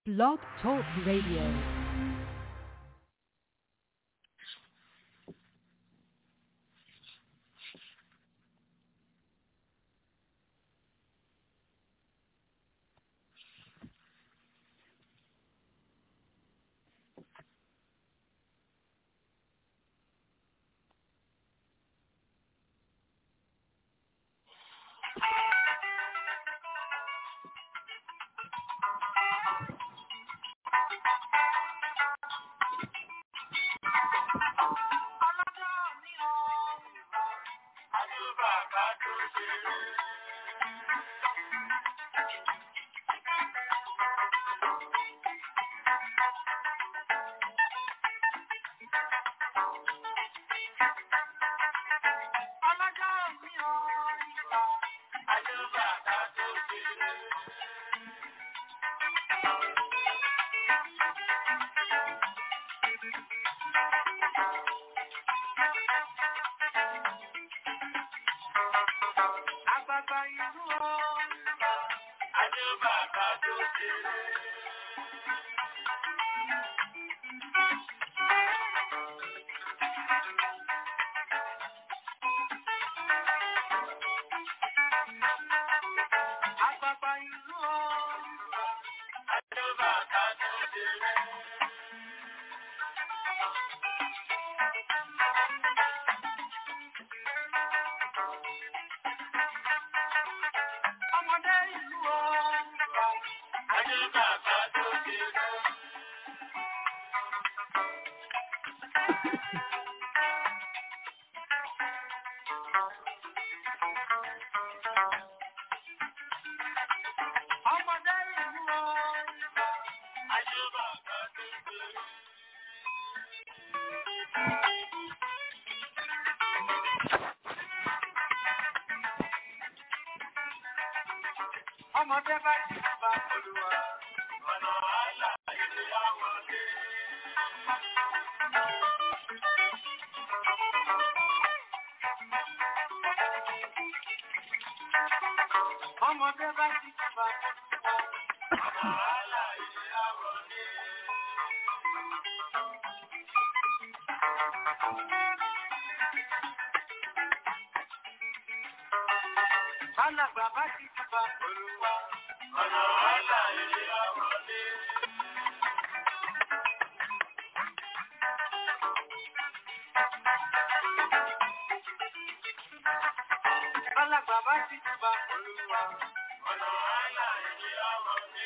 Blog Talk Radio. ọmọdé bá ti bá olúwa ọ̀nà àlà ìlú àwọn ọdẹ. ọmọdé bá ti bá olúwa ọ̀nà àlà ìlú àwọn ọdẹ. Alàgbà bá ti bá olúwa ọ̀nà àlà ìlú àwọn ọdẹ. Alàgbà bá ti bá olúwa ọ̀nà àlà ìlú àwọn ọdẹ.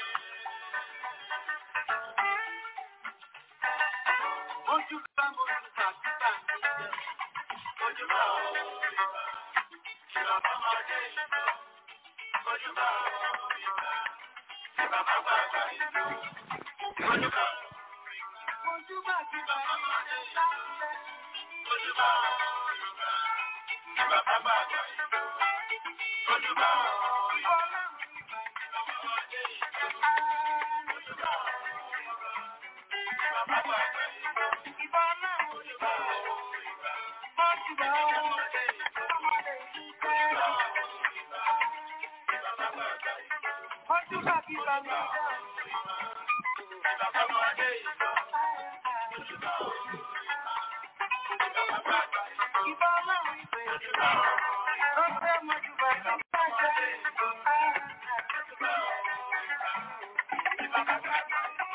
Ojú bá mojú tàbí tàbí jẹ. Ojú bá òòrùn bá. Ìbàbá máa dé ìlú. Ojú bá òòrùn bá. Ìbàbá gbàgbà ìlú. Ojú bá Ojú bá ti bá máa dé ìlú. Ojú bá òòrùn bá. Ìbàbá gbàgbà ìlú. Ojú bá òòrùn bá. Ìbàbá máa dé ìlú. Ojú bá òòrùn bá. Ìbàbá gbàgbà ìlú. Ìbá náà ojú bá òòrùn bá. Ojú bá òòrùn bá. Ojú bá bí bá mi dá. Ìbàbá máa dé ìlú. Ojú bá òòrùn bá. Ìbàbá gbàgbà ìlú. Ìbá náà ìfẹ́. Ojú bá òòrùn bá. Ó fẹ́ mọ́jú bá mi dá. Ojú bá òòrùn bá. Ìbàbá gbàgbà ìlú.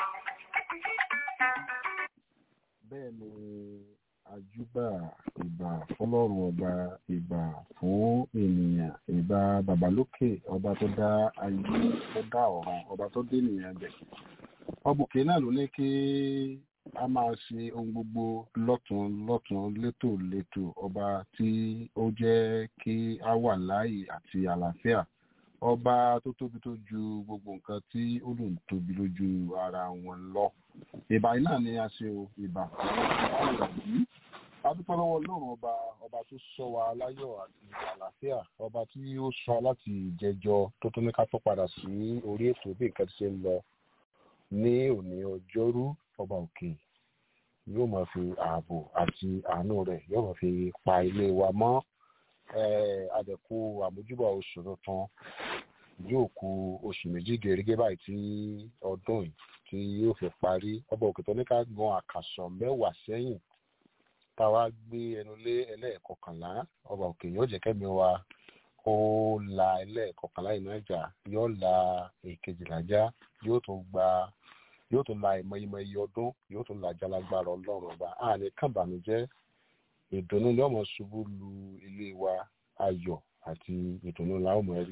bẹ́ẹ̀ ni àjúbà ìbà fọlọ́run ọba ìbà fún ènìyàn ìbà babalókè ọba tó dá ayé tó dá ọ̀run ọba tó dé ènìyàn bẹ̀. ọbùkẹ́ náà ló ní kí a máa ṣe ohun gbogbo lọ́tún lọ́tún létò létò ọba tí ó jẹ́ kí a wà láàyè àti àlàáfíà ọba tó tóbi tó ju gbogbo nǹkan tí ó lòun tóbi lójú ara wọn lọ ìbà yìí náà ni a ṣe o ìbà fún yìí adúpẹ́ lọ́wọ́ ọlọ́run ọba ọba tó sọ wa láyọ̀ àti àlàáfíà ọba tí ó sọ láti ìjẹjọ tó tún ní ká tó padà sí orí ètò bí nǹkan ti ṣe ń lọ ní òní ọjọ́rú ọba òkè yóò máa fi ààbò àti àánú rẹ̀ yóò máa fi pa ilé wa mọ́ adẹ̀kú àmójúbà oṣù tuntun yóò ku oṣù méjì gẹ́gẹ́ báyìí tí ọdún yìí tí yóò fi parí ọba òkè tó ní ká gan àkàsọ̀ mẹ́wàá sẹ́yìn táwa gbé ẹnu lé ẹlẹ́ẹ̀kọkànlá ọba òkè yóò jẹ́ kẹ́mi wa ó la ẹlẹ́ẹ̀kọkànlá yìí náà jà yóò la èkejìlá já yóò tún gba yóò tún la ìmọ̀ ìmọ̀ iye ọdún yóò tún la jalagbára ọlọ́run ọba àní kàbànújẹ́ ìdùnnú ni ọmọ ṣubú lu ilé wa ayọ̀ àti ìdùnnú la ó mọ̀ rí.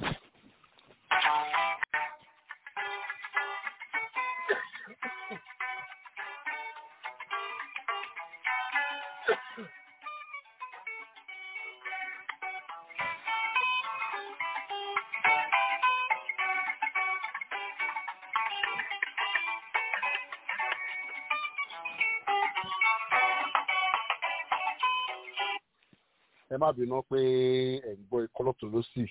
ẹ má bínú pé ẹ ń gbọ́ ikọ́ lọ́tún ló sì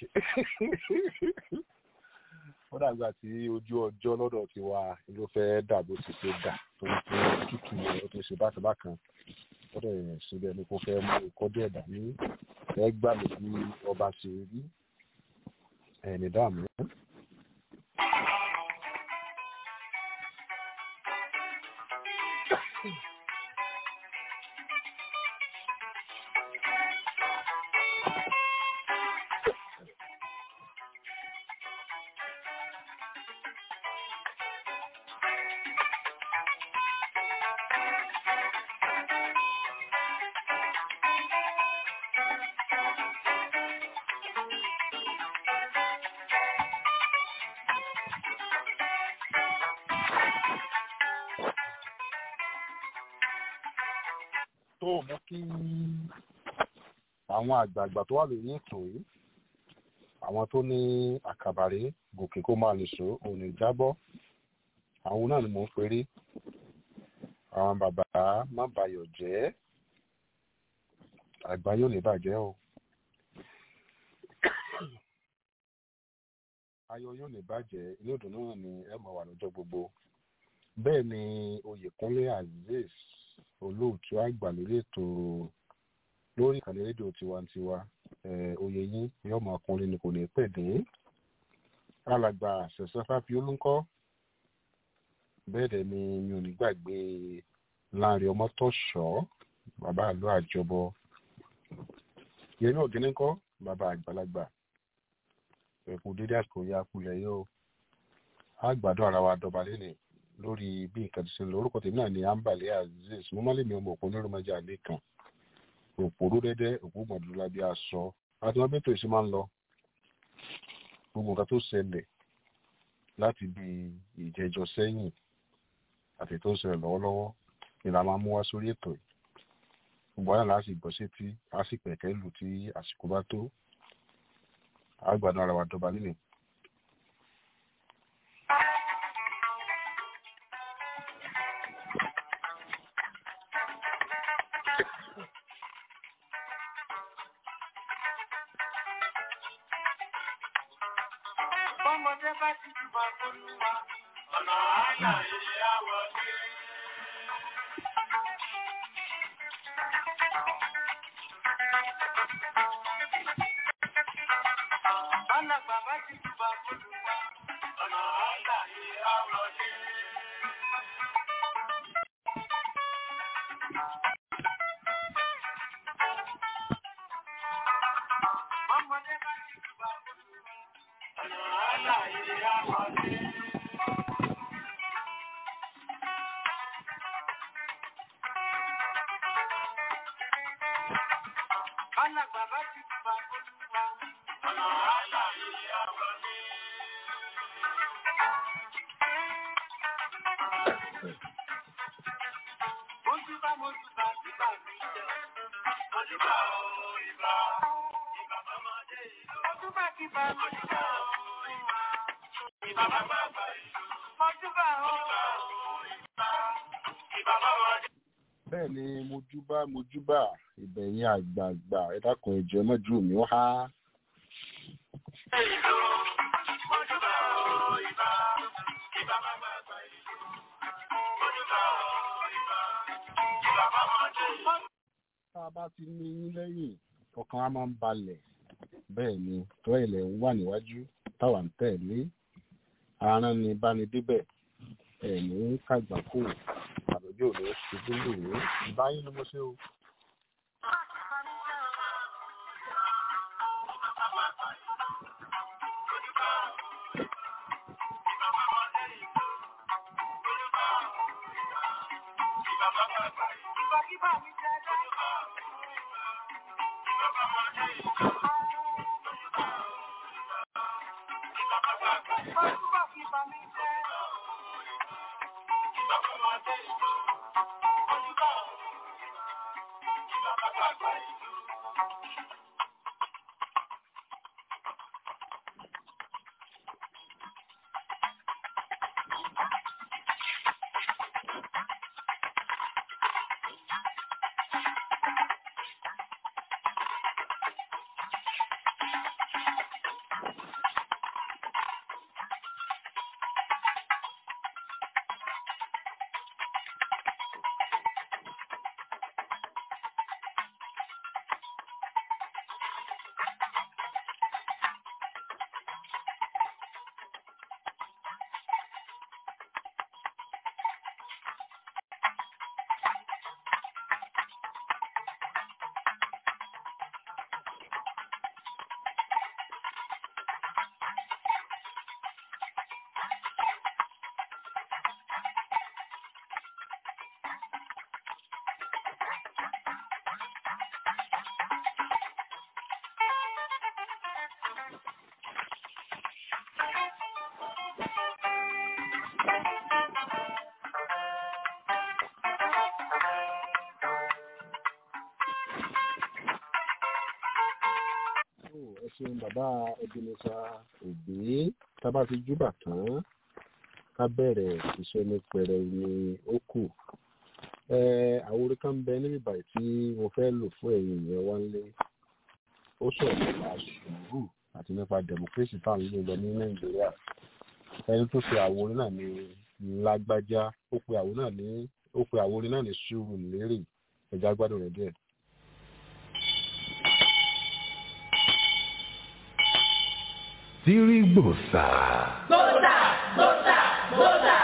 ó dàgbà tí ojú ọjọ́ lọ́dọ̀ ti wà ló fẹ́ dà bó ti ṣe dà tó ń pín tútù yẹn ó ti ṣe bákan bákan ó dẹ̀ síbẹ̀ ni kò fẹ́ mú ikọ́ díẹ̀ dání ẹ gbà mí bí ọba ṣe rí ẹni dààmú. tó mú kí àwọn àgbààgbà tó wà lórí ètò yìí àwọn tó ní àkàbàrí gòkè kó máa lè so òní jábọ́ àwọn náà ni mò ń peré àwọn bàbá má bayọ̀ jẹ́ àgbà yóò lè bàjẹ́ o ayọ̀ yóò lè bàjẹ́ inú ìdùnnú náà ni ẹ máa wà lọ́jọ́ gbogbo bẹ́ẹ̀ ni oyèkúnlé azeez olóòtú àgbà lórí ètò lórí ìkànnì rédíò tiwantiwa oyè yín yóò máa kọrin ni kò ní pẹ̀ dé alàgbà ṣẹ̀ṣẹ̀ fáfi olúńkọ́ bẹ́ẹ̀ dẹ̀ ni mi ò ní gbàgbé láàrin ọmọ tó ṣọ́ bàbá àlọ́ àjọbọ yẹmí ògínní kọ́ bàbá àgbàlagbà ẹ̀kú dédé àsìkò ya kulẹ̀ yóò àgbàdo ara wa dọba lẹ́nìí lórí bí nǹkan ti ṣe lọ orúkọ tèmi náà ni ambale azeez mo má lè mi ọmọ òpó onírúurú àlè kan òpòrú dẹdẹ òpó gbọdúrà bí aṣọ àti wọn bẹtọ ìṣe máa ń lọ gbogbo nǹkan tó ṣẹlẹ̀ láti bí ìjẹjọ sẹ́yìn àti tó ń ṣẹlẹ̀ lọ́wọ́lọ́wọ́ ni la máa mú wá sórí ètò yìí gbogbo àná láti gbọ́ sétí á sì pẹ̀kẹ́ lù tí àsìkò bá tó àgbàdo ara wa dọba nínú Ọmọdé bá ti jù bá fọ́lúwa, ọ̀nà àyà ilé àwọ̀ dé. Alàgbà bá ti jù bá fọ́lúwa, ọ̀nà àyà ilé àwọ̀ dé. Ọmọdé bá ti jù bá fọ́lúwa, ọ̀nà àyà ilé àwọ̀ dé. Alàgbà bá ti jù bá fọ́lúwa, ọ̀nà àyà ilé àwọ̀ dé. Ojúbà mojúbà síbà mi jẹ́. Ojúbà o ìbà, ìbà bàmọ́dé ìlú. Ojúbà kíbà ojúbà o ìbà, ìbà bàbá àgbà ìlú. Ojúbà o ìbà, ìbà bàmọ́dé. bẹ́ẹ̀ ni mojúbà mojúbà ìbẹ̀yìn àgbààgbà ẹ dákun ẹjọ́ ẹ mọ́jú mi ó há ìlú. Ojúbà o ìbà, ìbà bàbá àgbà ìlú. Ojúbà o ìbà, ìbà bàmọ́dé ìlú. tá a bá ti ní yín lẹ́yìn ọkàn á máa ń balẹ̀ bẹ́ẹ̀ ni tó ilẹ̀ ń wà níwájú tá táwa ń tẹ̀lé aràn ni báni débẹ̀ ẹ̀mí kàgbákò àlọ́jọ́ rẹ̀ ṣubú lòó báyìí ni mo ṣe o. ẹ ṣeun bàbá ebenezer òbí tábà ti júbà tán ká bẹ̀rẹ̀ iṣẹ́ ní pẹrẹ ní ó kù àwòrán kan bẹ níbi báyìí tí mo fẹ́ lò fún ẹ̀yin ìyẹn wá lé ó sọ̀rọ̀ nípa sùúrù àti nípa democracy tá à ń lò lọ ní nàìjíríà ẹni tó ṣe àwòrán náà ní lágbájá ó pe àwòrán náà ní ó pe àwòrán náà ní sùúrù lérè ẹja gbádùn rẹ díẹ̀. Tirigbosa. Gbósà, gbósà, gbósà.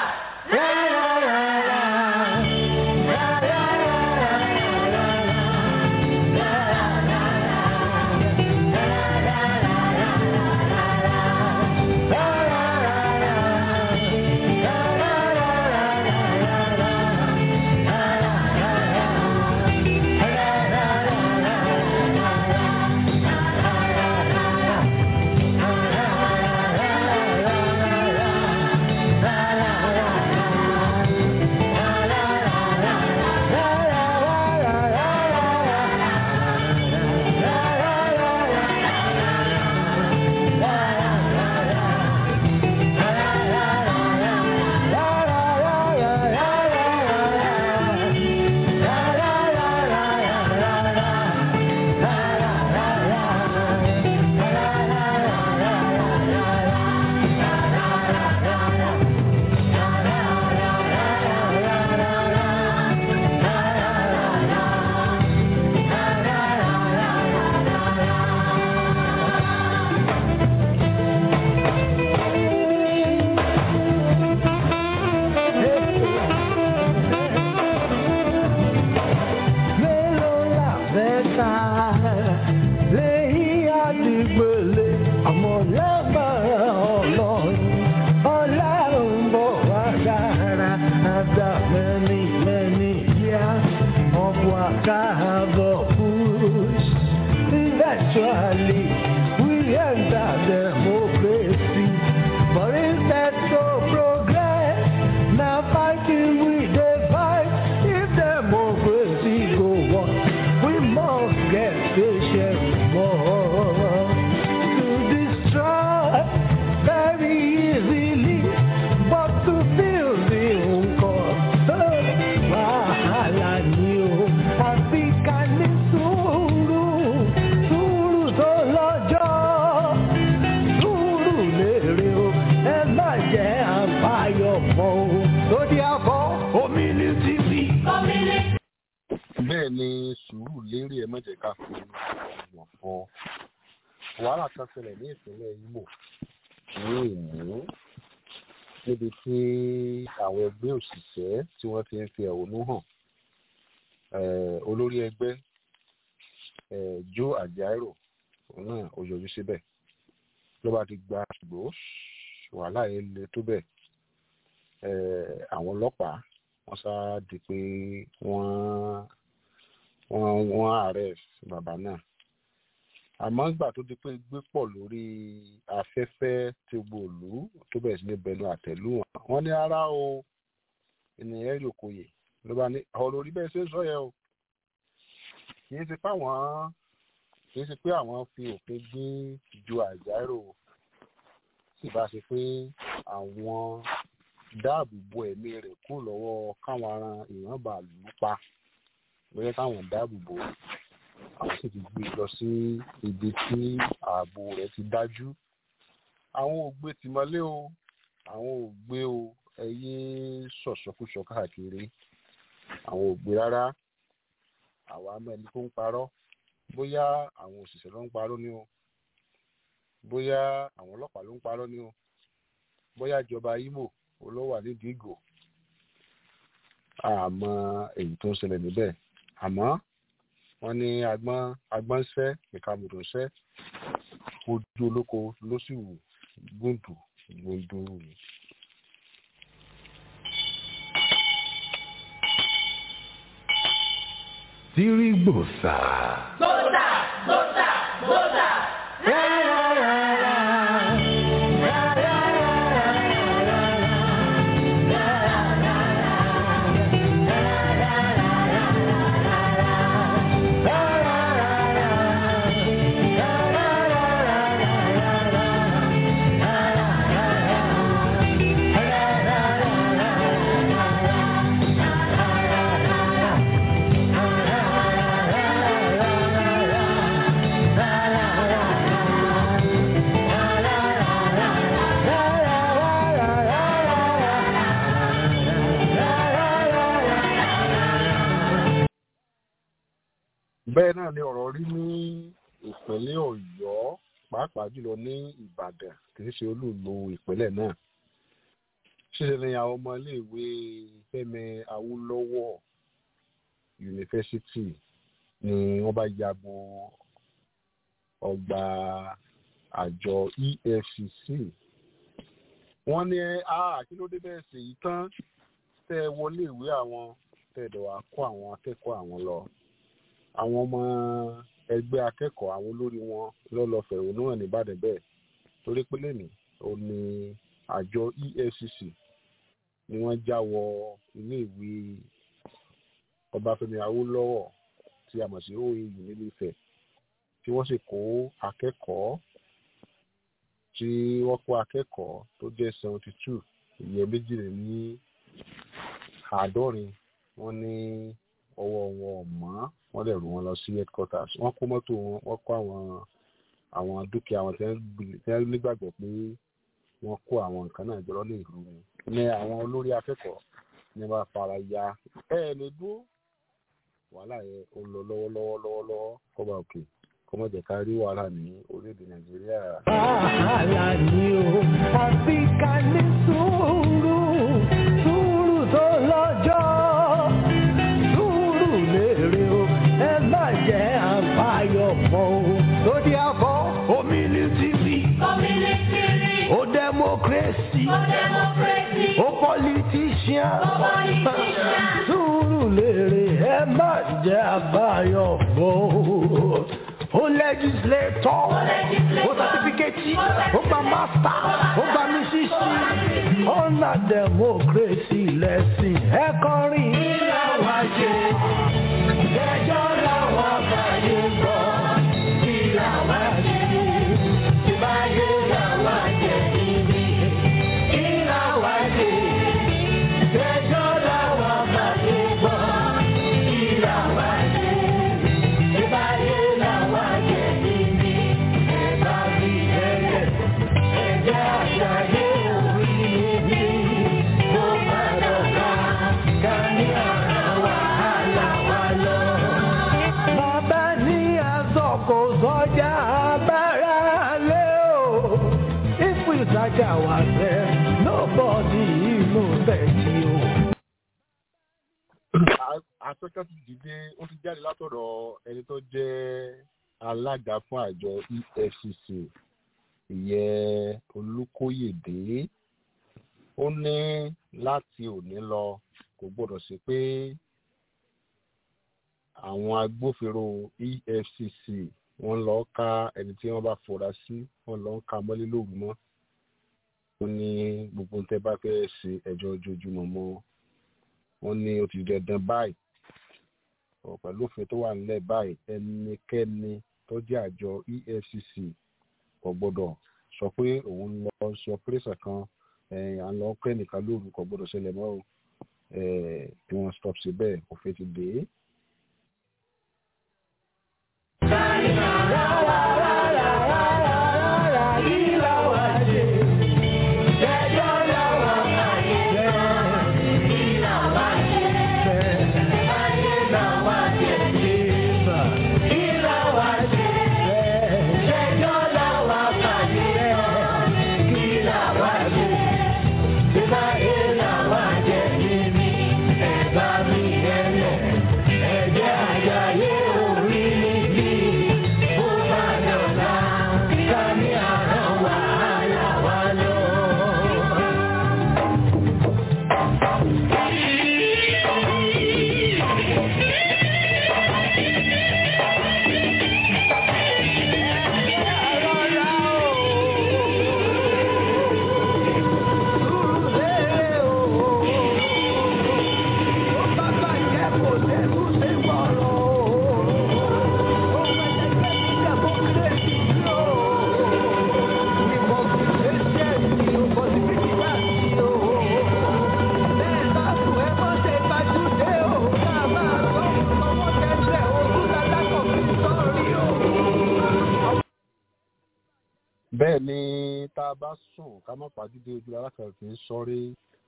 bẹ́ẹ̀ ni sùúrù lérí ẹ mọ̀jẹ̀ ká fi wọ̀n fọ́ wàhálà kan ṣẹlẹ̀ ní ìpínlẹ̀ Imo ní ìlú níbi tí àwọn ẹgbẹ́ òṣìṣẹ́ tí wọ́n ti ń fi ẹ̀hónú hàn olórí ẹgbẹ́ Joe Ajaero òun náà ó yọjú síbẹ̀ ló bá ti gba ṣùgbọ́ wàhálà yẹn le tó bẹ̀ àwọn ọlọ́pàá wọ́n sá di pé wọ́n wọ́n wọ́n arrest bàbá náà àmọ́ ìgbà tó di pé gbé pọ̀ lórí afẹ́fẹ́ tí gbòòlù tó bẹ̀rẹ̀ sí ní bẹnu àtẹ̀lù wọn wọ́n ní ara o ènìyàn rí òkòyè ló bá ní ọ̀rọ̀ orí bẹ́ẹ̀ ṣe ń sọ yẹn o kì í ṣe pé àwọn kì í ṣe pé àwọn fi òfin gbé ju Àjàrò sì bá ṣe pé àwọn dáàbò bo ẹ̀mí rẹ̀ kú lọ́wọ́ káwọn ará èèyàn bá lù ú pa lóyẹ káwọn dáàbò bò àwọn sì ti gbé lọ sí ibi tí ààbò rẹ̀ ti dájú àwọn ò gbé tìmọ́lé o àwọn ò gbé o ẹ yé sọ̀sọ́kúsọ káàkiri àwọn ò gbé rárá àwa mẹ́ni tó ń parọ́ bóyá àwọn òṣìṣẹ́ ló ń parọ́ ni o bóyá àwọn ọlọ́pàá ló ń parọ́ ni o bóyá ìjọba Imo olówó nídìí ìgò àmọ́ èyí tó ń ṣẹlẹ̀ níbẹ̀ àmọ́ wọ́n ní agbọ́n agbọ́n ṣẹ́ ìkàmùdò ṣẹ́ ojú olóko ló sì wù gbòǹdù gbòǹdù. Tirigbosa. Gbọ́dà gbọ́dà gbọ́dà. bẹ́ẹ̀ náà ni ọ̀rọ̀ rí ní ìpínlẹ̀ Ọ̀yọ́ pàápàá jùlọ ní Ìbàdàn kì í ṣe olúùlú ìpínlẹ̀ náà ṣíṣe ni àwọn ọmọ iléèwé Fẹ́mi Awólọ́wọ̀ yunifásitì ni wọ́n bá ya bo ọgbà àjọ EFCC wọ́n ní kí ló dé bẹ́ẹ̀ sì yí tán tẹ́ ẹ wọlé ìwé àwọn tẹ́ ẹ dẹ̀ wá kó àwọn akẹ́kọ̀ọ́ àwọn lọ àwọn ọmọ ẹgbẹ́ akẹ́kọ̀ọ́ àwọn olórí wọn lọ́lọ́ fẹ̀hónú hàn nìbàdàn bẹ́ẹ̀ torí pé lẹ́nìí ó ní àjọ EFCC ni wọ́n já wọ ilé ìwé Ọbáfẹ́mi Awólọ́wọ̀ tí a mọ̀ sí OAU nílé Ifẹ̀ tí wọ́n sì kó akẹ́kọ̀ọ́ tí wọ́n kó akẹ́kọ̀ọ́ tó jẹ́ seventy two ìyẹn méjìléní àádọ́rin wọ́n ní ọwọ́ wọn ò mọ́ wọ́n dẹ̀ rú wọn lọ sí headquarters wọ́n kó mọ́tò wọn wọ́n kó àwọn àwọn dúkìá wọn tí wọ́n nígbàgbọ́ pé wọ́n kó àwọn nǹkan náà jọ lọ́lẹ̀ ìlú wọn ní àwọn olórí akẹ́kọ̀ọ́ ní wọ́n fara ya ẹ ẹ lè dúró wàhálà yẹn ó lọ lọ́wọ́lọ́wọ́ lọ́wọ́lọ́wọ́ kọ́ba òkè kọ́mọ jẹ́ ká rí wàhálà ní orílẹ̀-èdè nàìjíríà. wàhálà ni o àfi ká ní sùúrù sùúrù tó lọ́jọ́ sùúrù lèrè o ẹ má jẹ́ àbáyọ pọ̀ o. lórí àbọ̀ omilitiri Community, o democracy for democracy, o politician for politician. sùúrù lèrè ẹ má jẹ́ àbáyọ pọ̀ o. o legislator o certificate o gba master o gba mísísì ọ̀nà democracy lẹ́sìn ẹ kọrin. ìlà wáyé ẹjọ́ làwọn àbáyé gbọ́ ìlà wáyé ìbáyé làwọn àjẹ́ níbi ìlà wáyé ẹjọ́ làwọn àbáyé gbọ́ ìlà wáyé ìbáyé làwọn àjẹ́ níbi ẹ̀ka bí ẹ̀yẹ ẹ̀jẹ̀ àṣàyé orí mi ló má dọ̀gá ká ní ọ̀rọ̀ wàhálà wá. afẹ́kẹ́ ti dìde ó ti jáde látọ̀dọ̀ ẹni tó jẹ́ alága fún àjọ efcc ìyẹn olùkóyèdè ó ní láti òní lọ kò gbọdọ̀ sí pé àwọn agbófinró efcc wọ́n lọ ká ẹni tí wọ́n bá fura sí wọ́n lọ ká mọ́lé lóru mọ́ ó ní gbogbo tẹ bá fẹ́ ṣe ẹjọ́ ojoojúmọ́ mọ́ wọ́n ní ó ti dandan báyìí ọ̀ pẹ̀lú òfin tó wà nílẹ̀ báyìí ẹnikẹ́ni tó jẹ́ àjọ efcc kò gbọ́dọ̀ sọ pé òun lọ sọ pírẹ́sà kan à ń lọ pẹ́ nìkan lóru kò gbọ́dọ̀ ṣẹlẹ̀ mọ́ o kí wọ́n stop sí bẹ́ẹ̀ òfin ti dé. bẹ́ẹ̀ ni tá a bá sùn ká má pàdúdé ojú alákàtúntì ń sọrí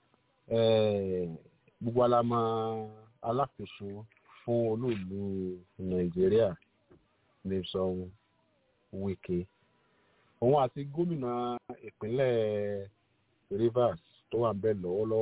gbogbo alamọ alákòóso fún olóòlù nàìjíríà nìsan wike òun àti gómìnà ìpínlẹ̀ rivers tó wà ń bẹ̀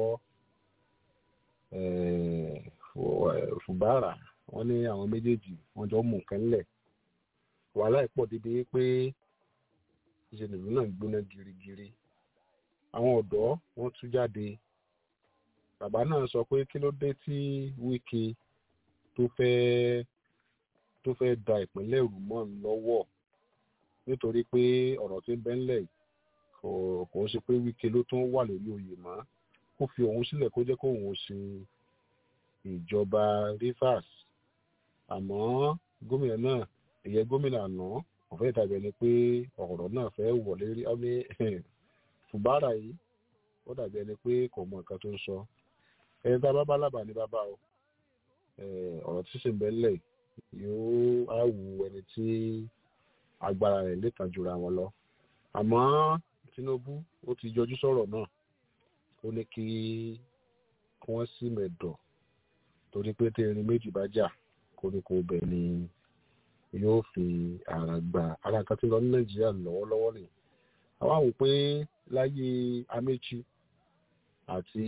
lọ́wọ́lọ́wọ́ fùbárà wọ́n ní àwọn méjèèjì wọ́n jọ mú nǹkan lẹ̀ wàhálà ìpọ̀ débi pé ìṣẹ̀lẹ̀ ìlú náà gbóná girigiri àwọn ọ̀dọ́ wọ́n tú jáde bàbá náà sọ pé kí ló dé tí wíkì tó fẹ́ tó fẹ́ da ìpínlẹ̀ rúmọ̀ lọ́wọ́ nítorí pé ọ̀rọ̀ tó ń bẹ́ńlẹ̀ kò kò ṣe pé wíkì ló tún wà lórí oyè mọ́ kó fi òun sílẹ̀ kó jẹ́ kó òun ṣe ìjọba rivers àmọ́ gómìnà náà ìyẹn gómìnà àná kò fẹ́ dàbí ẹni pé ọ̀rọ̀ náà fẹ́ wọlé rí ọ́ ní fùbárà yìí ó dàbí ẹni pé kò mọ nǹkan tó ń sọ ẹni tá a bá bá lábàá ní bàbá o ọ̀rọ̀ tí sì ń bẹ́lẹ̀ yóò á wù ẹni tí agbára rẹ̀ lè tàn jura wọn lọ àmọ́ tinubu ó ti yọjú sọ̀rọ̀ náà ó ní kí wọ́n sì mẹ̀dọ̀ torí pé tí erin méjì bá jà koríko bẹ̀ ni yóò fi ara gba ara kan tí lọ ní nàìjíríà lọ́wọ́lọ́wọ́ ni àwa wò pé láyé améchi àti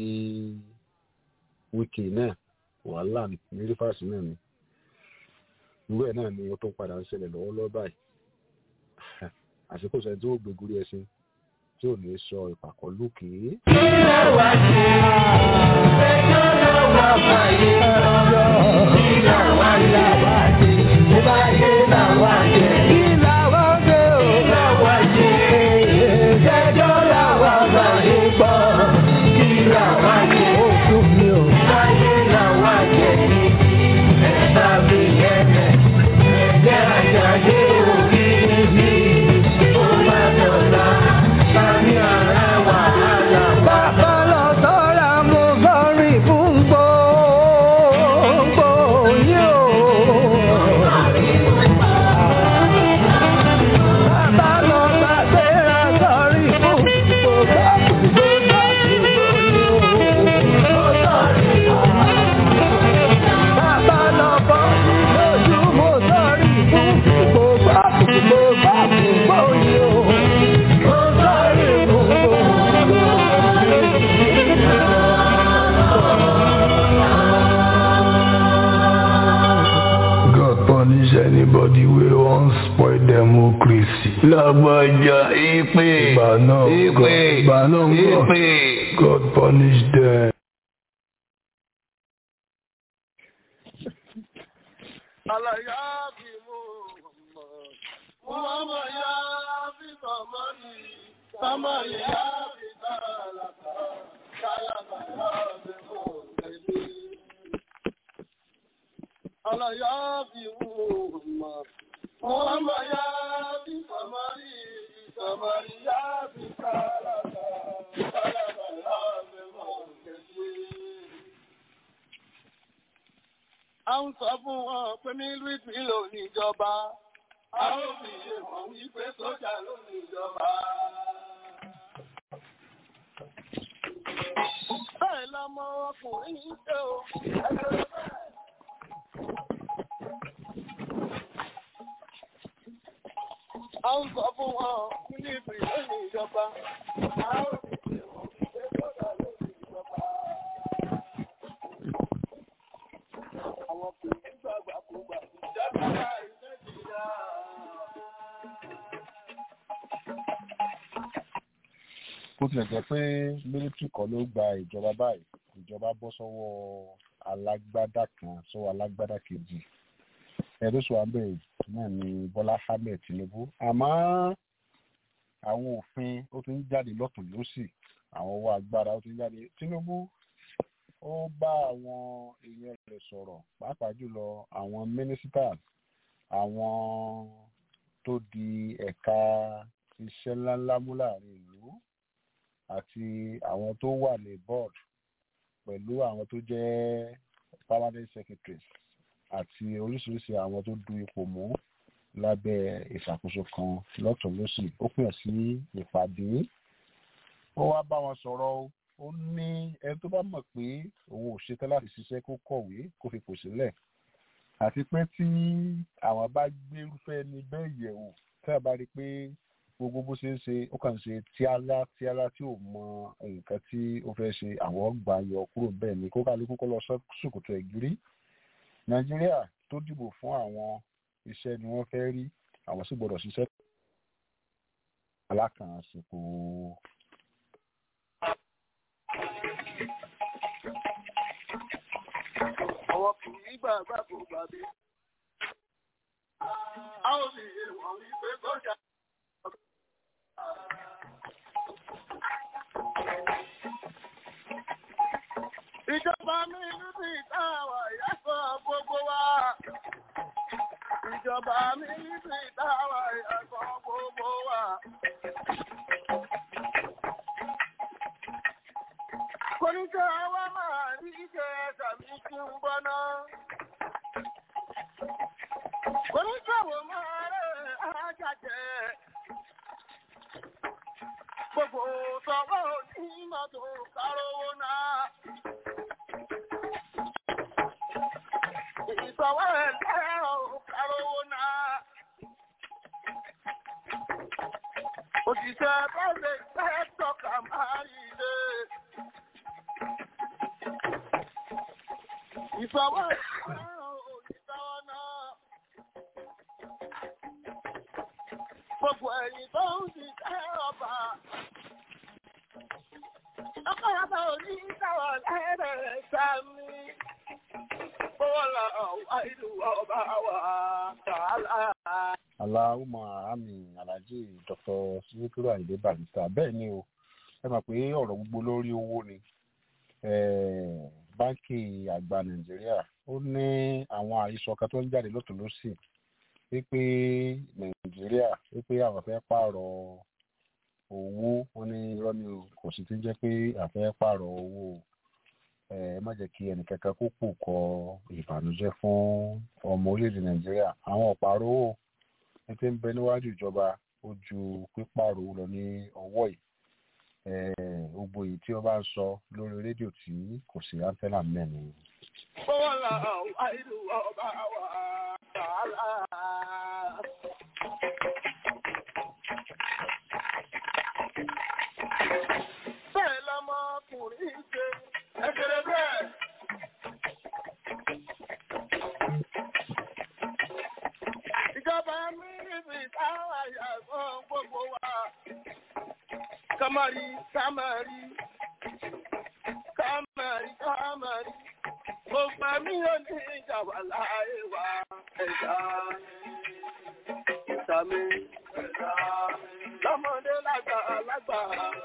wíkì náà wàhálà ní rífàsì náà ni irú ẹ̀ náà ni ó tó padà ń ṣẹlẹ̀ lọ́wọ́lọ́wọ́ báyìí àsìkò sẹ́ni tí ó gbégúrí ẹṣin tí ò ní sọ ìpàkọ́ lókè. Bàbá lọ sọ́ra mo fọ́rí lágbájá ìpè Ìgbà náà, ìpè God- ìgbà náà, God- ìpè. God punish them. Àlàyé bí mo mọ̀, mo máa mọ̀ yá bí màmá mi, sámà yá bí tààlàkà, tààlàkà yá bí mo tẹ̀lé. Àlàyé bí mo mọ̀, mo máa mọ̀ yá bí màmá mi, sámà yá bí tààlàkà, tààlàkà yá bí mo tẹ̀lé a ń sọ fún wọn pé mílítì ló níjọba a ó fi yé wọn wípé sójà ló níjọba. bẹ́ẹ̀ lọmọ ọkùnrin ń ṣe o ẹgbẹ́ bẹ́ẹ̀. a ń sọ fún wọn mílítì ló níjọba a ó fi yé wọn wípé sójà ló níjọba. àwọn obìnrin gbàgbà kó gbà jáde iṣẹ́ ti yá. bó tilẹ̀ jẹ́ pé mílítírì kan ló gba ìjọba báyìí ìjọba bọ́ sọ́wọ́ alágbádá kan sọ́wọ́ alágbádá kejì ẹ̀ẹ́dọ́sọ̀ abẹ́ náà ni bọ́lá ahmed tinubu àmọ́ àwọn òfin ó ti ń jáde lọ́tún lọ́sì àwọn owó agbára ó ti ń jáde tinubu ó bá àwọn èèyàn rẹ̀ sọ̀rọ̀ pàápàá jùlọ àwọn mínísítà àwọn tó di ẹ̀ka iṣẹ́ ńláńlá mú láàrin ìlú àti àwọn tó wà ní board pẹ̀lú àwọn tó jẹ́ permanent secretaries àti oríṣiríṣi àwọn tó du ipò mú lábẹ́ ìṣàkóso kan lọ́tún lọ́sì ó pè sí ìpàdé ó wá bá wọn sọ̀rọ̀ o ó ní ẹni tó bá mọ̀ pé òun ò ṣetán láti ṣiṣẹ́ kó kọ̀wé kó fi pò sílẹ̀ àti pé tí àwọn bá gbérúfẹ́ ní bẹ́ẹ̀ yẹ̀ wò tí a bá rí i pé gbogbo bó ṣe ń ṣe ó kàn ń ṣe tíálá tíálá tí ò mọ nǹkan tí ó fẹ́ ṣe àwọn gbà yọ kúrò bẹ́ẹ̀ ni kó kálukú kó lọ sókòtò ẹ̀gírí nàìjíríà tó dìbò fún àwọn iṣẹ́ ni wọ́n fẹ́ rí àwọn sì gbọ́dọ̀ ṣiṣẹ́ alákànṣepọ̀ àwọn obìnrin gbàgbà kó gbà bí. a ó fi yé wọn wípé sójà. Ìjọba mi níbi ìtawà ìyàsọ̀ gbogbo wa. Ìjọba mi níbi ìtawà ìyàsọ̀ gbogbo wa. Kọ́níkà wa máa rí ìjẹ́ tàbí kí n gbọ́ná. Kọ́níkà wo máa rẹ̀ ájàjẹ́. Gbogbo sọ̀rọ̀ onímọ̀ tó kárówó náà. Ìsọ̀wọ́ ẹ̀ lẹ́rọ̀ kárówó náà. Òṣìṣẹ́ bọ́ọ̀lù fẹ́ tọ́ka máa rí ilé. Ìsọ̀wọ́ ẹ̀ lẹ́rọ̀ òṣìṣẹ́ náà. Gbogbo ẹ̀yìn tó ń ṣiṣẹ́ ọba. Ọkọ̀ọ̀bá òní ìtawọ̀ lẹ́rẹ̀ sami. Bọ́lá àìlú ọba wa tààlà. aláwùmọ̀ àmì alájì dr sikiru ayinde barista bẹ́ẹ̀ ni o ẹ mọ̀ pé ọ̀rọ̀ gbogbo lórí owó ni Eh, báńkì àgbà nàìjíríà ó ní àwọn àhesọ kan tó ń jáde lọ́tún lọ́sì wípé nàìjíríà wípé àwọn fẹ́ pààrọ̀ owó wọn ní irọ́ ni o kò sì ti jẹ́ pé àfẹ́ pààrọ̀ owó o ẹ má jẹ́ kí ẹnìkankan kó pò kọ ìbànújẹ́ fún ọmọ orílẹ̀-èdè nàìjíríà àwọn ọ̀pàrọ̀ owó ní tí ń bẹ níwájú ìjọba ó ju pípààrọ̀ owó lọ ní ọwọ́ yìí Eh, gbogbo èyí tí wọ́n bá ń sọ lórí rédíò tí kò sí antenna mẹ́rin Bọ́lá àìlú ọba wa tààlà. Bẹ́ẹ̀ lọmọkùnrin ṣe ẹgbẹ̀rẹ̀ bẹ́ẹ̀. Ìjọba mi níbi táwọn àyàgbọ́ Kamari, kamari, kamari, kamari. Mo gbà mí ò ní ìjà wà láyé wa. Ẹ̀dá ìta mi. Ẹ̀dá lọ́mọdé lágbà lágbà.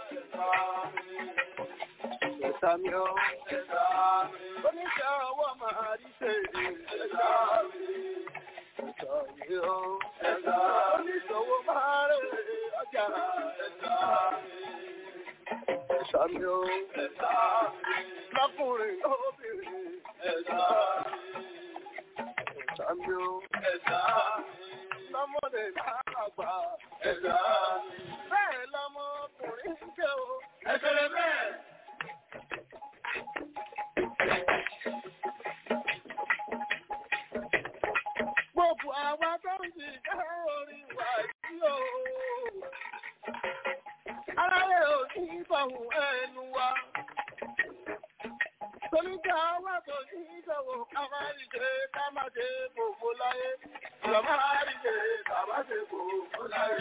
Ẹ̀dá mi ò. Ẹ̀dá oníṣẹ́ ọwọ́ máa rí ṣe. Ẹ̀dá mi. Ẹ̀dá mi ò. Ẹ̀dá oníṣòwò máa rè ọjà. Ẹ̀dá mi. Ẹ̀dá mi ò. Ẹ̀dá mi. Lọ́kùnrin lóbìnrin. Ẹ̀dá mi. Ẹ̀dá mi ò. Ẹ̀dá mi. Lọ́mọdé lágbà. Ẹ̀dá mi. Bẹ́ẹ̀ lọ́mọkùnrin ń ké o. Ẹ̀sẹ̀rẹ̀ bẹ́ẹ̀. Gbogbo àwa tó ń jì ká orin wà yìí o. Aráyé ò ní bọ̀hùn ẹnu wa. Toríjà wà tó ní ìṣòwò ká máa rí ṣe ká máa ṣe gbogbo láyé. Ìjọ máa rí ṣe ká máa ṣe gbogbo láyé.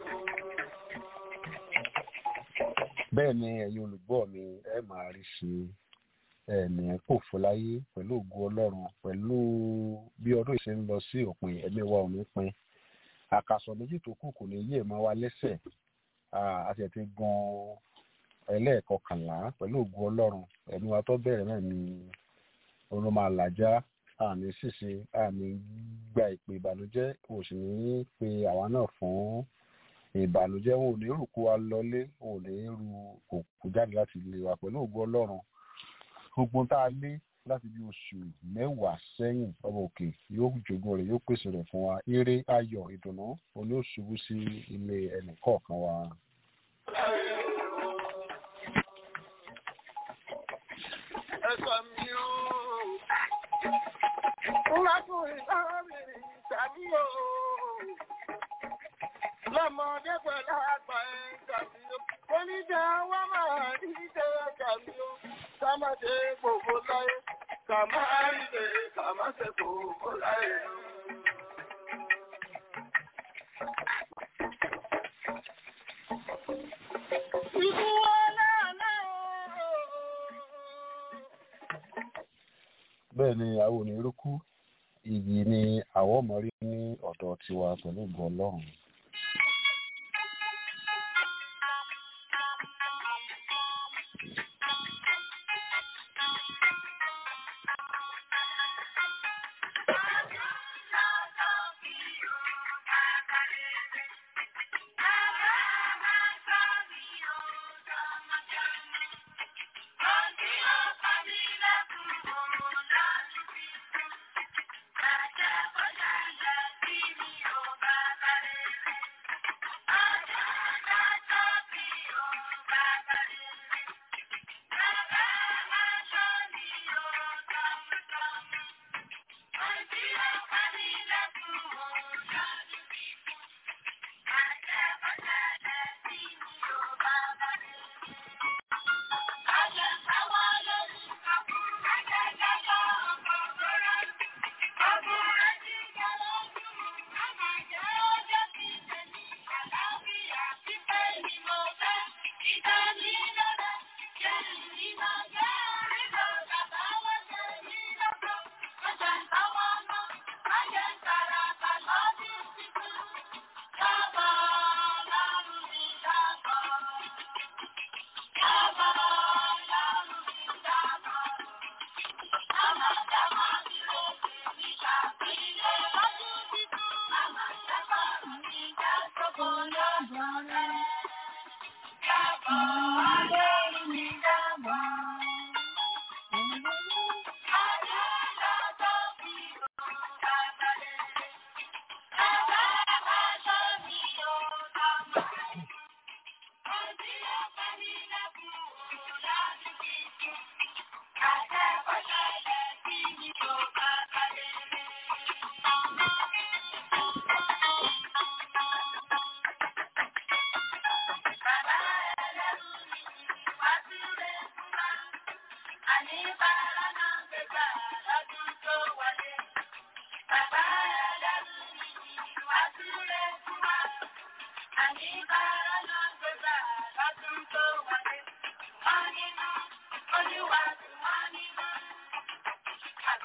bẹ́ẹ̀ ni ẹ̀yin olùgbọ́ mi ẹ máa rí ṣe ẹ̀ẹ̀nì kò fọláyé pẹ̀lú ògo ọlọ́run pẹ̀lú bí ọdún ìṣe ń lọ sí òpin ẹ̀mí wa ò ní pin àkàsọ̀ méjì tó kù kò ní yé ẹ̀ máa wá lẹ́sẹ̀ a sì ti gan ẹlẹ́ẹ̀kọkànlá pẹ̀lú ògo ọlọ́run ẹ̀mí wa tó bẹ̀rẹ̀ náà ni orun máa làjá àmì ṣìṣe àmì gba ìpè ìbànújẹ́ kò sì ní pe àwa náà fún ìbànújẹ́ wọn ò ní rò kó wa lọlé wọn ò ní ru òkú jáde láti ilé wa pẹ̀lú ògo ọlọ́run gbogbo tá a lé láti bí oṣù mẹ́wàá sẹ́yìn ọba òkè yóò jogún rẹ̀ yóò pèsè rẹ̀ fún wa eré ayọ̀ ìdùnnú òní ó ṣubú sí ilé ẹnì kọ̀ọ̀kan wa. Ẹ̀sọ́ mi ó. Lákùnrin lábìrin tàbí o. Lọ́mọdé pẹ̀lú àgbà ẹ̀ tàbí o. Oníjà wá máa rí ṣe tàbí o. Ká má ṣe gbogbo láyé. Ká má rí ṣe ká má ṣe gbogbo láyé. Ikú wọlé àná o. bẹ́ẹ̀ ni àwọn onírúkú iyì ni àwọn ọmọ rí ní ọ̀dọ̀ tiwa pẹ̀lú ògo ọlọ́run.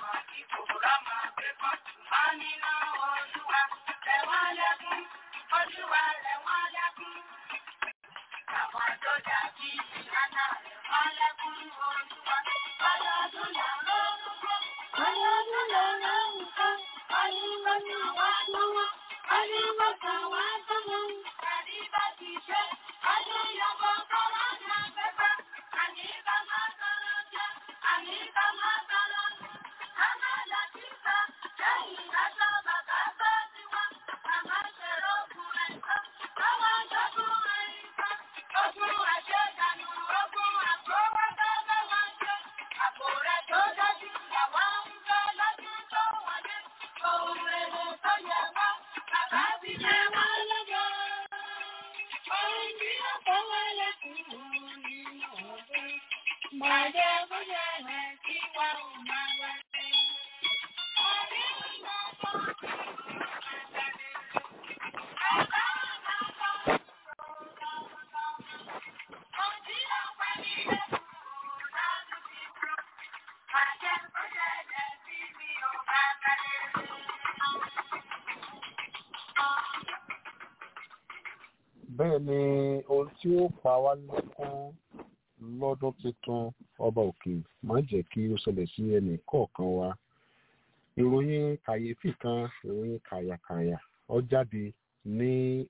bẹ́ẹ̀ ni ohun tí ó pa wá lẹ́kún lọ́dún tuntun ọba òkè má jẹ́ kí ó ṣẹlẹ̀ sí ẹnì kọ̀ọ̀kan wa ìròyìn kàyéfì kan ìròyìn kàyàkàyà ó jáde ní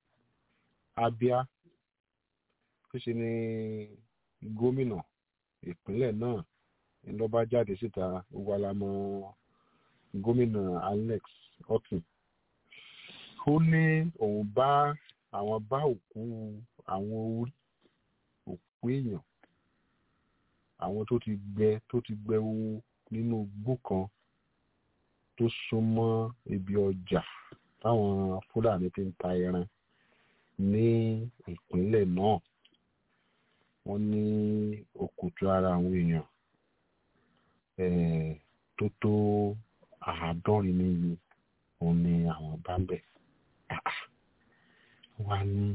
Abia tó ṣe ní gómìnà ìpínlẹ̀ náà ló bá jáde síta gbogbo alamọ gómìnà Alex Otti ó ní òun bá àwọn bá òkú àwọn orí òkú èèyàn àwọn tó ti gbẹ tó ti gbẹ owó nínú igbó kan tó súnmọ́ ibi ọjà táwọn fúlàní ti ń ta ẹran ní ìpínlẹ̀ náà wọ́n ní òkùtù ara àwọn èèyàn tó tó àádọ́rin níye òun ni àwọn bá ń bẹ̀ wá ní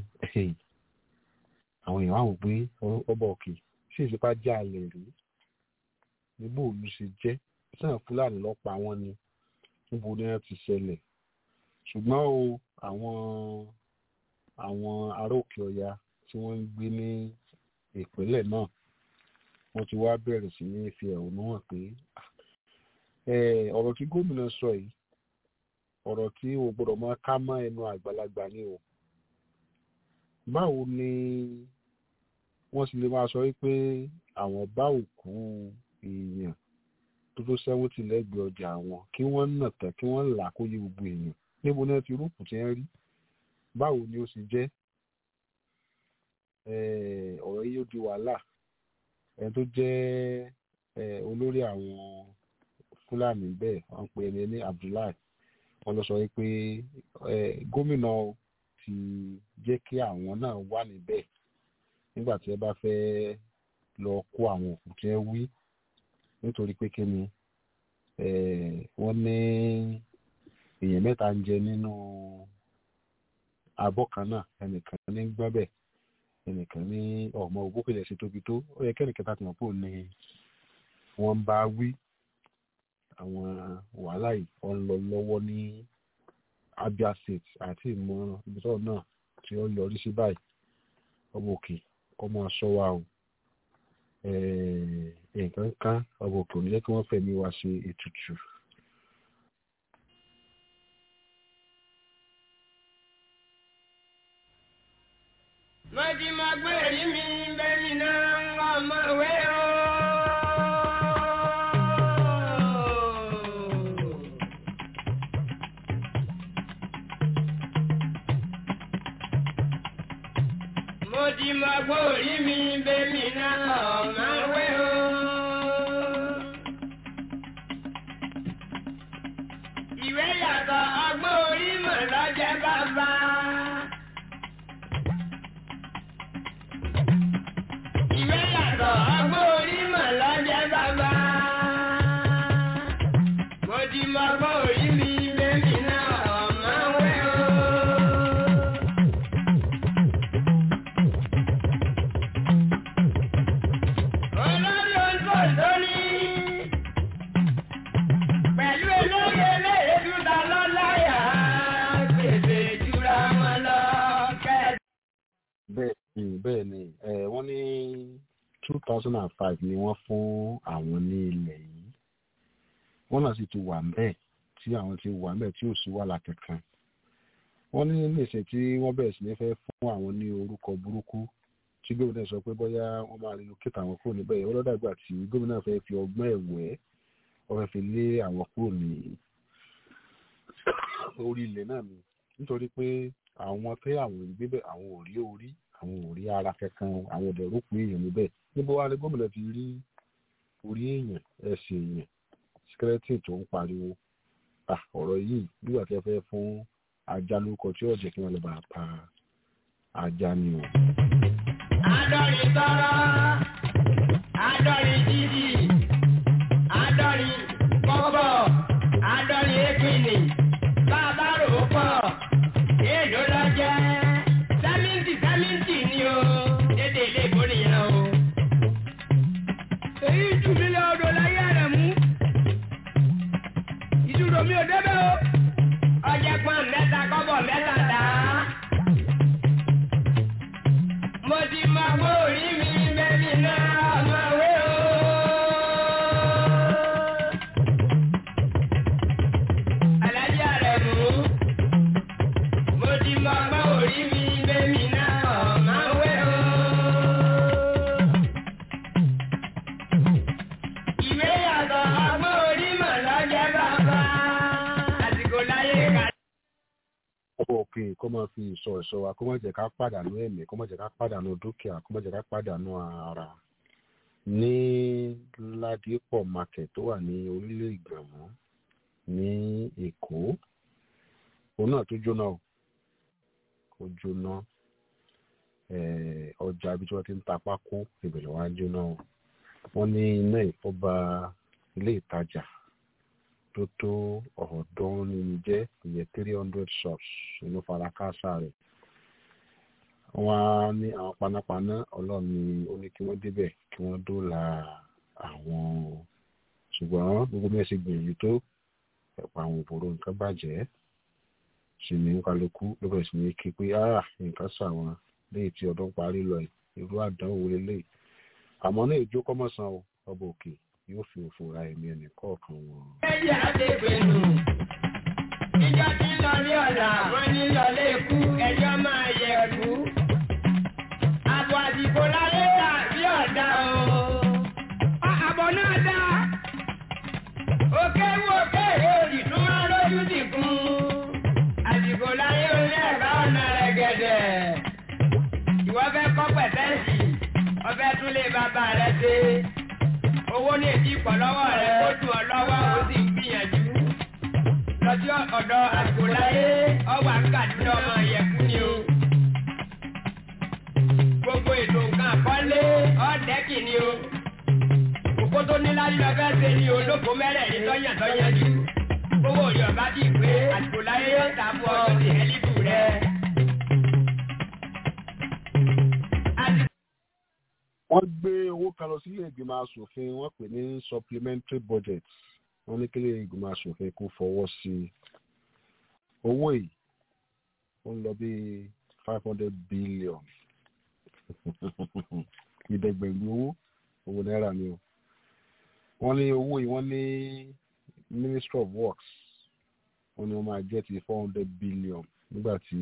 àwọn èèyàn àwọn pé ọba òkè ṣì ìṣèpá já alẹ̀ rí níbo òlu ṣe jẹ́ sàn fúlàní lọ́pàá wọn ni níbo ni wọ́n ti ṣẹlẹ̀ ṣùgbọ́n o àwọn àwọn ará òkè ọya tí wọ́n ń gbé ní ìpínlẹ̀ náà wọ́n ti wá bẹ̀rẹ̀ sí ní fi ẹ̀hónú hàn pé ọ̀rọ̀ tí gómìnà sọ yìí ọ̀rọ̀ tí o gbọ́dọ̀ máa ká mọ́ ẹnu àgbàlagbà ni o báwo ni wọ́n sì lè máa sọ wípé àwọn bá òkú èèyàn tó tó sẹ́wọ́ntì lẹ́gbẹ̀ẹ́ ọjà àwọn kí wọ́n nà tán kí wọ́n là kó yé gbogbo èèyàn níbo náà ti rúùpù tí wọ́n rí báwo ni ó sì jẹ́ ọ̀rọ̀ yìí ó di wàhálà ẹni tó jẹ́ olórí àwọn fúlàní bẹ́ẹ̀ wọ́n pe ẹni ní Abdullahi wọ́n lọ sọ wípé gómìnà ti jẹ́ kí àwọn náà wà níbẹ̀ nígbà tí ẹ bá fẹ́ lọ kó àwọn òkú tí ẹ wí nítorí pé kí ni wọ́n ní èèyàn mẹ́ta ń jẹ nínú abọ́ kan náà ẹnìkan ní gbọ́bẹ̀ ẹnìkan ní ọmọ ògbókèlè ṣe tóbi tó ó yẹ kẹ́nìkan tá ti mọ̀ pé òun ni wọ́n ń bá wí àwọn wàhálà yìí wọ́n ń lọ lọ́wọ́ ní Abia State àti ìmọ̀ ibi tó náà tí ó yọrí sí báyìí ọmọ òkè ọmọ aṣọ wa o nǹkan kan ọmọ òkè ò ní jẹ́ kí wọ́n fẹ̀mí wa ṣe ètùtù. Mọ̀tí máa gbé èrí mi bẹ́ẹ̀ni náà ń wá ọmọ ìwé o. Mọ̀tí máa gbé èrí mi bẹ́ẹ̀ni náà ọmọ ìwé o. Ìwé yàtọ̀ ọgbọ́n orí mọ̀ lọ́jẹ́ bàbá. Ìwé yàtọ̀ ọgbọ́n orí mọ̀ lọ́jẹ́ bàbá. Mo ti mọ ọgbọ́n orí mi bébì náà ọmọ wẹ́ o. Olórí oṣù lórí. bẹ́ẹ̀ ni eh, wọ́n ní two thousand and five ni wọ́n fún àwọn ní ilẹ̀ yìí wọ́n náà sì ti wà ńbẹ̀ tí àwọn ti wà ńbẹ̀ tí ò sí wàhálà kankan wọ́n ní níṣẹ́ tí wọ́n bẹ̀rẹ̀ sí ní fẹ́ fún àwọn ní orúkọ burúkú tí gómìnà sọ pé bóyá wọ́n máa relocate àwọn kúrò níbẹ̀ yẹn ọlọ́dàgbà tí gómìnà fẹ́ fi ọgbọ́n ẹ̀wẹ́ wọ́n fẹ́ fi lé àwọn kúrò ní orí ilẹ̀ náà ni nítorí pé àwọn tẹ́ àwọn ìgbé bẹ̀ àwọn ò rí orí àwọn ò rí ara kankan àwọn ọ̀dẹ̀ rò pé èèyàn níbẹ̀ níbo wá ní gómìnà ti rí orí èèyàn ẹsẹ̀ èèyàn skeleton tó ń pariwo Ah, ọ̀rọ̀ yìí nígbà tí ẹ fẹ́ fún ajá lórúkọ tí ọ̀jẹ̀ kí wọ́n lè bá a pa ajá ni o. Adọ́rin tọ́rọ́, adọ́rin jíjì, adọ́rin kọ́bọ̀, adọ́rin épìnì, bàbá rò ó pọ̀, èèlò lọ jẹ́, sẹ́mìntì sẹ́mìntì ni o, dédé ilé ìbò nìyẹn o. Èyí jù mí lọ odò láyé rẹ̀ mú. Ìdúró mi ò débẹ̀ o. Ọjà pọ́n mẹ́ta kọ́bọ̀ mẹ́ta dá. Mo ti máa gbọ́ orí mi bẹ́bí náà ọmọ wé o. Alájà rẹ̀ mú. Mo ti máa gbọ́ orí mi bẹ́bí náà ọmọ wé o. Ìwé yàtọ̀ ọgbọ́n orí mọ̀ lọ́jẹ́ bàbá. Àsìkò láyé ká. ọkọ̀ òkè kó máa fi ìsọ ẹ̀ṣọ́ wa kó má jẹ́ ká pàdánù ẹ̀mí kó má jẹ́ ká pàdánù dúkìá kó má jẹ́ ká pàdánù ara ní ládìpọ̀ market tó wà ní orílẹ̀ ìgbàmọ́ ní èkó òun náà tó jóná o ó jóná eh, ọjà ibi tí wọ́n ti ń ta pákó ìbẹ̀rẹ̀ wá jóná o wọ́n ní iná ìfọ́ba ilé ìtajà tó tó ọ̀ọ́dúnrún jẹ́ ìyẹn three hundred shops inú farakásá rẹ̀ wọ́n á ní àwọn panápaná ọlọ́run ni ó ní kí wọ́n débẹ̀ kí wọ́n dóòlà àwọn ṣùgbọ́n gbogbo bí ẹ ṣe gbìyànjú tó ẹ̀pọ̀ àwọn òbòrò nǹkan bàjẹ́ sì ní kálukú ló bẹ̀rẹ̀ sí ní kí pé ah nǹkan sàwọn léyìí tí ọdún parí lọ yìí irú àdánwò lélẹ́yìí àmọ́ náà ìjó kọ́mọ̀sán o ọba òkè yóò fi òfò ra ẹ̀mí ẹnì kọ̀ọ̀kan wọn. Ẹyẹ àdébẹ̀nù. Ìjọ tí ń lọ ní ọ̀la, wọ́n ní lọlé ikú, ẹjọ́ máa yẹ ẹ̀kú. Àbọ̀ àdìbò láyé dà bí ọ̀dà o. Àbọ̀ náà dá. Òkè wò òkè òdì tún máa lójú dìkun. Àdìbò láyé orí ẹ̀bá ọ̀nà rẹ̀ gẹ̀dẹ̀. Ìwọ fẹ́ kọ́ pẹ̀tẹ́sì, ọbẹ̀ tún lè bàbá rẹ̀ ṣe owó ní èdè ìpọ̀ lọ́wọ́ rẹ̀ kó dùn ọ́ lọ́wọ́ ó sì ń gbìyànjú. lọ́jọ́ ọ̀dọ̀ àgbòláyé ọwà kàdúrà ọmọ ìyẹ̀kú ni o. gbogbo ètò nǹkan àkọ́lé ọ̀dẹ́kì ni o. òkú tó ní láti lọ fẹ́ ṣe ni olóko mẹ́rẹ̀ẹ̀rin tọ́yàn tọ́yàn jù. owó yorùbá ti pé àgbòláyé yóò ta fún ọ sí ẹlíbù rẹ. wọ́n gbé owó kan lọ sílé ìgbìmọ̀ asòfin wọ́n pè ní supplementary budget wọ́n ní kílé ìgbìmọ̀ asòfin kó fọwọ́ sí i owó yìí ó ń lọ bí five hundred billion ìdẹ́gbẹ̀gbẹ̀ owó owó náírà ni o wọ́n ní owó yìí wọ́n ní ministry of works wọ́n ní wọ́n máa jẹ́ ti four hundred billion nígbà tí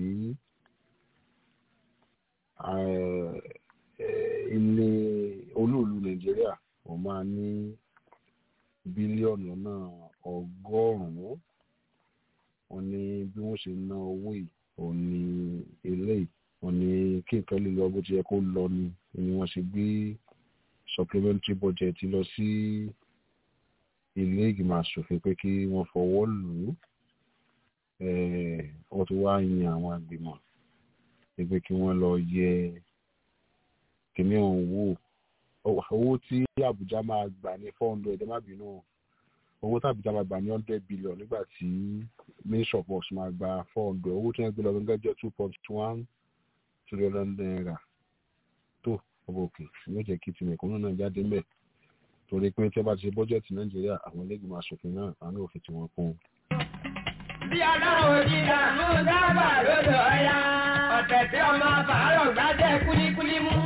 ilé olóòlù nàìjíríà wọ́n máa ní bílíọ̀nù náà ọgọ́rùn-ún wọ́n ní bí wọ́n ṣe ná owó yìí òun ní eléyìí wọ́n ní kí nǹkan lè lọ bó ti yẹ kó lọ ni ni wọ́n ṣe gbé supplementary budget lọ sí ilé ìgbìmọ̀ asòfin pé kí wọ́n fọwọ́ lù ú wọ́n ti wá yan àwọn àgbìmọ̀ pé kí wọ́n lọ yẹ kìíní ọ̀hún wò owó tí Àbújá máa gbà ní four hundred ẹ má bínú owó tí Àbújá máa gbà ní hundred billion nígbà tí ministry of works máa gba four hundred owó tí wọ́n gbé lọ gẹ́gẹ́ jẹ́ two point one trillion naira tó ọba òkè yóò jẹ́ kí tìmẹ̀kúnnù náà jáde mbẹ̀ torí pé tí wọ́n bá ti ṣe bọ́jẹ̀tì Nàìjíríà àwọn ẹlẹ́gbẹ̀mọ aṣòfin náà àwọn òfin tí wọ́n kún un. bí ọlọ́run ò ní ìdààmú dábàá lọ́dọ̀ ọ̀yá. àpẹtẹ ọmọ àbárọ̀ gbádẹ́ kúlíkúlí mú.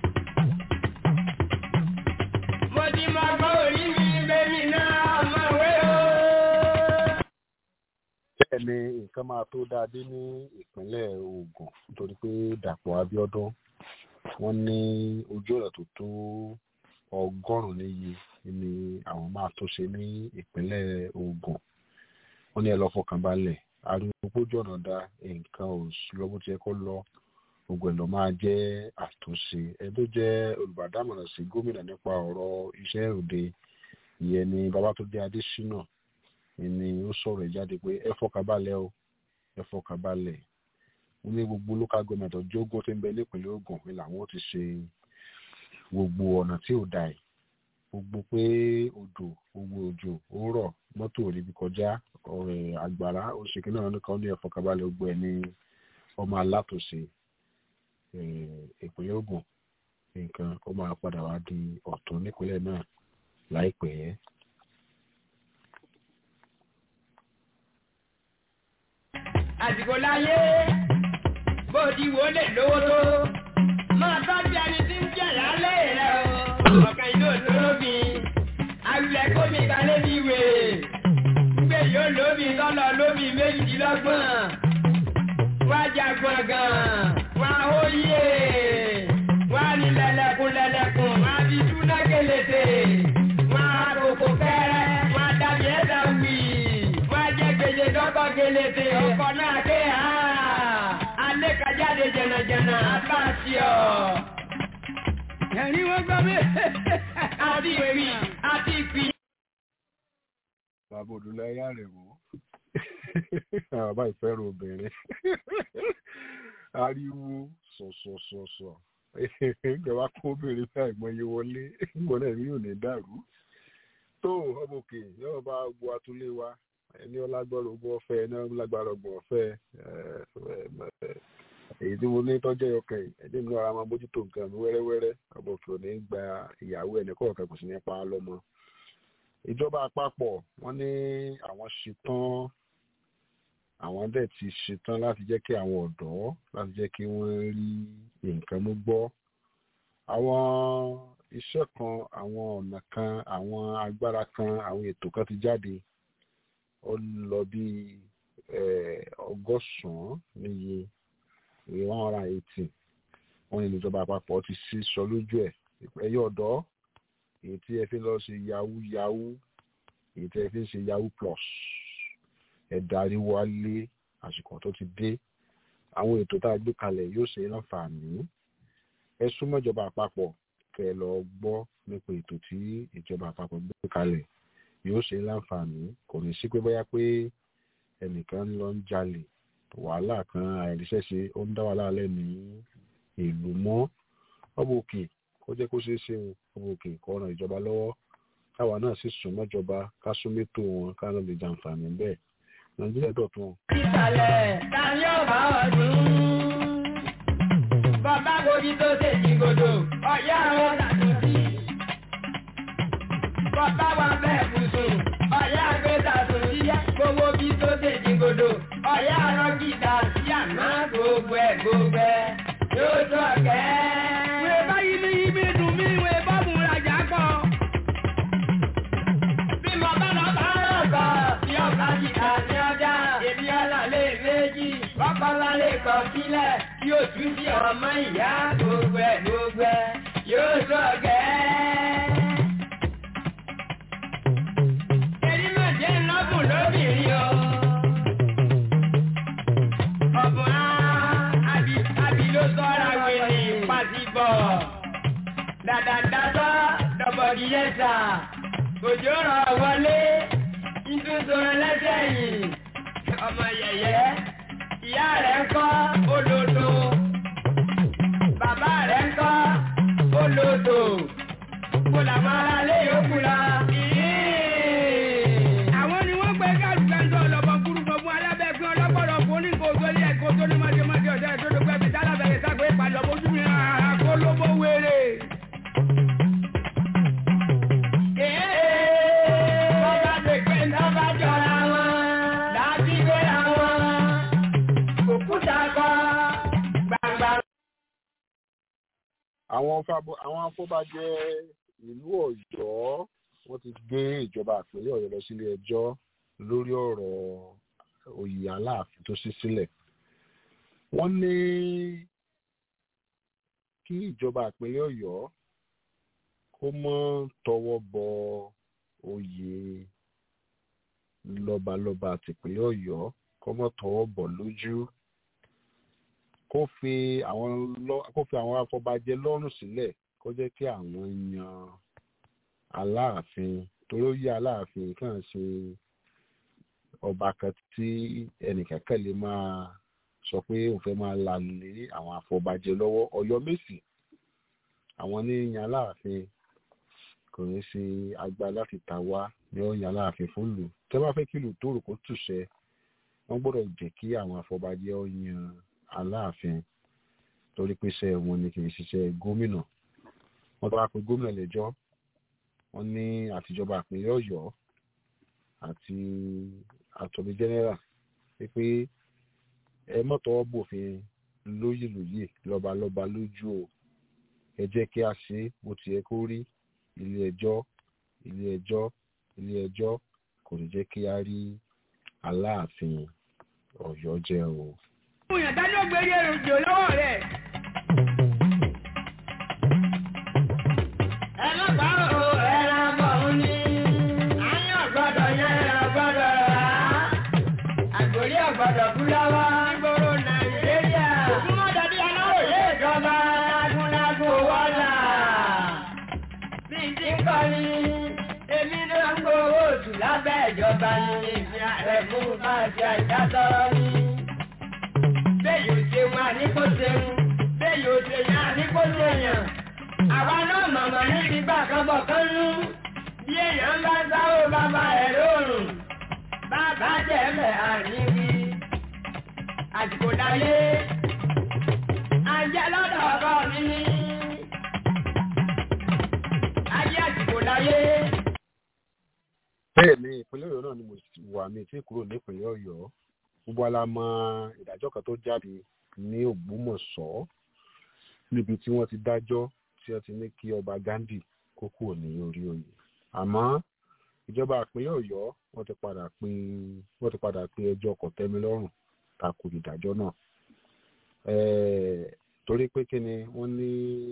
mo ti mọ gbọ́ orí mi bẹ́mi náà ọmọ ìwé o. bẹ́ẹ̀ ni nǹkan máa tó dáadé ní ìpínlẹ̀ Ògùn nítorí pé Dàpọ̀ Abíọ́dún wọ́n ní ojú ọ̀nà tó tó ọgọ́rùn-ún níye ni àwọn máa tó ṣe ní ìpínlẹ̀ Ògùn wọ́n ní ẹ lọ fọkàn balẹ̀ ariwo pójú ọ̀nà da nǹkan ò lọ bó ti yẹ kó lọ gbogbo ẹ̀ lọ máa jẹ́ àtúnṣe ẹ tó jẹ́ olùbádámọ̀ràn sí gómìnà nípa ọ̀rọ̀ iṣẹ́ òde ìyẹn ni Babátúndé Adésínà ni ó sọ̀rọ̀ ẹ̀ jáde pé ẹ fọkàn balẹ̀ o ẹ fọkàn balẹ̀ wọ́n ní gbogbo local government ọjọ́ ogun tí ń bẹ nípìnlẹ̀ Ògùn ni làwọn ti ṣe gbogbo ọ̀nà tí ò da ẹ̀ gbogbo pé odò gbogbo òjò ó rọ̀ mọ́tò ò níbi kọjá ọ̀rẹ́ àgbàrá oṣèké náà nìkan ní ẹ̀fọ́kabalẹ̀ gbogbo ẹ̀ ní ọmọ alátòsí ìpínlẹ̀ Ògùn nǹkan ó máa padà wá di ọ̀tún nípínlẹ̀ náà láìpẹ́. àsìkò láyé bó ti wò lè lówó tó máa tọ́jú ẹni tí ń jẹ̀ lálẹ́ rẹ̀ o ọ̀kan ìlú òtólóbi awilẹ̀ kómi kalẹ̀ bí wèrè gbé yóò lóbi tọ́lọ̀ lóbi méjìdínlọ́gbọ̀n wá jagun gan wá óyè wá ní lẹ́lẹ́kùn lẹ́lẹ́kùn wá fi túná kélété wá kókó kẹ́rẹ́ wá dàbí ẹ̀dá wì wá jẹ́ gbèjè dọ́kọ̀ kélété ọkọ̀ náà ké ha alẹ́ kájáde jẹ̀nàjẹ̀nà bá a ṣe ọ̀ ẹ̀rín wọ́n gbọ́ mi. àti ìpì àti ìpì. bàbá òdùlẹ̀ ayá rẹ̀ wò bàbá ìfẹ́ràn obìnrin ariwo sọ̀sọ̀sọ̀sọ̀ ìjọba kó obìnrin fún àìmọye wọlé ìgbọ́n náà mi ò ní dàrú tó ọmọ òkè yóò bá gbọ́ atúlé wa ẹni ọlágbọ́rọ̀ ogun ọ̀fẹ́ ẹni ọlágbára ọgbọ̀n ọ̀fẹ́ èyí tí mo ní tọ́jú ẹ̀yọkẹ́ ẹ̀dí mi ara máa bójútó nǹkan mi wẹ́rẹ́wẹ́rẹ́ ọmọ òkè ò ní gba ìyàwó ẹnì kọ̀ọ̀kan kò sì ní pa á lọ́mọ. ìjọba àpapọ̀ wọ́n ní àwọn ṣetán àwọn dẹ̀ ti ṣetán láti jẹ́ kí àwọn ọ̀dọ́ láti jẹ́ kí wọ́n rí nǹkan mú gbọ́. àwọn iṣẹ́ kan àwọn ọ̀nà kan àwọn agbára kan àwọn ètò kan ti jáde ó lọ bí ọgọ́sàn-án níye one hundred and eighty wọ́n ní ìjọba àpapọ̀ ti sí sọ lójú ẹ̀ ẹ̀yọ́ ọ̀dọ́ èyí tí ẹ fi lọ ṣe yahoo yahoo èyí tí ẹ fi ń ṣe yahoo plus ẹ darí wálé àsìkò tó ti dé àwọn ètò tá a gbé kalẹ̀ yóò ṣe láǹfààní ẹ súnmọ́ ìjọba àpapọ̀ kẹ́ ẹ lọ gbọ́ nípa ètò tí ìjọba àpapọ̀ gbé kalẹ̀ yóò ṣe láǹfààní kò ní sí pé bóyá pé ẹnìkan lọ ń jalè wàhálà kan àìríṣẹ́ṣe ó ń dá wàhálà lẹ́ ní ìlú mọ́ ọba òkè kó jẹ́ kó ṣeé ṣe ọba òkè kó ran ìjọba lọ́wọ́ káwa náà sì sún mọ́jọba ká sún mẹ́tò wọn ká lọ́ọ́ lè jàǹfààní bẹ́ẹ̀ nàìjíríà dọ̀tun. ìsàlẹ̀ ta ni ọba ọdún. bàbá gòdì tó ṣe jìgòdò ọ̀yá àwọn tàtúntì. bàbá wa bẹ́ẹ̀ bùsùn ọ̀yá àgbẹ̀ tàtúntì gbogbo bí tó ṣe jìgòdò ọ̀yá àrọ́ gìdá sí àná gbogbo ẹ̀ gbogbo ẹ̀ yóò tó ọ̀kẹ́. wẹ́ẹ́ báyìí ní ibi dùn mí wẹ́ẹ́ bá mú rajà kọ́. bí mo bá lọ bá rọ̀ kọ́ bí ọ̀gá jìdá ní ọjà èmi ọ̀là lè méjì bọ́kọ́lá lè kọ́ sílẹ̀ tí yóò tún sí ọmọ ìyá gbogbo ẹ̀ gbogbo ẹ̀ yóò tó ọ̀kẹ́. Èyí máa jẹ́ lọ́gùn lóbìnrin o. Ọ̀bùn á àbí àbí ló sọ́ra wèrè pàṣípọ̀. Dàdàdàtọ́ dọ̀bọ̀dì yẹ́sà. Òjò rọ̀ wọlé. Ìtúnṣọ̀rọ̀ lẹ́sẹ̀ yìí. Ọmọ yẹ̀yẹ́. Ìyá rẹ̀ ń kọ́ olódo. Bàbá rẹ̀ ń kọ́ olódo. Kó làwọn aráalé yòókù lọ. Àwọn ni wọ́n gbé kálukẹ́ńtọ́ ọlọ́bọ kúrúkọ fún alábẹ́gbẹ́ ọlọ́pọ̀lọ́ fún oníkó ojúlé ẹ̀kọ́ tó ní mọ́jọ́mọ́jọ́ ọ̀dọ́ ẹ̀ tó ló gbẹ́bí tálábẹ̀rẹ̀ sáko ìpàdé ojú mi àkólóbó wéré. Bọ́lá dé àwọn fábọ àwọn afọbajẹ ìlú Ọ̀yọ́ wọ́n ti gbé ìjọba ìpínlẹ̀ Ọ̀yọ́ lọ sílé ẹjọ́ lórí ọ̀rọ̀ oyè Aláàfin tó ṣí sílẹ̀ wọ́n ní kí ìjọba ìpínlẹ̀ Ọ̀yọ́ kó mọ́ tọwọ́ bọ oyè lọ́balọ́ba tìpínlẹ̀ Ọ̀yọ́ kó mọ́ tọwọ́ bọ̀ lójú kó fi àwọn lọ- kó fi àwọn afọbajẹ lọ́rùn sílẹ̀ kó jẹ́ kí àwọn yan aláàfin torí ó yẹ aláàfin kàn ṣe ọba kan tí ẹnìkankan lè máa sọ pé òun fẹ́ máa lalè àwọn afọbajẹ lọ́wọ́ Ọ̀yọ́ Mèsì àwọn ní yan aláàfin kò ní ṣe agbára láti ta wá ní ó yan aláàfin fún lù tẹ́ bá fẹ́ kí lù tó rò kó túṣẹ wọ́n gbọ́dọ̀ jẹ́ kí àwọn afọbajẹ ó yan aláàfin torí pé iṣẹ́ wọn ni kì í ṣiṣẹ́ gómìnà wọ́n tó wá pe gómìnà lẹ́jọ́ wọ́n ní àtijọba ìpínlẹ̀ Ọ̀yọ́ àti attorney general pé ẹ mọ̀tọ́ bòfin lóyè lóyè lọ́balọ́ba lójú o ẹ jẹ́ kí a ṣe é bó ti yẹ kó rí ilé ẹjọ́ ilé ẹjọ́ ilé ẹjọ́ kò ní jẹ́ kí a rí aláàfin Ọ̀yọ́ jẹ́ o. Òyìn dájú ògbèrè èròjò lọ́wọ́ rẹ̀. Ẹlọ́pàá o, ẹran bọ̀ ń ní. Àyàn gbọ́dọ̀ yẹn ẹran gbọ́dọ̀ rà á. Àgbòrí ọ̀gbọ́dọ̀ kú lọ́wọ́. Ìgboro Nàìjíríà. Ògúnmọ́ dàbí aláròyé ìjọba lágúnlágún wọ́là. Bí ti ń kọ́ni, èmi náà ń gbowó oṣù lábẹ́ ìjọba ní ìfẹ́ ààrẹ fún bá a ṣe àìdásọ́rọ́ ní bẹ́ẹ̀ yóò ṣe wọn àníkó ṣeun bẹ́ẹ̀ yóò ṣe yàn àníkó ṣèyàn. àwa náà mọ̀mọ́ níbi gbà kan bọ̀ kán nú bí èèyàn bá sáwó bàbá ẹ̀ lóòrùn bàbá jẹ̀mẹ̀ àníwí. àsìkò láyé ajẹ́ lọ́dọ̀ ọkọ mi ní. ayé àsìkò láyé. bẹ́ẹ̀ ni ìpínlẹ̀ Ọ̀yọ́ náà ni mo wà mí tí kúrò nípínlẹ̀ Ọ̀yọ́ gbogbo ala mọ ìdájọ́ kan tó jáde ní Ògbómọ̀ṣọ́ níbi tí wọ́n ti dájọ́ tí wọ́n ti ní kí ọba Gandhi kó kúrò ní orí oyè àmọ́ ìjọba ìpínlẹ̀ Ọ̀yọ́ wọ́n ti padà pé wọ́n ti padà pé ẹjọ́ kòtẹ́milọ́rùn tako ìdájọ́ náà Eh, torí pé kí ni wọ́n ní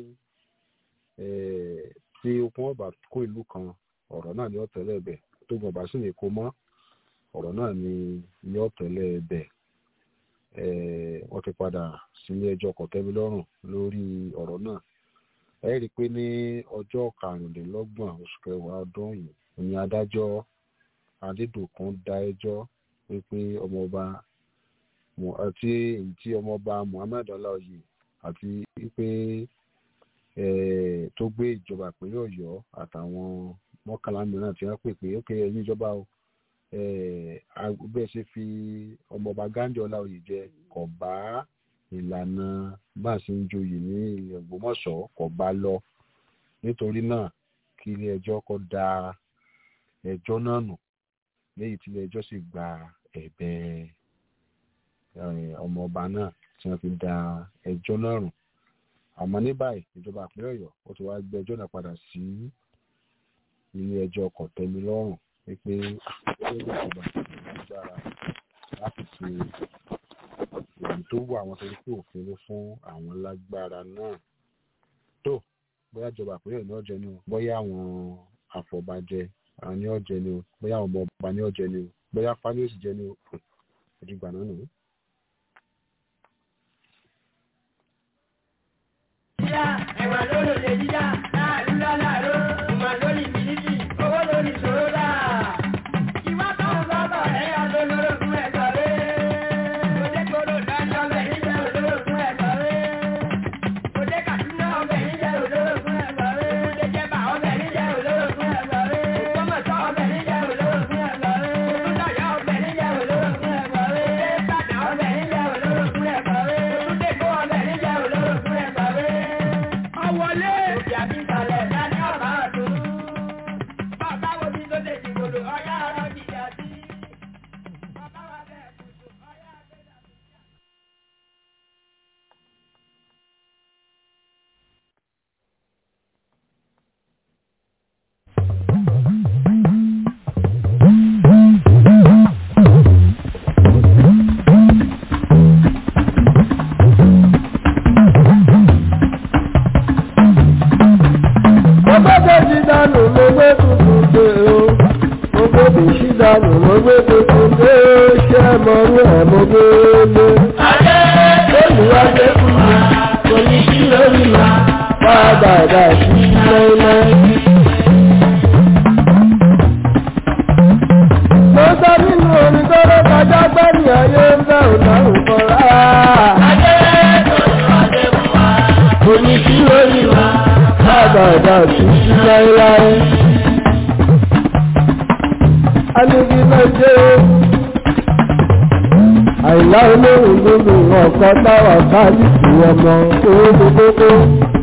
eh, tí okun ọba kó ìlú kan ọ̀rọ̀ náà ni ó tẹ̀lé ẹ̀bẹ̀ tó gbọ̀n bá sì lè kó mọ́ ọ̀rọ̀ náà ni yóò tẹ̀lé ẹ̀bẹ̀ wọ́n ti padà sílé ẹjọ́ kọ̀tẹ́milọ́rùn lórí ọ̀rọ̀ náà ẹ rí i pé ní ọjọ́ karùndínlọ́gbọ̀n oṣù kẹwàá ọdún yìí ni adájọ́ adédọ̀kun dá ẹjọ́ wípé ọmọọba Mu- àti èyí tí ọmọọba muhammed ọláòyè àti wípé eh, tó gbé ìjọba ìpínlẹ̀ ọ̀yọ́ àtàwọn mọ́kànlá mìíràn tí wọ́n pè pé ó kéré ẹ̀yìn ìjọba o eh, a- bẹ́ẹ̀ ṣe fi ọmọọba gandhi ọláòyè jẹ kò bá ìlànà bá a ṣe ń joyè ní ilẹ̀ ògbómọ̀ṣọ́ kò bá lọ nítorí náà kí ilé ẹjọ́ kó da ẹjọ́ náà nù léyìí tí ilé ẹjọ́ sì gba ẹ̀bẹ̀ eh, ọmọọba náà tí wọ́n fi da ẹjọ́ náà rùn àmọ́ ní báyìí ìjọba ìpínlẹ̀ ọ̀yọ́ ó ti wá gbé ẹjọ́ náà padà sí ilé ẹjọ́ kọ̀tẹ́milọ́rùn wípé ó lè ìjọba agbára láti ṣe èyí tó wù àwọn torí pé òfin ló fún àwọn lágbára náà tó bóyá ìjọba ìpínlẹ̀ ní ọ̀jẹ̀ ni o bóyá àwọn àfọ̀bàjẹ́ àwọn ní ọ̀jẹ̀ ni o bóyá àwọn ọmọ ọba ní ọ̀jẹ̀ ni o bóyá fáníọ̀sì jẹ́ ni o ìdìgbà náà nù. jíjá ẹ̀wà lórí olè jíjá láàrú láàrú ìmọ̀ lórí bìlítì owó lórí ìṣòro dà. ìwà tó ń bọ̀ bọ̀ ẹ̀ ọdún lóró fún ẹ̀kọ́ rẹ̀. òde koro lọ́jọ́ bẹ̀ níjẹ́ olóró fún ẹ̀kọ́ rẹ̀. òde kàdúnà ọbẹ̀ níjẹ́ olóró fún ẹ̀kọ́ rẹ̀. òde jẹba ọbẹ̀ níjẹ́ olóró fún ẹ̀kọ́ rẹ̀. ògbómọ̀ṣọ́ ọbẹ̀ níjẹ́ olóró fún ẹ̀kọ́ rẹ̀. òtúndọ̀yọ́ ọbẹ̀ níjẹ́ olóró fún ẹ̀kọ́ rẹ̀. òde ìbàdàn ọbẹ̀ níjẹ́ olóró fún ẹ̀kọ́ rẹ̀. òtúndèkó ọbẹ̀ níjẹ́ olóró fún ẹ̀kọ́ rẹ̀. ọwọlé. òbí àbí mo gbé tuntun dé ṣé mo rí ẹ̀ mo gbé lé. olùwádé fún wa kò ní sí lórí wa wá bàdà sí láéláé. mo sọ nínú orin tó ló kọjá gbẹ́ni ayé ń bẹ̀ ò lọ́rùn kan rárá. kò ní sí lórí wa wá bàdà sí láéláé anigi náà jẹ́ àìlá olóhùn gbogbo ọ̀kan táwà káàdìsì ọmọ owó gbogbo.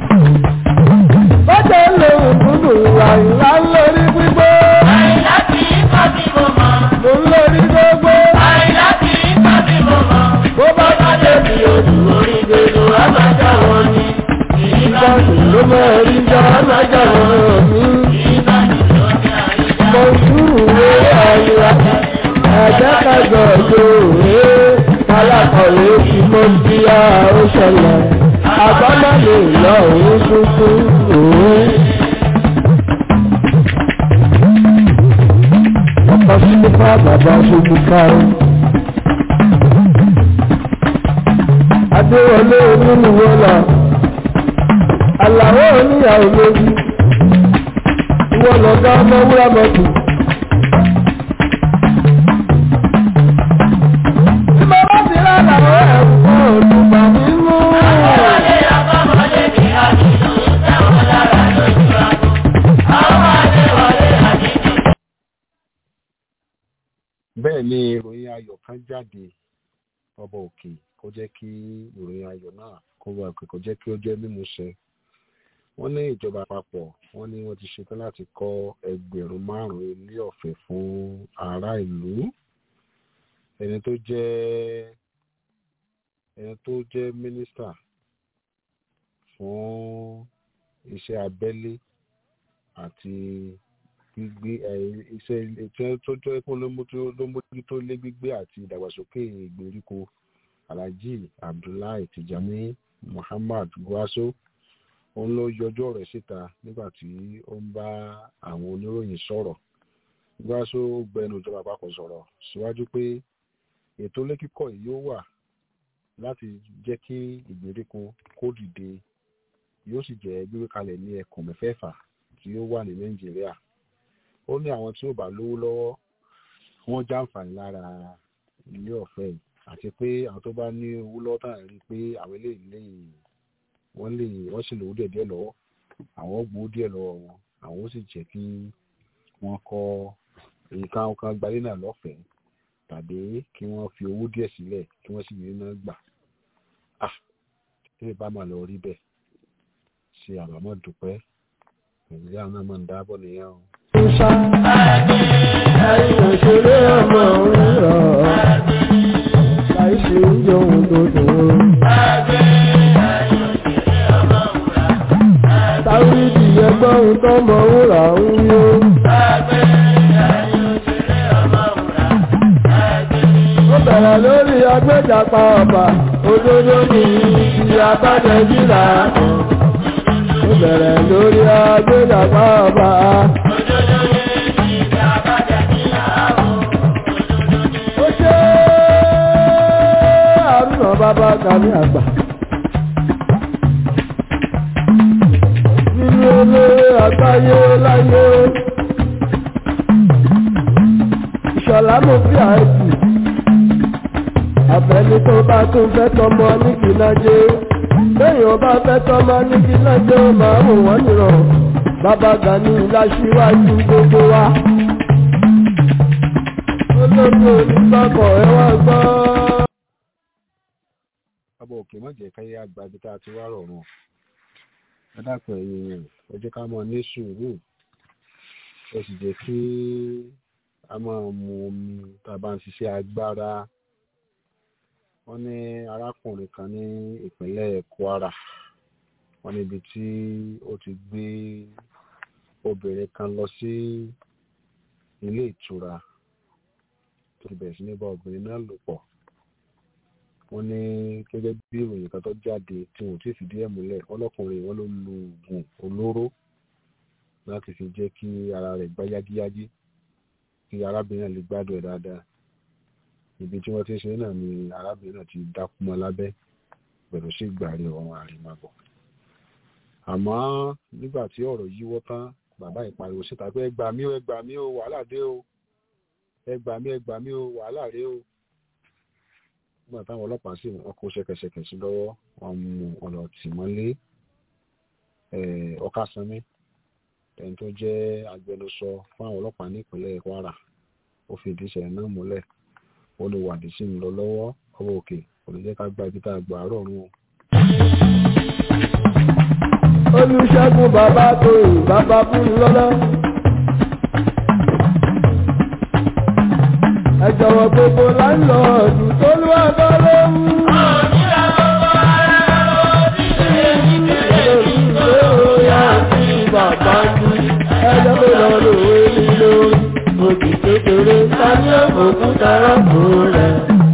bọ́jà olóhùn gbogbo àìlá lórí gbígbó. mo ń lórí gbogbo. bó bá bá débi odò orí gbogbo alájà wọn ni. ìgbà tó ló mọ̀ rí jọ alájà wọn ni mo súwé àyà àjàkàjọ òjòrè alákọ̀wé tí mo ti á ó ṣẹlẹ̀ àbámọ́lé lọ òun tuntun òun. ọkọ̀ sílífà bàbá ṣubú kárí. adéwọlé onílùwọ́ lọ àlàó oníyàwó lójú ìwọ lọ̀gá ọmọ wúrà mọ́tò. Tí mo bá ti rà làwọn ẹ̀kọ́ olùgbà nínú. bẹ́ẹ̀ ni ìròyìn ayọ̀ kan jáde ọba òkè kó jẹ́ kí ìròyìn ayọ̀ náà kó wà pé kó jẹ́ kí ó jẹ́ mímúṣẹ wọ́n ní ìjọba àpapọ̀ wọ́n ní wọ́n ti ṣetán láti kọ́ ẹgbẹ̀rún márùn-ún ilé ọ̀fẹ́ fún ará ìlú ẹni tó jẹ́ ẹni tó jẹ́ mínísítà fún iṣẹ́ abẹ́lé àti gbígbé iṣẹ́ iṣẹ́ tó jẹ́ pé ló mójútó lé gbígbé àti ìdàgbàsókè ìgbèríko alhaji abdullahi tijani muhammad gwaso òun ló yọjú ọ̀rọ̀ síta nígbà tí ó ń bá àwọn oníròyìn sọ̀rọ̀ gbáṣó gbẹnu ìjọba àpapọ̀ sọ̀rọ̀ síwájú pé ètò ilé kíkọ́ yìí yóò wà láti jẹ́ kí ìgbèríko kó dìde yóò sì jẹ́ gbígbé kalẹ̀ ní ẹkùn mẹ́fẹ̀ẹ̀fà tí ó wà ní nàìjíríà ó ní àwọn tí ò bá lówó lọ́wọ́ wọ́n jàǹfààní lára ilé ọ̀fẹ́ yìí àti pé àwọn tó bá ní owó lọ́wọ́ tàn rí pé àwọn eléyìí lè wọ́n lè wọ́n sì lówó díẹ̀ díẹ̀ lọ́wọ́ àwọn gbowó díẹ̀ lọ́wọ́ wọn àwọn ó sì jẹ́ kí wọ́n kọ́ nǹkan kan gbalé náà lọ́fẹ̀ẹ́ tàbí kí wọ́n fi owó díẹ̀ sílẹ̀ kí wọ́n sì ní iná gbà ah tí lè bá máa lọ rí bẹ́ẹ̀ ṣe àbámọ̀ dúpẹ́ nàìjíríà náà máa ń dábọ̀ nìyẹn o. Ṣá ẹ̀yìn òṣèré ọmọ òun rọ̀ láì ṣe ń jẹ ohun tó dùn. Táwídì ẹgbọ́n ohun tó mọ wúrà ń yó. Ó bẹ̀rẹ̀ lórí agbẹ́jàpá ọba, òdodo ní ti abájẹ́jìlá. Ó bẹ̀rẹ̀ lórí agbẹ́jàpá ọba. Ó ṣe àrùnà bàbá kàmí àgbà. Nínú olóore àgbáyé láyé. Ìṣọ̀lá mo fi àìsí. Àbẹ̀ni tó bá tún fẹ́ tọmọ ní kìlájé. Lẹ́yìn ọba fẹ́ tọmọ ní kìlájé ó máa mú wọ́n nìrọ̀. Bàbá Gani láṣíwájú gbogbo wa. Olóògbé onígbàgbọ́ ẹ wá gbọ́. ọba òkè má jẹ́ káyé àgbà ibi tá a ti wá rọrùn ẹ dákun ẹ̀yin yẹn ẹ jẹ́ ká máa ní sùúrù ẹ sì jẹ́ kí a máa mu omi tá a bá ń ṣiṣẹ́ agbára wọ́n ní arákùnrin kan ní ìpínlẹ̀ Kwara wọ́n níbi tí ó ti gbé obìnrin kan lọ sí ilé ìtura tó ti bẹ̀rẹ̀ sí ní bá obìnrin náà lò pọ̀ wọ́n ní gẹ́gẹ́ bí ìròyìn kan tó jáde tí wọ́n ti fìdí ẹ̀ múlẹ̀ ọlọ́kùnrin wọn ló lu oògùn olóró láti fi jẹ́ kí ara rẹ̀ gbá yágíyágí kí arábìnrin náà lè gbádùn ẹ̀ dáadáa ibi tí wọ́n ti ń ṣe náà ni arábìnrin náà ti dákú mọ́ lábẹ́ pẹ̀lú sí ìgbàrí ọ̀run àrèmábọ̀ àmọ́ nígbà tí ọ̀rọ̀ yíwọ́ tán bàbá ìpariwo síta pé ẹ gbà mí o ẹ gbà mí o wàhálà dé o ẹ gbà mí ẹ gbà mí o wàhálà ré o nígbà táwọn ọlọ́pàá sì wọ́n kó ṣẹ̀kẹ̀ṣẹ̀kẹ̀ sí lọ́wọ́ wọ́n mú ọ̀nà tì mọ́lé ọ̀kasánmi ẹni tó jẹ́ agbẹnusọ fún àwọn ọlọ́pàá ní ìpínlẹ̀ Kwara ó fi ìdí ìṣẹ̀lẹ̀ náà múlẹ̀ ó lè wádìí sí ń lọ lọ́wọ́ ọwọ́ òkè kò ní jẹ́ ká gba ibi tá a gbà àárọ̀ rún o. olùṣègùn bàbá tó yìí bàbá fún lọ́lọ́. ẹ jọ̀wọ́ gbogbo láńlọ́ọ̀dù tó lù ẹ̀kọ́ ló ń. Bàbá mi, ẹjọ́ tó lọ lòwe mi lórí, òkè kékeré, sáré òkúta rọ́pò rẹ̀.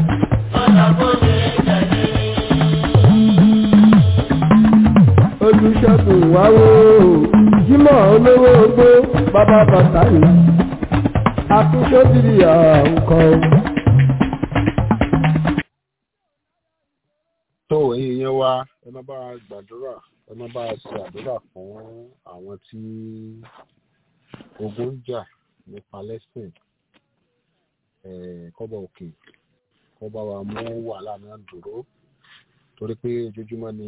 olùṣègùn wáwó jímọ̀ olówó ogbó bàbá bàtàlì akúṣọ́bìrì àǹkọ́. tó ẹ̀yin yẹn wá ẹ má bá a gbàdúrà ẹ má bá a ṣe àdúrà fún àwọn tí ogun ń jà ní Palestine kọ́bọ̀ òkè kọ́bọ̀ wa mú wàhálà náà dúró torí pé ojoojúmọ́ ni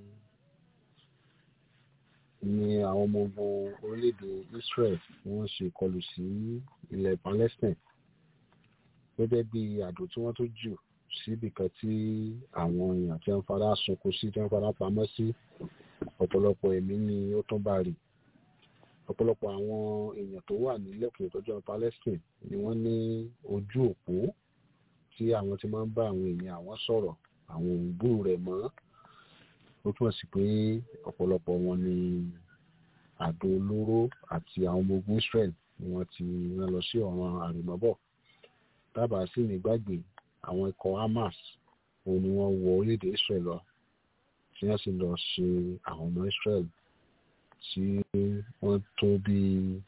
ni àwọn ọmọ ogun orílẹ̀-èdè Israel wọ́n ṣe ìkọlù sí ilẹ̀ Palestine gẹ́gẹ́ bí àdó tí wọ́n tó jù síbi kan tí àwọn èèyàn tí wọ́n fara sunkún sí tí wọ́n fara pamọ́ sí ọ̀pọ̀lọpọ̀ ẹ̀mí ni ó tún bá rí ọ̀pọ̀lọpọ̀ àwọn èèyàn tó wà ní lẹ́kùn ìtọ́jú Palestine ni wọ́n ní ojú òpó tí àwọn ti máa ń bá àwọn èèyàn àwọn sọ̀rọ̀ àwọn òǹgbò rẹ̀ mọ́ ó túmọ̀ sí pé ọ̀pọ̀lọpọ̀ wọn ni àdó olóró àti àwọn ọmọ ogun Israel ni wọ́n ti rán lọ sí ọ̀ràn àrèmọ́bọ̀ dábàá sí ní gbàgbé àwọn ikọ̀ Hamas òun ni wọ́n wọ orílẹ̀-èdè Israel lọ tí wọ́n sì lọ ṣe àwọn ọmọ Israel tí wọ́n tó bí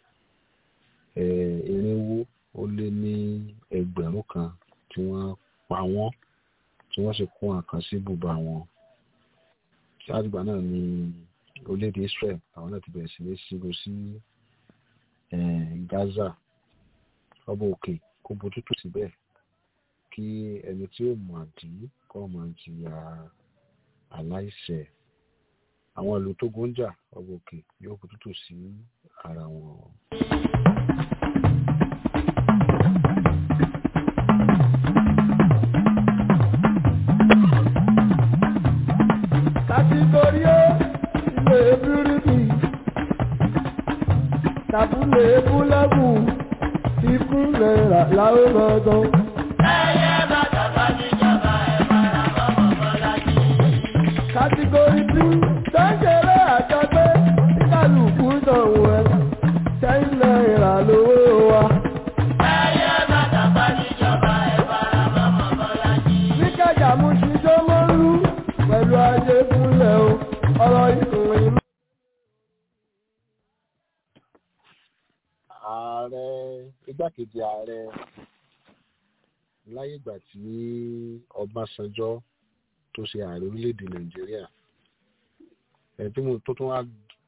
irinwó ó lé ní ẹgbẹ̀rún kan tí wọ́n pa wọ́n tí wọ́n sì kó àkàn sí bùbá wọn ṣáàtìgbà náà ni orílẹ̀-èdè Israel àwọn náà ti bẹ̀rẹ̀ sí ní sígo sí Gaza ọba òkè kó bójútó síbẹ̀ kí ẹni tí ó mọ̀ àdí kọ́ máa jìyà aláìṣẹ̀ àwọn ìlú tó góńjà ọba òkè yóò bójútó sí ara wọn. kàtíkórí ó ilé bíríbì tàbúlé búlẹ́bù ikú náírà láwọn gbọ̀ngàn. kàtíkórí tí sẹ́ńkẹ̀rẹ́ àjọpẹ́ kálukú sanwó ẹ̀ ten náírà lówó wa. ní kájà mú ṣíṣọ́ mọ́rú pẹ̀lú ajé fúnlẹ̀ o ọ̀rọ̀ ìkùnrin. ààrẹ igbákejì ààrẹ láyé ìgbà tí Ọbásanjọ́ tó ṣe ààrẹ orílẹ̀-èdè Nàìjíríà ẹ̀ tí mo tó tún wá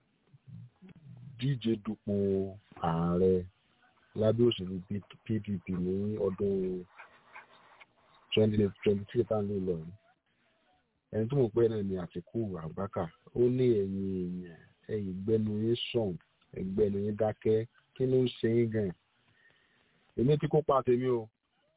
díje dupò ààrẹ lábẹ́ òṣèlú PDP ní ọdún twenty twenty three tá à ń lò lọ yìí ẹni tó mọ̀ pé náà ni Àtìkù Abubakar ó ní ẹ̀yin èèyàn ẹ̀yin gbẹ́nu yín sàn ẹgbẹ́nu yín dákẹ́ kí ló ń ṣe yín gan èmi tí kópa tèmi o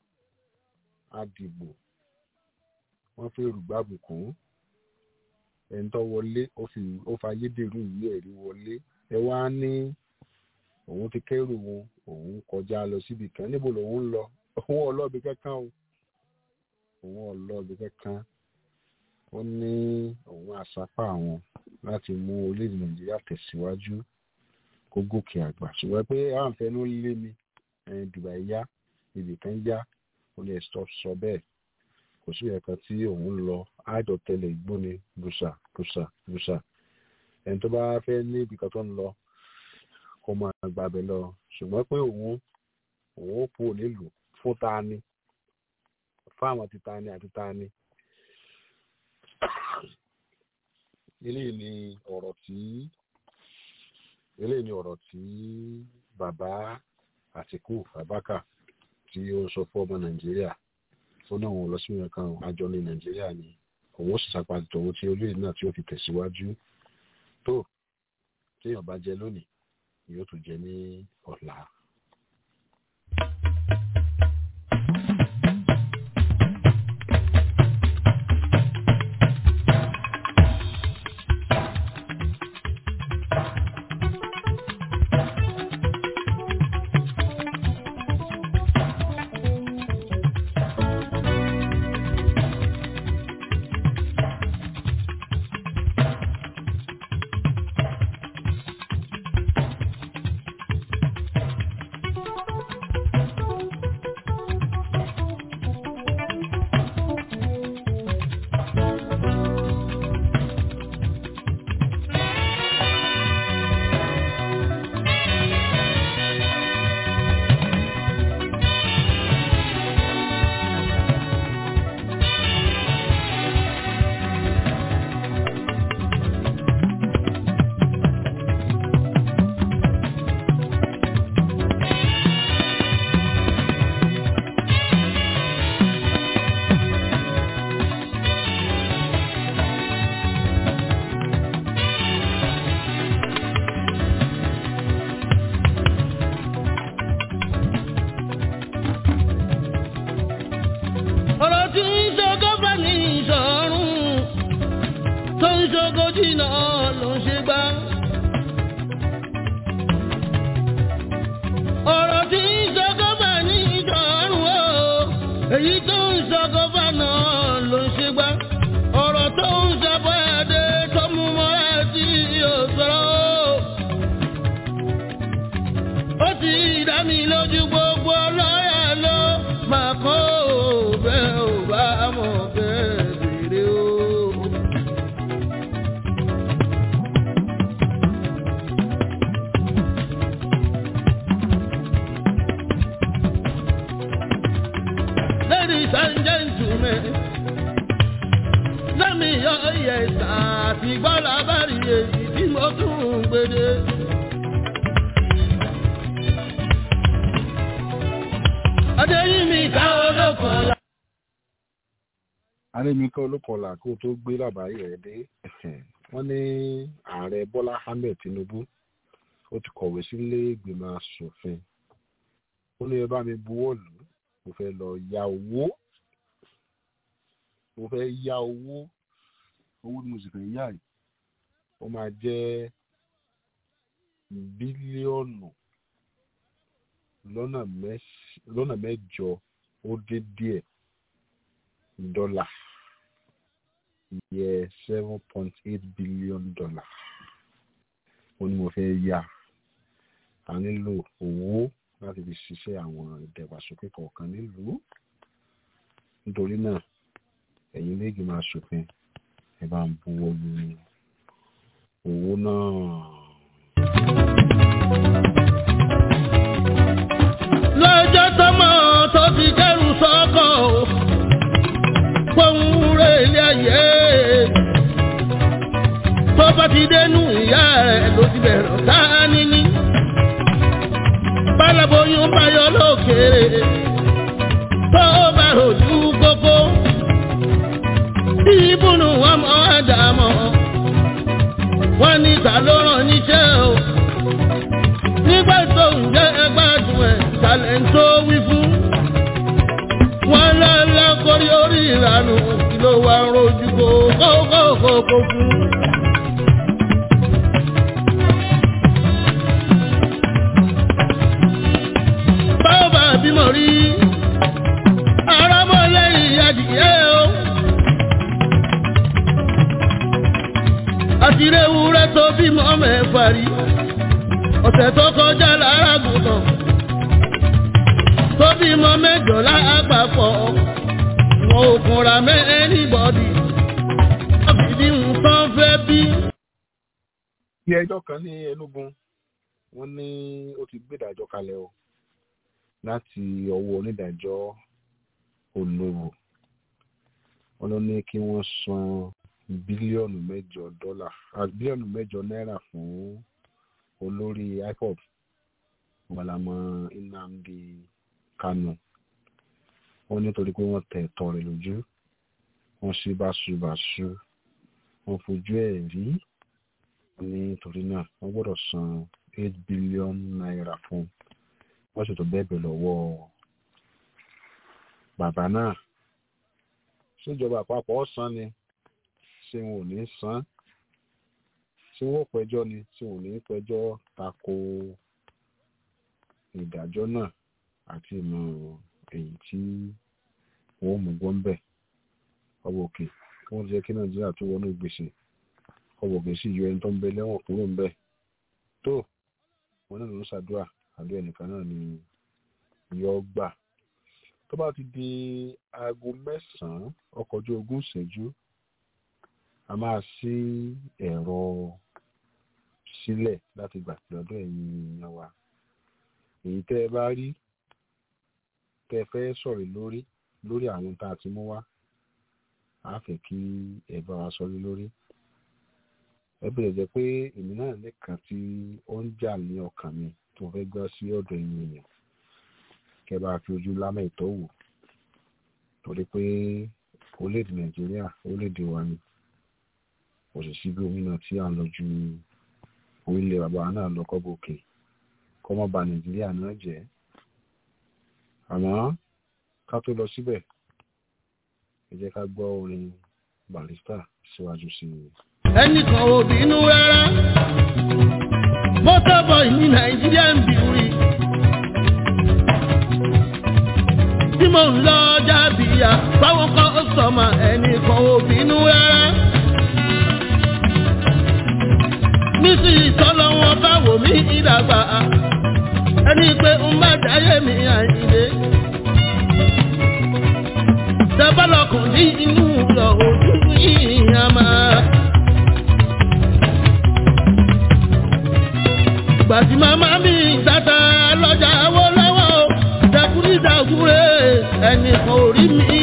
àdìbò wọ́n fi rúgbàbùkún ẹni tó wọlé ó fi ó fa ayédèrú ìwé ẹ̀rí wọlé ẹ wá ní òun ti kẹ́rù wọn òun kọjá lọ síbi kan níbo lòun ń lọ òun ọlọ́ọ̀bì kankan o òun ọlọ́ọ̀bì kankan ó ní òun àsápà àwọn láti mú orílẹ̀-èdè nàìjíríà tẹ̀síwájú kó gòkè àgbà ṣùgbọ́n pé àǹfẹ́ ló lé mi dubai yá ibì kan yá ó lè stop sọ bẹ́ẹ̀ kò sí ẹ̀ka tí òun lọ àjọ tẹlẹ ìgbóni bùsà bùsà bùsà ẹni tó bá fẹ́ ní ibì kan tó ń lọ kó máa gbàbẹ̀ lọ ṣùgbọ́n pé òun òun ó kúrò nílùú fún ta ni fáwọn ti ta ni àti ta ni eléyìí ni ọ̀rọ̀ tí eléyìí ni ọ̀rọ̀ tí bàbá àtìkù abaka tí ó ń sọ fún ọmọ nàìjíríà ó náà wọn lọ sí ìwé kan àjọ ní nàìjíríà ni òun ó sì sapá tòun tí olóyè náà tí ó fi tẹ̀síwájú tó téèyàn bá jẹ lónìí yóò tún jẹ ní ọ̀la. ọ̀rọ̀ tí ń ṣogó bá ní ìṣọ̀rùn tó ń ṣogó jìnnà ló ń ṣe gbá. ọ̀rọ̀ tí ń ṣogó bá ní ìṣọ̀rùn o èyí tó ń ṣogó bá náà ló ń ṣe gbá. ọ̀rọ̀ tó ń ṣàbọ̀ ẹ̀dẹ́ tó mú mọ́ra tí yóò sọ̀rọ̀ o. ó ti dá mi lójú gbogbo ọlọ́yà ló máa kọ́ ò bẹ́ẹ̀ ò bá mọ̀ bẹ́ẹ̀ bèrè o. Ladies and gentlemen, lẹ́mi yọ ìyẹ̀sà àti gbọ́dọ̀ abárí èyí tí mo tún ń gbede. Adéyínmi ká olókun la. arémíkọ́ olókọ̀ọ́lá kó tó gbé làbáyé rẹ̀ dé wọ́n ní ààrẹ bọ́lá ahmed tinubu ó ti kọ̀wé sílé ìgbìmọ̀ asòfin ó ní ẹ bá mi buwọ́ lù ú mo fẹ́ lọ ya owó mo fẹ́ ya owó owó tí mo sì fẹ́ yá yìí ó máa jẹ́ bílíọ̀nù lọ́nà mẹ́s- lọ́nà mẹ́jọ ó dé díẹ̀ dọ́là yẹ seven point eight billion dollar ó ní mo fẹ́ yá a nílò owó láti fi ṣiṣẹ́ àwọn ìdàgbàsókè kọ̀ọ̀kan nílùú nítorí náà ẹ̀yin méjì máa ṣòfin ẹ bá ń buwọ́ lu owó náà. lọ́jọ́ tọ́mọ tó ti kẹ́rù sọ́kọ̀ o fóun rẹ̀ ilé ayé tó bá ti dénú ìyá rẹ̀ ló ti bẹ̀rẹ̀ tá níní bálaboyún báyọ̀ lókèrè tó bá rojú kókó ìbùnú ọmọ àdàmọ́ wọ́n ní ta ló rán níṣẹ́ o nígbà tó ń jẹ́ ẹgbàdùn ẹ̀ talẹ̀ ń tó wí fún. wọ́n lọ́lá kórí orí ìranù kí ló wá rojú kókókókó fún. báwo bá bímọ rí arámọ́lẹ́yìn adìyẹ o. àtìrẹ́wúrẹ́ tó bímọ mẹ́fà rí ọ̀sẹ̀ tó kọjá lára gùnmọ̀ tó bímọ mẹ́jọ lápapọ̀ wọn ò kúnra mẹ́ anybody wọ́n fi bí nǹkan fẹ́ bí. ilé ẹjọ́ kan ní enugu wọ́n ní ó ti gbé ìdájọ́ kalẹ̀ o láti ọwọ́ onídàájọ́ olówó wọn ló ní kí wọ́n san bílíọ̀nù mẹ́jọ dọ́là ah, bílíọ̀nù mẹ́jọ náírà fún olórí ipob gbalama nnamdi kanu wọn nítorí pé wọ́n tẹ̀ ẹ̀tọ́ rẹ̀ lójú wọ́n ṣe báṣubàṣu wọ́n fojú ẹ̀ rí nítorí náà wọ́n gbọ́dọ̀ san eight billion naira fún un wọ́n sì tó bẹ́ẹ̀bẹ̀ lọ́wọ́ bàbá náà ṣèjọba àpapọ̀ san ni ṣé wọn ò ní san ṣé wọn ò pẹjọ́ ni ṣé wọn ò ní pẹjọ́ tako ìdájọ́ náà àti ìmọ̀ èyí tí wọ́n mú gbọ́ ń bẹ̀ ọwọ́ òkè kí wọ́n jẹ́ kí nàìjíríà tó wọnú gbèsè ọwọ́ òkè sì yọ ẹni tó ń bẹ lẹ́wọ̀n kúrò ń bẹ̀ tó wọn náà ló ń ṣàdúrà àdúrà ẹnìkan náà ni yọ gbà tó bá ti di aago mẹ́sàn-án ọkọ̀ ojú ogún ìṣẹ́jú a máa ṣí ẹ̀rọ sílẹ̀ láti gbà pé ọdún ẹ̀yin èèyàn wa èyí tẹ́ ẹ bá rí tẹ́ ẹ fẹ́ sọ̀rọ̀ lórí lórí àwọn tá a ti mú wá a fẹ́ kí ẹ bá wa sọ̀rọ̀ lórí ẹ bẹ̀rẹ̀ jẹ́ pé èmi náà nìkan tí ó ń jà ní ọkàn mi tó fẹ́ gbọ́ sí ọ̀dọ̀ ẹ̀yin èèyàn kẹ́ bá fi ojú lámẹ̀ ìtọ́wò torí pé orílẹ̀-èdè nàìjíríà orílẹ̀-èdè wa ni kò sì sí gómìnà tí à ń lọ ju orílẹ̀ bàbá náà lọ kọ́ gòkè kọ́ mọ́ ba nàìjíríà náà jẹ́ àmọ́ ká tó lọ síbẹ̀ ẹ jẹ́ ká gbọ́ orin barista síwájú sí i. ẹnìkan ò bínú rárá mọ́tọ́bọ̀ ní nàìjíríà ń bìrì tí mò ń lọ jábìyà báwọn kan ó sọmọ ẹnìkan ò bínú rárá nísìnyí tọ́lọ́ wọn bá wò mí ìdàgbà ẹni pé ń bá dáyé mi àyílé tẹ́bọ́lọ́kùn ní inú lọ ojú yìí á máa. gbàtí màmá mi tata lọ́jà wó lọ́wọ́ o dẹkùrí dàgúrè ẹnìkan ò rí mi.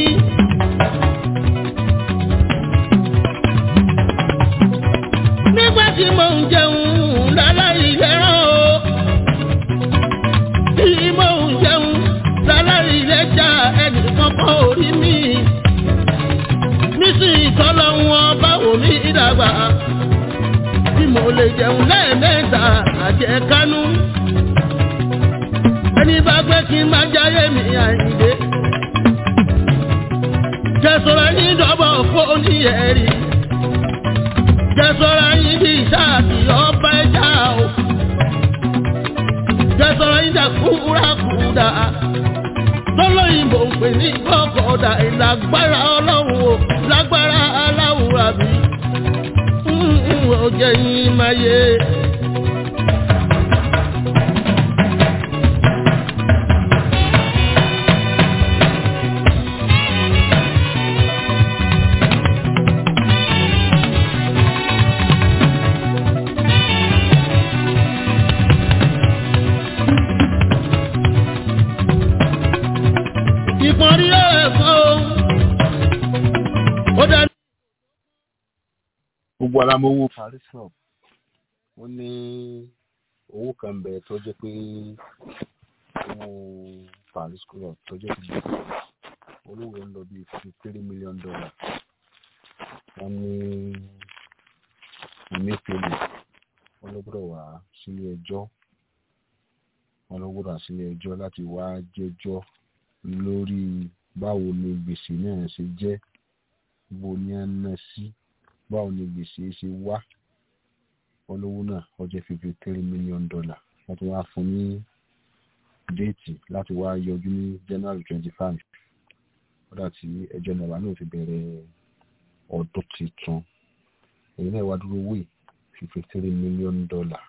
nígbà tí mò ń jẹun láláì lẹ́ràn o tí mò ń jẹun láláì lẹ́jà ẹnìkan kan ò rí mi. nísìnyí tọ́lọ́ wọn báwo mi ìdàgbà tí mo lè jẹun lẹ́ẹ̀mẹ́ta àjẹkánú. ẹni bá gbé kí n máa jáyé mi àyíndé. jẹ́sọ̀rọ̀ yín dọ́bọ̀ fóònù ẹ̀rí. jẹ́sọ̀rọ̀ yín bí sáàtì ọba ẹja o. jẹ́sọ̀rọ̀ yín dà kúrakúdà. tọ́lọ́yìnbó ń pè ní kọ́kọ́dà ìlágbára ọlọ́run o lágbára aláwùrà bí ọjọ́ yín máa yé. ìpọ́nrí ẹ̀fọ́ ó dá gbogbo alamowó paris club wọ́n ní owó kan bẹ tó jẹ́ pé owó paris club tó jẹ́ pé olówó ń lọ bí fifty three million dollar wọ́n ní ìmẹ́fẹ́lẹ̀ wọ́n ló gbọ́dọ̀ wá sílé ẹjọ́ wọ́n ló gbọ́dọ̀ wá sílé ẹjọ́ láti wá jẹ́jọ́ lórí báwo ni gbèsè náà ṣe jẹ́ bó ní à ń ná sí báwo ni gbèsè ṣe wá olówó náà ó jẹ́ fifty three million dollar wọ́n ti wá fún ní déètì láti wá yọjú ní january twenty five kódà tí ẹjọ́ nàbà náà ti bẹ̀rẹ̀ ọdún tuntun èyí náà wá dúró wí fifty three million dollar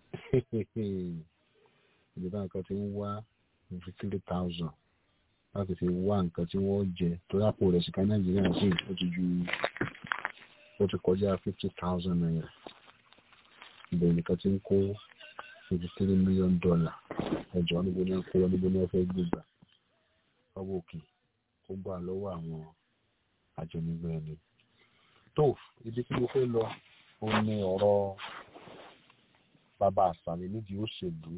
ìjọba nǹkan ti ń wá fifty three thousand láti fi wá nǹkan tí wọ́n jẹ tó yàpò rẹ̀ sí ká nàìjíríà sí ó ti ju ó ti kọjá fifty thousand naira ìbẹ̀rẹ̀ nìkan ti ń kó fifty three million dollar ẹjọ́ níbo ni wọ́n fẹ́ níbo ni wọ́n fẹ́ gbégbà ọwọ́ òkè kó gbà lọ́wọ́ àwọn àjọnigbé ẹni. tó ibi tí mo fẹ́ lọ òun ni ọ̀rọ̀ bàbá àṣàlẹ̀ nídìí òṣèlú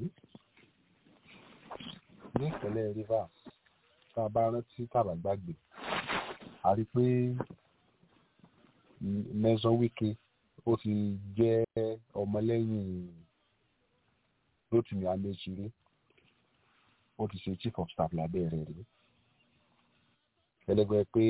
ní ìpínlẹ̀ rivers tá a bá rántí tàbá gbàgbé a rí i pé mẹ́sàn-án wíkẹ́ ó ti jẹ́ ọmọlẹ́yìn Rotimi Amechire ó ti ṣe chief of staff lábẹ́ rẹ̀ rí ẹlẹ́gbẹ́ pé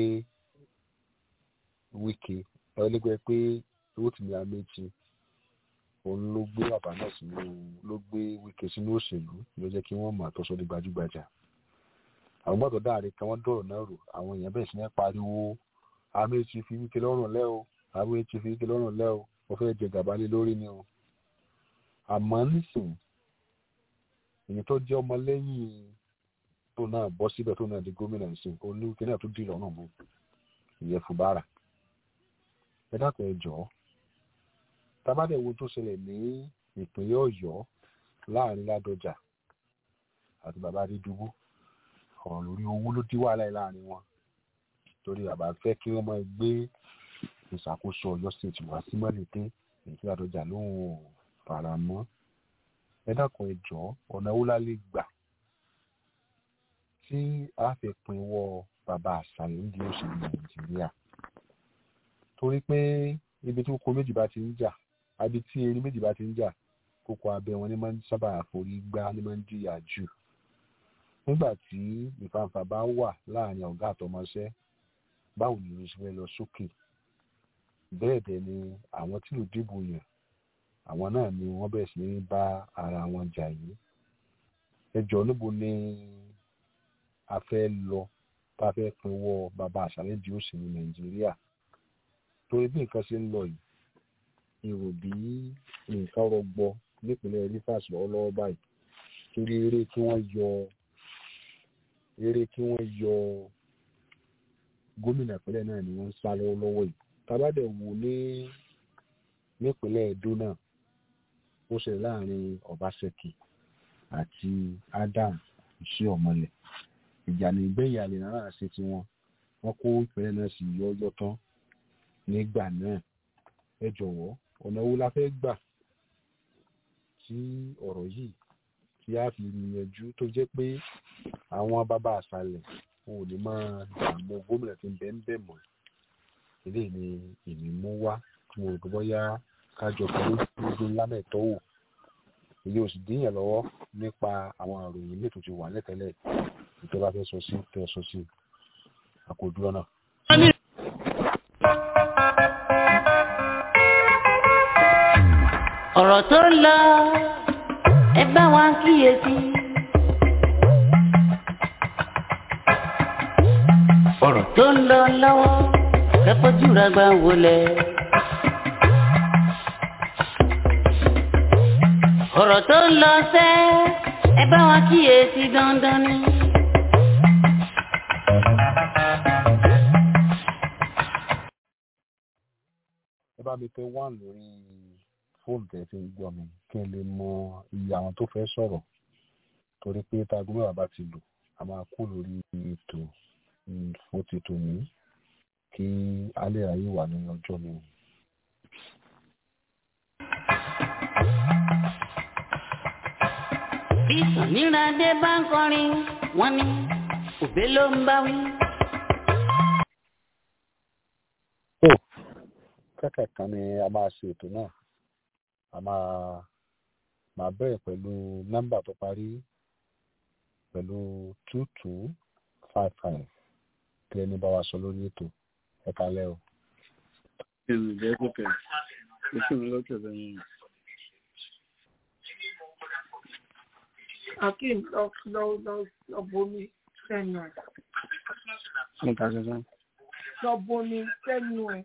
wíkẹ́ ẹlẹ́gbẹ́ pé Rotimi Amechi òun ló gbé bàbá náà sínú ló gbé wíkẹ́ sínú òṣèlú ló jẹ́ kí wọ́n mọ̀ àtọ́sọ́ ní gbajúgbajà àwọn gbọ́dọ̀ dáre kan wọ́n dọ̀rọ̀ náà rò àwọn èèyàn bẹ̀rẹ̀ sí ní pariwo Amechi fi wíkẹ́ lọ́rùn lẹ́ o Amechi fi wíkẹ́ lọ́rùn lẹ́ o wọ́n fẹ́ jẹ gàba lé lórí ni o àmọ́ nísìnyí èyí tó jẹ́ ọmọ lẹ́yìn tó náà bọ́ síbẹ̀ tó náà di gómìnà ìsìn oníwíkẹ́ náà tó dì lọ́nà mú ìyẹn Fubara ẹ dákun ẹ jọ̀ọ́ tábàdẹ̀ wo tó ṣẹlẹ̀ ní ìpínlẹ̀ Ọ̀yọ́ láàrin Ládọjà àti bàbá Adédùbú ọ̀rọ̀ lórí owó ló dí wàhálà yìí láàrin wọn torí bàbá fẹ́ kí wọ́n máa gbé ìṣàkóso Ọ̀yọ́ state wá sí mọ́lẹ̀dẹ́ èyí tí Ládọjà lóun ò fara mọ́ ẹ dákun ẹ jọ̀ọ́ ọ̀nà wo la lè gbà tí a fi pinwọ́ bàbá àṣàlẹ̀ ń di òṣèlú Nàìjíríà torí pé ibi tí kókó méjì bá ti ń jà àbí tí erin méjì bá ti ń jà kókó abẹ wọn ni máa ń sábà forí gbá ni máa ń jìyà jù nígbà tí ìfàǹfà bá wà láàrin ọ̀gá àtọmọṣẹ́ báwo ni ìrìn ìṣẹ́ lọ sókè bẹ́ẹ̀ dẹ̀ ni àwọn tí ò dìbò yàn àwọn náà ni wọ́n bẹ̀rẹ̀ sí ní bá ara wọn jà yìí ẹjọ́ níbo ni a fẹ́ lọ tá a fẹ́ pinwọ́ bàbá àṣàlẹ̀ di òṣèlú Nàìjíríà torí bí nǹkan ṣe ń lọ yìí èrò bí nǹkan rọgbọ nípínlẹ̀ Rivers lọ́wọ́lọ́wọ́ báyìí torí eré kí wọ́n yọ eré kí wọ́n yọ gómìnà ìpínlẹ̀ náà ni wọ́n ń sá lọ́wọ́lọ́wọ́ yìí tábàdẹ̀ wò ní nípínlẹ̀ Edo náà ó ṣẹlẹ̀ láàrin Obaseki àti Adam Isiomole ìjà ní ìgbẹ́yìn àlè náà ṣe tiwọn wọ́n kó ìpínlẹ̀ náà sí yọ́yọ́ tán nígbà náà ẹ jọ̀wọ́ ọ̀nà wo la fẹ́ gbà tí ọ̀rọ̀ yìí tí a fi yanjú tó jẹ́ pé àwọn bàbá àṣàlẹ̀ wọn ò ní máa dààmú gómìnà tí ń bẹ ń bẹ̀ mọ́ eléyìí ni èmi mú wá tí mo rò pé bóyá kájọ pẹ̀lú gbogbo lámẹ̀tọ́ wò èyí ò sì díyàn lọ́wọ́ nípa àwọn àròyìn ilé tó ti wà lẹ́tẹ̀lẹ̀ ìjọba fẹ́ sọ sí tẹ́ sọ sí àkójú ọ̀nà. ọ̀rọ̀ tó ń lọ ẹ bá wa kíyèsí. ọ̀rọ̀ tó ń lọ lọ́wọ́ kẹ́kọ̀ọ́jú rẹ̀ gbà wọlé. ọ̀rọ̀ tó ń lọ sẹ́ ẹ bá wa kíyèsí dandan ni. ẹ bá mi pé wà lórí fóònù tẹ̀ fi ń gbọ́ mi kí n lè mọ iye àwọn tó fẹ́ sọ̀rọ̀ torí pé táago mẹ́wàá bá ti lò a máa kú lórí ètò fún ti tòní kí alẹ́ ayé wà ní ọjọ́ mi. bí sàníràdé bá ń kọrin wọn ni òbí ló ń bá wí. tó kẹ́kẹ̀ẹ́ kan ni a máa ṣe ètò náà a máa máa bẹ̀rẹ̀ pẹ̀lú nọ́mbà tó parí pẹ̀lú two two five five kí ẹni bá wa sọ lórí ètò ẹ kalẹ́ o. Ǹjẹ́ kò tẹ̀? Oṣù mi lọ́kẹ̀ lẹ́yìn. Akeem lọ lọ lọ lọ bomi sẹ́nu ẹ̀. Mo ta ṣẹṣẹ. Lọ bomi sẹ́nu ẹ̀.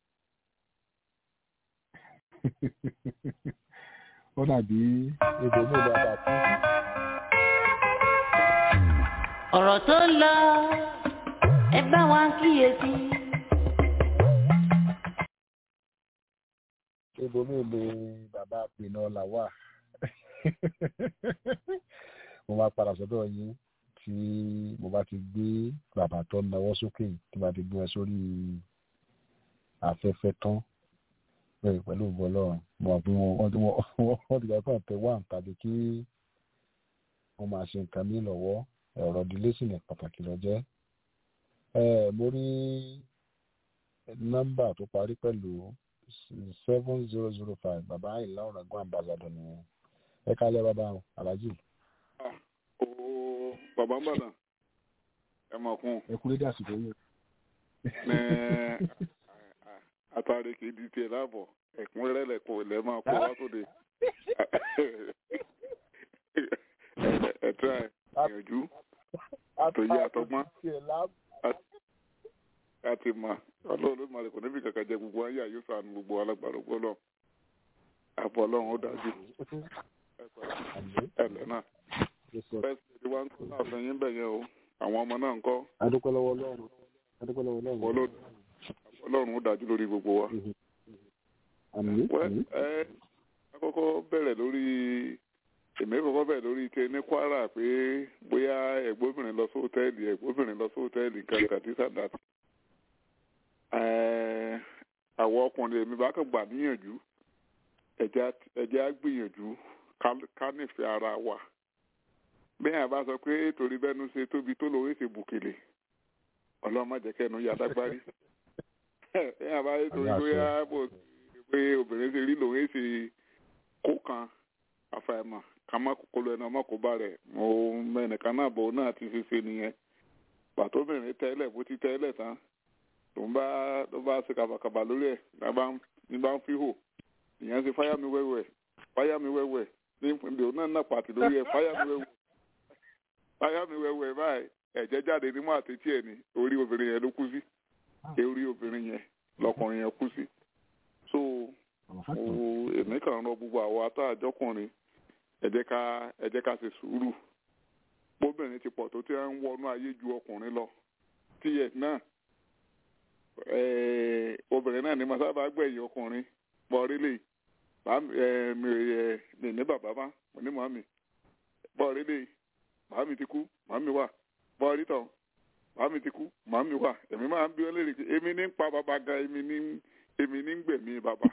ó dàbí ibòmí ìlú àbàtì. ọ̀rọ̀ tó ń lọ ẹ bá wa kíyèsí. ibòmí ìlú bàbá pinnu ọ̀la wà. mo bá padà sọ́dọ̀ yín tí mo bá ti gbé bàbá tó nawọ́ sókè tí mo bá ti gbé wọn sórí afẹ́fẹ́ tán bẹ́ẹ̀ pẹ̀lú ògbó ọlọ́run mo mọ̀ pé wọ́n ti wọ́n ti gbàgbọ́ tẹ wá tàbí kí wọ́n máa ṣe nǹkan mí lọ́wọ́ ọ̀rọ̀ ìdílé sì ní pàtàkì lọ jẹ́ mo rí nọ́mbà tó parí pẹ̀lú seven zero zero five bàbá àyìnlá ọ̀rẹ́gun ambassador nìyẹn ẹ kálẹ̀ bàbá alájì. o bàbá ń bàdàn ẹ mọ̀ kún. ẹ kú lédè àsìkò yìí. ní àtàrí kì í di tiẹ̀ láàbọ̀ ẹ̀kúnrẹ́rẹ́ lẹ̀kọ́ ilẹ̀ máa kó wá tó de. ẹ tẹ́ ẹ gbìyànjú àtòyí àtọgbọ́n àti mà ọlọ́run ló máa lè kò níbi kankan jẹ gbogbo ayé àyè sànù gbogbo alágbàdo gbọ́dọ̀ àbọ̀ ọlọ́run ó dájú ẹ̀lẹ́ náà fẹ́ẹ́sì tí wọ́n ń kọ́ náà fẹ́yìn bẹ̀ yẹn o àwọn ọmọ náà ń kọ́ adúpẹ́ lọ́wọ́ ọlọ́run adúpẹ́ lọ́wọ́ ọlọ́run ọlọ́run ó dájú lórí gbogbo wa. ẹ akọ́kọ́ bẹ̀rẹ̀ lórí èmi kọ́kọ́ bẹ̀rẹ̀ lórí ike ní kwara pé bóyá ẹ̀gbọ́bìnrin lọ sí hòtẹ́ẹ̀lì ẹ̀gbọ́bìnrin lọ sí hòtẹ́ẹ̀lì kankan tí sàdáàtì àwọn ọkùnrin èmi bá kàn gbà níyànjú ẹ̀jẹ̀ á gbìyànjú ká nífẹ̀ẹ́ ara wa bẹ́ẹ̀ bá sọ pé torí bẹ́nu ṣe tóbi tó lówó ṣe bùkèlè ọlọ́mọdékẹ́nu yàdágbárí bẹ́ẹ̀ bá yẹ torí bóyá bò pé obìnrin ṣe rí lòun ṣe kó kan àfàìmọ̀ ká má kókó ẹnu ọmọ kó bá rẹ̀ mo mẹ́nìkan náà bò náà ti ṣe ṣe nìyẹn pàtóbìnrin tẹ́lẹ̀ bó ti tẹ́lẹ̀ tán tó ń bá tó bá ṣe kàbàkàbà lórí ẹ̀ ní bá ń fi hò ìyẹn ṣe fáyà mi wẹ́wẹ́ fáyà mi wẹ́wẹ́ ní ìpínlẹ̀ òun náà náà pàtì lórí ẹ̀ fáyà mi wẹ́wẹ́ fáyà mi wẹ́wẹ́ báyìí ẹ̀jẹ̀ jáde nímú àtẹ̀tí ẹ̀ ní orí obìnrin yẹn ló kú sí orí obìnrin yẹn lọkùnrin yẹn kú sí so èmi kàn rọ gbogbo àwọn atáàjọkùnrin ẹ jẹ́ ká ẹ jẹ́ ká ṣe sùúrù bóbìnrin ti pọ̀ tó ti ń wọnú ayé ju ọkùnrin lọ tíyẹ̀ náà obìnrin náà ni mo sábà gbẹ̀yìn ọkùnrin bọ́ọ̀rẹ́lẹ̀ mi ní bàbá má mo ní màmí bọ́ọ̀rẹ́lẹ̀ màmí ti kú màmí wà bọ́ọ̀rí tán màmí ti kú màmí wà èmi máa ń bí wọn léèrè èmi ní ń pa bàbá gan èmi ní èmi ní ń gbẹ̀mí bàbá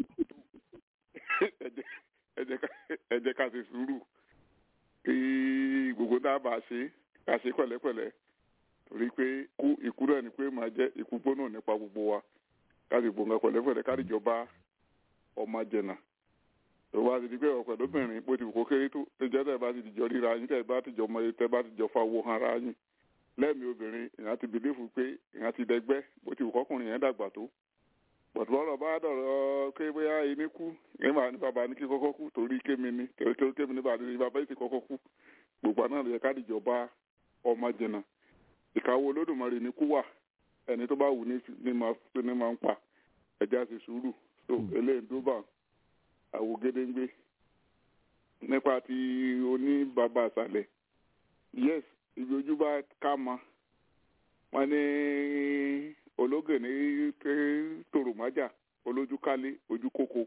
ẹ jẹ́ ká ṣe sùúrù kí gbogbo dábàá ṣe ká ṣe pẹ̀lẹ́pẹ̀lẹ́ torí pé kú ikú rẹ̀ ni pé máa jẹ́ ikú gbóná nípa gbogbo wa káàdì gbòǹgà pẹ̀lẹ́pẹ̀lẹ́ káàdì jọba ọmọ jẹ̀nà tó bá ti di pé ọ̀pẹ̀ lóbìnrin bó ti kó kéré tó tẹjọ́ tẹ̀ bá ti dìjọ ríra yín tẹ̀ bá ti jọ mọ tẹ̀ bá ti jọ fa owó ara yín lẹ́ẹ̀mí obìnrin ìyẹn ti bìlífù pé ìyẹn ti dẹgbẹ́ bó ti kọ́kùnrin yẹn dàgbà tó pọ̀tùbọ́rọ̀ bá dọ̀rọ̀ pé bóyá ẹni kú ẹ máa ní bàbá ní kí kọ́kọ́ kú torí kémi ni torí kémi ní bàbá ní bàbá yìí ti kọ́kọ́ kú gbogbo náà lè yẹ ká dìjọba ọmọ jẹ̀nà ìkáwọ́ olódùmarè ní kú wà ẹni tó bá wù ní máa ń pa ẹja sì sùúrù tó eléyìí tó bá àwò gédéńgbé nípa ti oní bàbá àṣàlẹ̀ yes ibi ojú bá ká mọ wọn ní ológè ní tòròmájà olójú kálé ojú kókó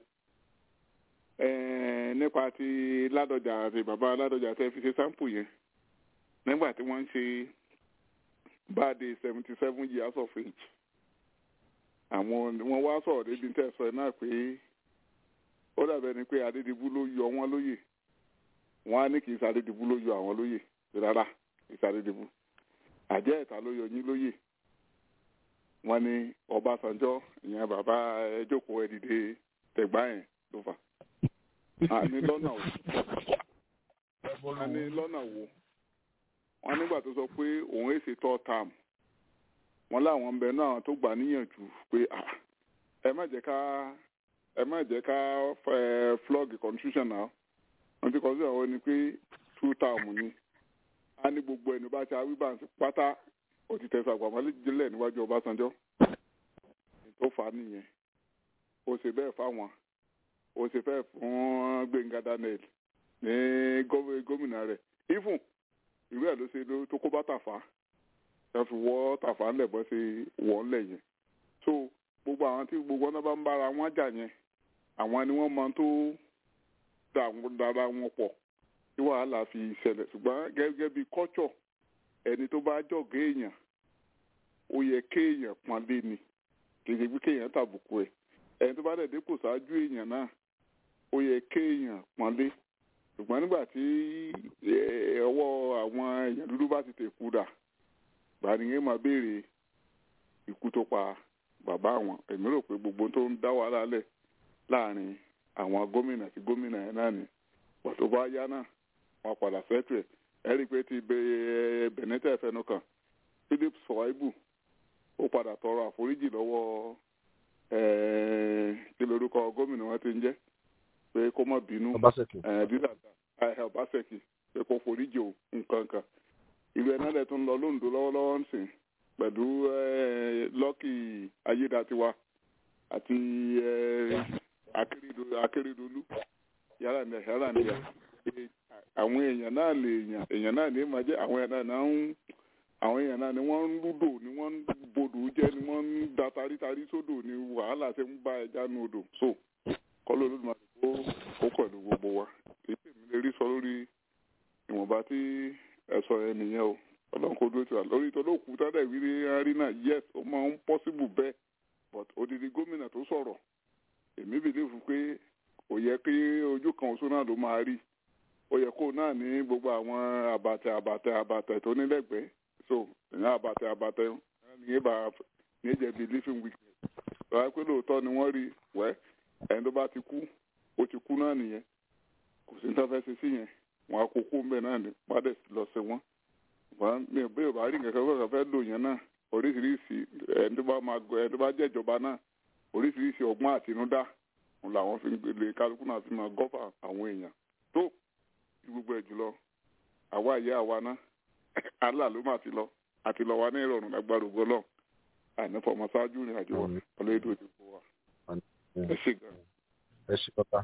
nípa ti ládọjà àti bàbá ládọjà tẹ fi ṣe sáǹpù yẹn nígbà tí wọ́n ń ṣe báàdé seventy seven years of age àwọn wọ́n wá sọ̀rọ̀ débi tẹ́ sọ náà pé ó dàbẹ̀ ni pé adédìbú ló yọ wọ́n lóyè wọ́n á ní kì í sàdédìbú ló yọ àwọn lóyè rárá kì í sàdédìbú àjẹ́ ẹ̀ta ló yọ yín lóyè wọ́n ní ọbásanjọ́ ìyẹn bàbá ẹjọ́kọ̀ ẹ̀dìdẹ tẹ̀gbá yẹn ló fà àní lọ́nà wo àní lọ́nà wo wọ́n nígbà tó sọ pé òun èsì tọ́ tam wọ́n láwọn ń bẹ náà àwọn tó gbà níyànjú pé ẹ má jẹ́ ká ẹ má jẹ́ ká flog constitution náà wọ́n ti kọ́ sí àwọn ni pé two term ni a ní gbogbo ẹni bá ti awíbà pátá ó ti tẹ̀sán àgbàmọ́lẹ́jìnlẹ̀ níwájú ọbásanjọ́ tó fà á nìyẹn ó ṣe bẹ́ẹ̀ fáwọn ó ṣe fẹ́ fún gbẹ̀ngà daniel ní gómìnà rẹ̀ ifun ìlú ẹ̀ ló ṣe tó kó bá tàfà ẹ fi wọ́ tàfà ńlẹ̀ bọ́ ṣe wọ́ ńlẹ̀ yẹn so gbogbo àwọn tí gbogbo ọ̀nà bá ń bára wọn jà yẹn àwọn ni wọ́n máa tó dára wọn pọ̀ tí wàhálà fi ṣẹlẹ̀ ṣùgbọ́n gẹ́gẹ́ bí culture ẹni tó bá jọ̀gẹ́ èèyàn ó yẹ kéèyàn pọ́nlé ni kì í ṣe pé kéèyàn tàbùkù ẹ̀ ẹni tó bá dẹ̀ dépò ṣáájú èèyàn náà ó yẹ kéèyàn pọ́nlé ṣùgbọ́n nígbà tí ọwọ́ àwọn èèyàn dúdú bá ti tèkú dà gbàdúgbò máa béèrè ikú tó pa bàbá àwọn èmi rò pé gbogbo tó ń dá wàhálà lẹ̀ láàrin àwọn gómìnà sí gómìnà yẹn náà ni wọ́n tó bá yá náà wọ́n padà sẹ́tù ẹ̀ ẹ rí i pé ti bẹ̀nẹ́tẹ̀ fẹnu kan philip sọ̀wáìbù ó padà tọrọ àforíjì lọ́wọ́ kí lorúkọ gómìnà wọn ti ń jẹ́ pé kó má bínú ọbaṣẹ́kì pé kó foríjì o nǹkan kan ìlú ẹ̀ náà lẹ̀ tó ń lọ lóńdó lọ́wọ́lọ́wọ́ ń sìn pẹ̀lú lọ́kì ayédatiwa àti akérèdọ́lù yàrá ní yàrá ní yà àwọn èèyàn náà lè yàn èèyàn náà ní máa jẹ́ àwọn èèyàn náà ń àwọn èèyàn náà ni wọ́n ń lúdò ni wọ́n ń bodò jẹ́ ni wọ́n ń da tarítarí sódò ni wàhálà ṣe ń bá ẹja nu odò so kọ́lọ́ olódùmarè kó kó pẹ̀lú gbogbo wa èyí tèmi lè rí sọ lórí ìwọ̀nba tí ẹ̀sọ́ ẹ nìyẹn o ọlọ́run kò dúró tiwa lórí ìtọ́lọ́kù tádà ìwírí arí náà yes ó máa ń pọ́síbù bẹ́ẹ̀ but odidi gómìnà tó sọ̀rọ̀ èmi bìlífù pé kò yẹ kí ojú kan oṣù náà ló máa rí ó yẹ kó náà ní gbogbo àwọn àbàtẹ àbàtẹ àbàtẹ tó nílẹ̀gbẹ́ so ìyẹn àbàtẹ àbàtẹ ní ìbá ní ìjẹ̀bi living weakness lọ́wọ́ pé lóòótọ́ ni wọ́n rí wẹ́ ẹni tó bá ti kú ó ti kú náà nìyẹn kò sí ní tó fẹ́ ṣe sí yẹn wọn á kó kú mbẹ náà ní pàdé lọ sí wọn wọn mi ò bẹ́ẹ̀ bá rí nǹkan kan kọ́kọ́ fẹ́ lò yẹn náà oríṣiríṣi ẹni tó bá máa gbọ́ ẹni tó bá jẹ́ ìjọba náà oríṣiríṣi ọgbọ́n àtinúdá òun làwọn fi lè kálukú náà fi máa gọ́fà àwọn èèyàn tó ju gbogbo ẹ̀ jùlọ àwa ìyá àwa náà Allah ló máa ti lọ àti lọ wa ní ìrọ̀rùn lágbára ògo lọ ànífọ̀mọ́ ṣáájú ìrìn àjò wa ọlọ́yẹ̀dẹ̀ òjò fún wa ẹ ṣe gan. ẹ ṣe kọta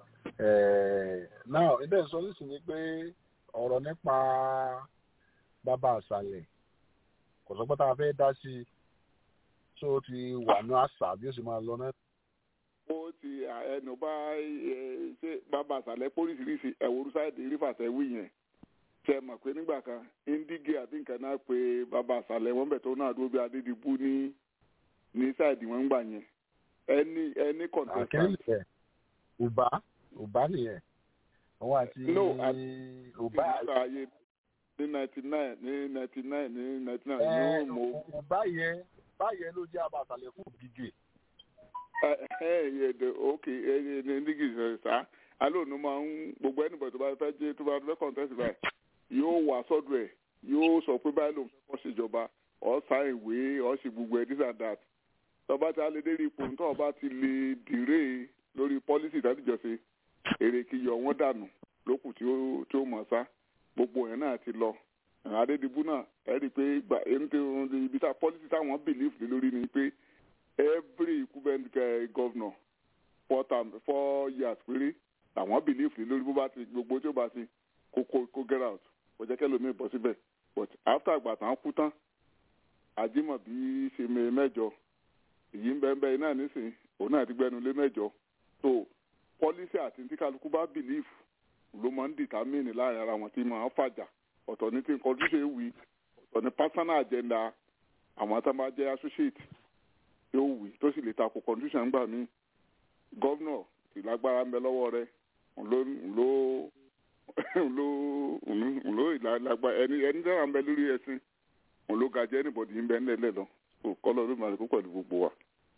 náà ilé ìsọ nísìnyí pé ọ̀rọ̀ nípa bàbá àṣàlẹ̀ kò sọ pé tá a fẹ́ dá sí i tó ti wà ní àṣà bí ó sì máa lọ náà. ó ti ẹnu bá ṣe bàbá àṣàlẹ̀ póríṣiríṣi ẹ̀wòrú sáìdì rífàṣẹ́ wí yẹn ṣe mọ̀ pé nígbà kan indige àbí nǹkan náà pé bàbá àṣàlẹ̀ wọn bẹ̀ tó náà dúró bí adédìbú ní ní sáìdì wọn ń gbà yẹn ẹni ẹni contestant. àkẹ́lẹ̀ ọba ọba nìyẹn òun àti ọba ayé ní ninety nine ní ninety nine ní ninety nine ní ó mọ. ọba yẹn báyẹn ló jẹ́ abàtàlẹ̀ fún gígé. ẹ ẹ ẹ ẹ ok ẹ ẹ ní ndígì sá alóònù máa ń gbogbo ẹnìbọ̀ tó bá fẹ́ jẹ́ tó bá fẹ́ contest báyìí yóò wà sọ́dọ̀ ẹ̀ yóò sọ pé báyìí lòun fẹ́ kọ́ ṣèjọba ọ̀ sá ìwé ọ̀ ṣe gbogbo ẹ̀ this and that tọba tí a lè dé ipò tó ọba ti lè dìré lórí pọ́lísì ìdádìjọ́sí èrè kì í yọ wọ́n dànù lókù tí ó tí ó mọ̀ sá gbogbo yẹn náà ti lọ adédìbú náà ẹ rí i pé gbà ibi tá pọ́lísì táwọn bìlíf lé lórí ni pé every incumbent governor four term four years péré àwọn bìlíf lé lórí bó bá ti gbogbo tí ó bá ti kó kó kó get out kò jẹ́ kẹ́lòmíì bọ́ síbẹ̀ but after àgbà tán kú tán àjímọ̀bí ṣe mẹ́jọ èyí ń bẹ ń bẹ iná nísìn òun náà ti gbẹnu lé mẹ́jọ so pọlísì àti tí kálukú bá bìlíf ló máa ń dìtámìnì láàrin ara wọn tí máa ń fàjà ọ̀tọ̀ ní tí nǹkan ojúṣe wí ọ̀tọ̀ ní personal agenda àwọn tá máa jẹ́ associate yóò wí tó sì lè takò condition gbà mí gọ́vnọ̀ sì lágbára ń bẹ lọ́wọ́ rẹ̀ ló ló ló ló ìlàgbà ẹni ẹni dára ń bẹ lórí ẹsìn òun ló ga jẹ́ anybody ń bẹ ńlẹ̀ lọ kọ́lọ́ ló máa kó pẹ̀lú gbogbo wa.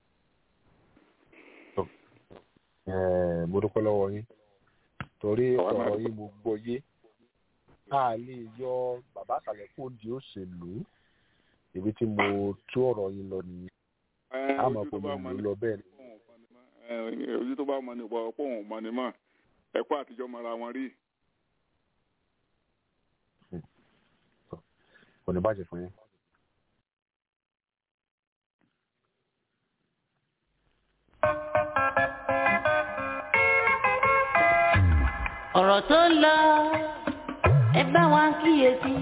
mo dúpẹ́ lọ́wọ́ yín torí ọ̀rọ̀ yín mo gbọ́ yé a lè yọ bàbá àṣàlẹ̀ kó di òṣèlú ibi tí mo tú ọ̀rọ̀ yín lọ nìyẹn a mọ̀ pé mo lò lọ bẹ́ẹ̀ ni. ojú tó bá mọ ní ìwà ọ̀pọ̀ òun mọ ní mọ̀ ẹ̀kọ́ àtijọ́ mọ́ra wọn rí. kò ní bàjẹ́ fún yín. ọ̀rọ̀ tó ń lọ ẹ bá wa kíyèsí.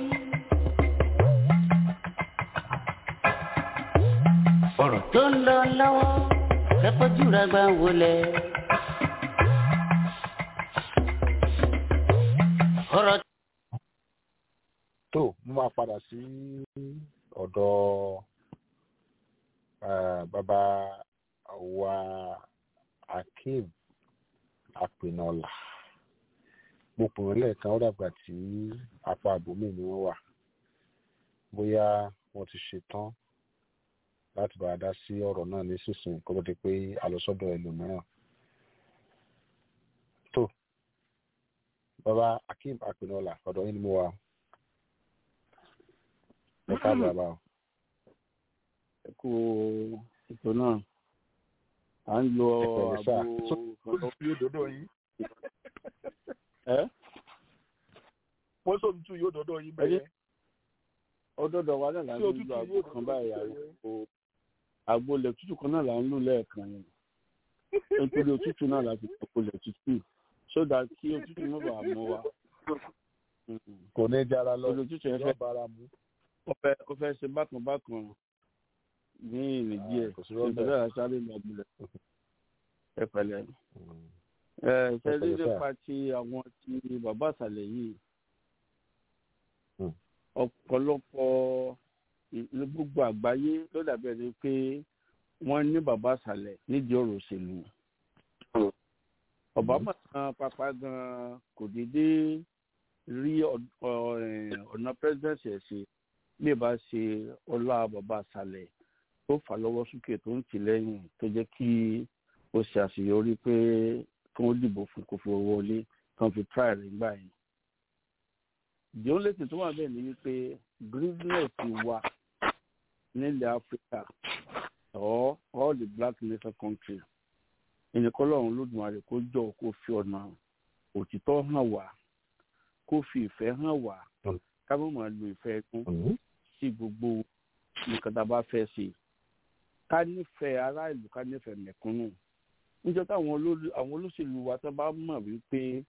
ọ̀rọ̀ tó ń lọ lọ́wọ́ kẹ́kọ̀ọ́jú rẹ̀ gbà wọlé. ọ̀rọ̀ tó mo máa padà sí ọ̀dọ̀ eh, bàbá wa akeem apinọlà mo pè wọ́n lẹ́ẹ̀kan ó dàgbà tí apá àbòmí ni wọ́n wà bóyá wọ́n ti ṣetán láti bá a dá sí ọ̀rọ̀ náà nísinsìnyí kó tó di pé a lọ sọ́dọ̀ ẹlòmíràn tó bàbá akeem apinọlà ọ̀dọ̀ yín ni mo wà o. ẹ káàbọ̀ bàbá o. ẹ kú ètò náà à ń lo Ẹ pẹ̀lẹ́ sà. àgbo olùtú yóò dọ́dọ̀ yín ẹ wọ́n sọ olùtú yóò dọ́dọ̀ yín bẹ́ẹ̀ ọdọdọ wa náà là ń tí lo òtútù àgbo yóò kan dọ́dọ̀ báyìí yín àgbo àgbo ilẹ̀ tútù kan náà là ń lò lẹ́ẹ̀kan yẹn nítorí òtútù náà láti pọ̀pọ̀ ilẹ̀ tútù sódà kí òtútù má bàa mọ́ wa. kò ní jára lọ Òtútù yẹn yóò fẹ́ bára mu. ó fẹ́ ó fẹ́ ṣe bákan bákan ní ìrìn díẹ̀ kò sí rọ́bẹ̀. nítorí àṣálẹ́ ìlú àgbélẹ̀ ẹ pẹ̀lẹ́ ẹ ṣe Ẹ rí pẹ̀lẹ́ sà. nípa ti àwọn ti bàbá àṣàlẹ̀ yìí Hmm. ọ̀pọ̀lọpọ̀ ní gbogbo àgbáyé ló dàbí ẹni pé wọ́n ní bàbá àṣàlẹ̀ nídìí ọ̀rọ̀ òṣèlú obama gan papa gan kò dédé rí ọ- ọ- ẹ̀, ọ̀nà presidency ẹ̀ ṣe bí ẹ bá ṣe ọlá bàbá àṣàlẹ̀ tó fà lọ́wọ́ sókè tó ń tì lẹ́yìn tó jẹ́ kí ó ṣe àṣeyọrí pé kí wọ́n dìbò fún kó fi wọlé kí wọ́n fi try rẹ̀ gbà yẹn. the only thing tó wà bẹ́ẹ̀ ni wípé greenness wa nílẹ̀ áfíríkà or all the black nation countries ẹnìkan lọ́run lódùmarè kó jọ kó fi ọ̀nà òtítọ́ hàn wá kó fi ìfẹ́ hàn wá ká má máa lo ìfẹ́ ẹkún sí gbogbo nǹkan tá a bá fẹ́ ṣe ká nífẹ̀ẹ́ ará ìlú ká nífẹ̀ẹ́ mẹ̀kúnnù níjọ́ táwọn olórí- àwọn olóṣèlú wa tó bá mọ̀ wípé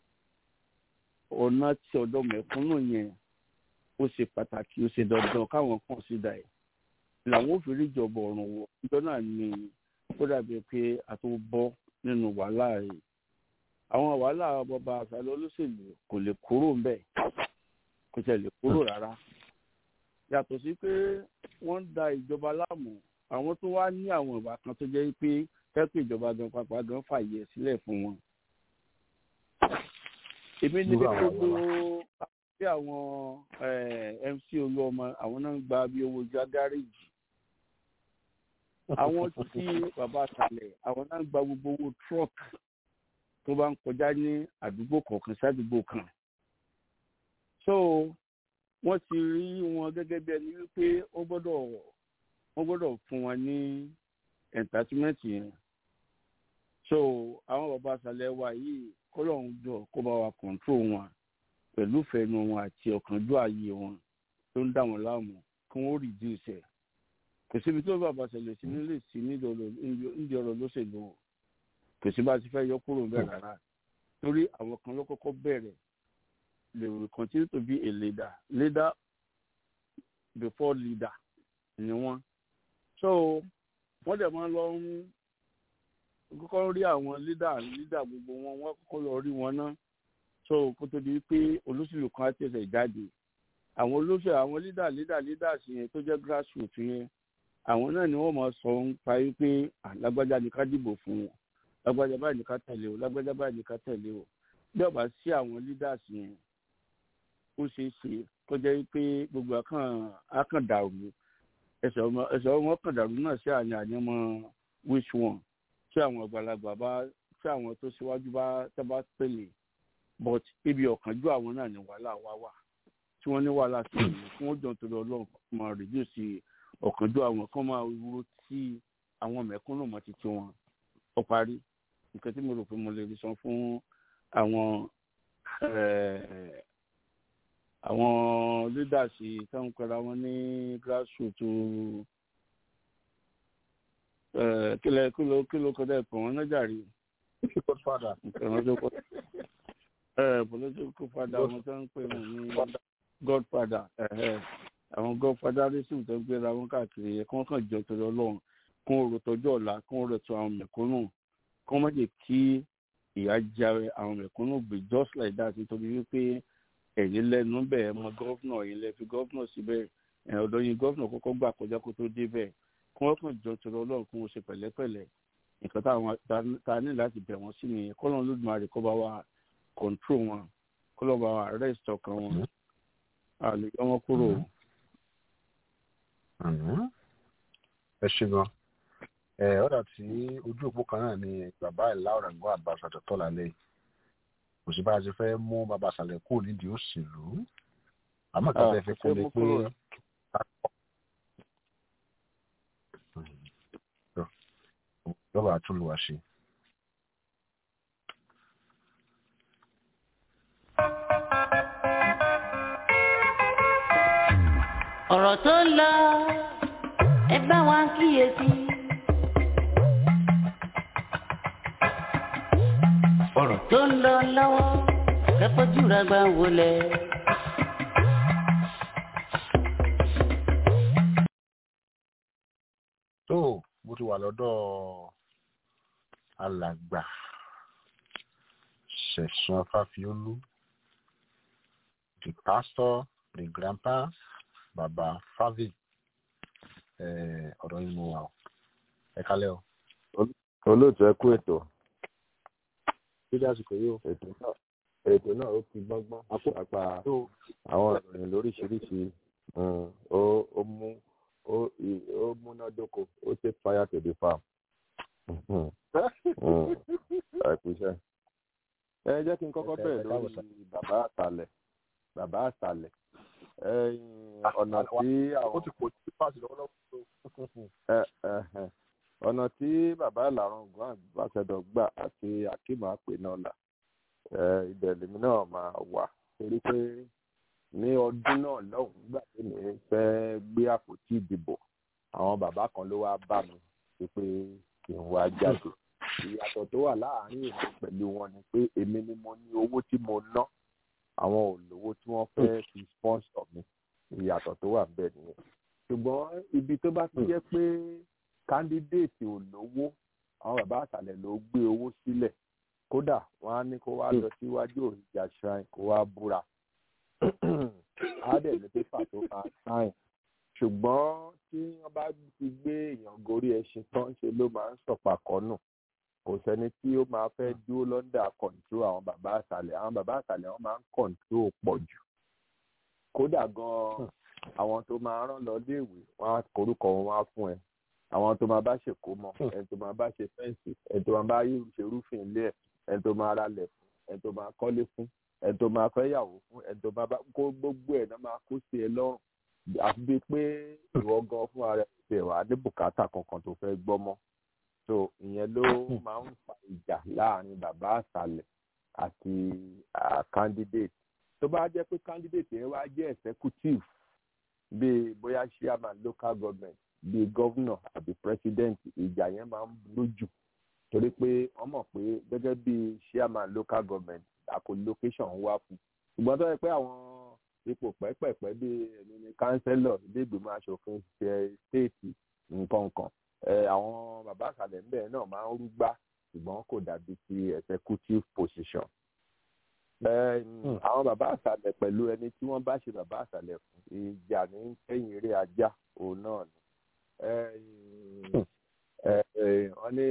ọ̀nà tí ọ̀dọ́ mẹ̀kúnnù yẹn ó ṣe pàtàkì ó ṣe dandan káwọn kàn sí dà ẹ̀ làwọn ò fi rí ìjọba ọ̀run wọ̀ níjọ́ náà ni ó dàbí pé a tó bọ́ nínú wàhálà rẹ̀ àwọn wàhálà bọba àṣàlẹ̀ olóṣèlú kò lè kúrò ń bẹ̀ kò tẹ̀ lè kúrò rárá yàtọ̀ sí pé wọ́n ń da ìjọba láàmú àwọn tó wá ní àwọn ìwà kan tó jẹ́ pé fẹ́ẹ́ ìjọba gan pàápàá gan fàyè sílẹ̀ fún wọn. èmi ní Irú bí àwọn gbogbo bí àwọn eh, mc olúọmọ àwọn náà ń gba bí owó já gáréèjì àwọn tí bàbá àtàlẹ̀ àwọn náà ń gba gbogbo owó truck tó bá ń kọjá ní àdúgbò kọ̀ọ̀kan sádùúgbò kan so wọ́n ti rí wọn gẹ́gẹ́ bí ẹni wípé ó gbọ́dọ̀ wọ́n gbọ́dọ̀ fún wọn ní entertainment yẹn so àwọn bàbá àṣàlẹ̀ wa yìí kọ́lọ́hún jọ kó bá wa control wọn pẹ̀lú ìfẹ́nu wọn àti ọ̀kánjú ààyè wọn tó ń dà wọ́n láàmú kí wọ́n reduce ẹ̀ kò síbi tó bàbá àṣàlẹ̀ sí nílé sí nídìí ọ̀rọ̀ lóṣèlú o kò sí bá a ti fẹ́ yọ kúrò bẹ́ẹ̀ rárá torí àwọn kan ló kọ́kọ́ bẹ̀rẹ̀ they will continue to be a leader leader before leader ni wọ́n so wọ́n dẹ̀ máa lọ ń kọ́kọ́ rí àwọn leader leader gbogbo wọn wọ́n kọ́kọ́ lọ rí wọn náà so kó tó di pé olóṣèlú kan á tẹ̀sẹ̀ jáde àwọn olóṣèlú àwọn leader leader leaders yẹn tó jẹ́ grassroots yẹn àwọn náà ni wọ́n máa sọ ń parí pé lágbájá ni ká dìbò fún wọn lágbájá báyìí ni ká tẹ̀lé o lágbájá báyìí ni ká tẹ̀lé o bí ọba sí àwọn leaders yẹn ó ṣeé ṣe kó jẹ́ pé gbogbo akàn akàn dàrú ẹsẹ̀ ọmọ ẹsẹ̀ ọmọ kàn dàrú náà sí àní ànímọ́ which one tí àwọn àgbàlagbà bá tí àwọn tó ṣíwájú bá tẹ́ bá pèlè but ibi ọ̀kánjú àwọn náà ní wàhálà wá wà tí wọ́n ní wàhálà sí ìlú fún ọjọ́ torí ọlọ́run kan máa reduce ọ̀kánjú àwọn kan máa ro tí àwọn mẹ̀kúnnù mọ́ títí wọn ó parí nǹkan tí mo rò pé mo lè rí san fún àwọn àwọn leaders táwọn pẹ̀lú àwọn ní grassroots kílẹ̀ kílò kílò kọjá ìpò wọn náà jàre. godfather. political father àwọn tó ń pè wọn ní godfather àwọn godfatherism tó ń gbéra wọn káàkiri yẹn kí wọ́n kàn jọ torí ọlọ́run kí wọ́n rò tọ́jú ọ̀la kí wọ́n rò tó àwọn mẹ̀kúnnù kí wọ́n má jẹ́ kí ìyà jẹ àwọn mẹ̀kúnnù gbé just like that nítorí wípé ẹ̀yin lẹ́nu bẹ́ẹ̀ mọ gọ́vnà ẹ̀yin lẹ́ fi gọ́vnà síbẹ̀ ẹ̀ ọ̀dọ̀ yín gọ́vnà kọ́kọ́ gbà kọjá kó tó dé bẹ́ẹ̀ kí wọ́n kàn jọ tọrọ ọlọ́run kí wọ́n ṣe pẹ̀lẹ́pẹ̀lẹ́ nǹkan táwọn ta ní láti bẹ̀ wọ́n sí nìyẹn kọ́lọ́n lódùmarè kọ́ bá wa control wọn kọ́lọ́n bá wa arrest ọkàn wọn àlè yọ wọn kúrò. ẹ ṣe gan ẹ ọ̀dà tí ojú òpó kan náà ni bàbá ìlà ọ̀rẹ́gbọ́n àbáṣàtọ̀ tọ́lá lẹ́yìn kò sí bá a ti fẹ́ mú bàbá àṣàlẹ̀ kúrò nídìí òṣèlú àmọ́ kí a fẹ́ kó lè pé lọ́wọ́ àtúnlùwà ṣe. ọ̀rọ̀ tó ń lọ ẹ bá wa kíyèsí. ọ̀rọ̀ tó ń lọ lọ́wọ́ kẹ́kọ̀ọ́jú rẹ̀ gbà wọlé. tó mo ti wà lọ́dọ̀ alàgbà ṣẹ̀sán fáfiólú the pastor the grandpa baba favi ọ̀rọ̀ yìí mo wà o ẹ kálẹ̀ o. olóòtú ẹ kú ètò dídí àsìkò yìí o. ètò náà ètò náà ó fi gbọ́ngbọ́n apá àwọn ìròyìn lóríṣiríṣi ó mú ó múnádóko ó ṣe fire to the farm. àìkúṣẹ́. ẹ jẹ́ kí n kọ́kọ́ bẹ̀rẹ̀ lórí bàbá àtàlẹ̀ bàbá àtàlẹ̀ ọ̀nà tí àwọn. ó ti pò sí páàsì lọ́wọ́lọ́wọ́. ọ̀nà tí bàbá ìlàrọ̀ ògùn àgbàṣẹdọ̀ gbà àti akíma pè náà là ibẹ̀ lèmi náà máa wà torí pé ní ọdún náà lọ́hùn-ún gbà tí mi fẹ́ gbé àpótí ìdìbò àwọn bàbá kan ló wá bá mi pé kí n wá jáde ìyàtọ̀ tó wà láàárín èmi pẹ̀lú wọn ni pé èmi ni mo ní owó tí mo ná àwọn ò lówó tí wọ́n fẹ́ fi sponsor mi ìyàtọ̀ tó wà bẹ́ẹ̀ nìyẹn ṣùgbọ́n ibi tó bá ti jẹ́ pé kándídéètì ò lówó àwọn bàbá àtàlẹ̀ ló gbé owó sílẹ̀ kódà wọ́n á ní kó wá lọ síwájú òrìjà shrine kó wá búra á dẹ̀ ní pépà tó máa sáìn ṣùgbọ́n tí wọ́n bá ti gbé èèyàn gorí ẹṣin tán ṣe ló máa ń sọ̀pàkọ́ nù kò sẹ́ni tí ó máa fẹ́ dúró lọ́ndà kọ̀ǹtró àwọn bàbá àṣàlẹ̀ àwọn bàbá àṣàlẹ̀ wọn máa ń kọ̀ǹtró pọ̀ jù kódà gan-an àwọn tó máa rán lọ léèwé wọn á korúkọ wọn wá fún ẹ àwọn tó máa bá ṣèkó mọ ẹni tó máa bá ṣe fẹ́ǹsì ẹni tó máa bá ṣe rúfin ilé ẹ ẹni tó máa ralẹ̀ fún ẹni tó máa kọ́lé fún ẹni tó máa fẹ́ yàwó fún ẹni tó máa bá kó gbogbo ẹ̀ náà máa kó sí ẹ lọ́rùn àfi bíi pé ìwọ gan fún ara ẹ̀ ṣe wà ní bùkátà kankan tó fẹ́ gbọ́ mọ́ so ìyẹn ló máa ń fa ìjà láàrin bàbá àṣàlẹ̀ àti candidate tó bá jẹ́ pé candidate yẹn wá jẹ́ executive bíi bóyá chairman local government bíi governor àbí president ìjà yẹn máa ń lójú torí pé wọ́n mọ̀ pé gẹ́gẹ́ bíi chairman local government àkó location wá fún ṣùgbọ́n tó yẹ pé àwọn ipò pẹ́pẹ̀pẹ́ bíi ẹ̀mí ni councillor ilé ìgbìmọ̀ asòfin ṣe state nǹkan kan àwọn bàbá àkàlẹ̀ ńbẹ̀ náà máa ń rúgbá ṣùgbọ́n kò dàbí ti executive position. àwọn bàbá àṣàlẹ̀ pẹ̀lú ẹni tí wọ́n bá ṣe bàbá àṣàlẹ̀ fún ìjà ní kẹ́yìn eré ajá òun náà ni. wọ́n ní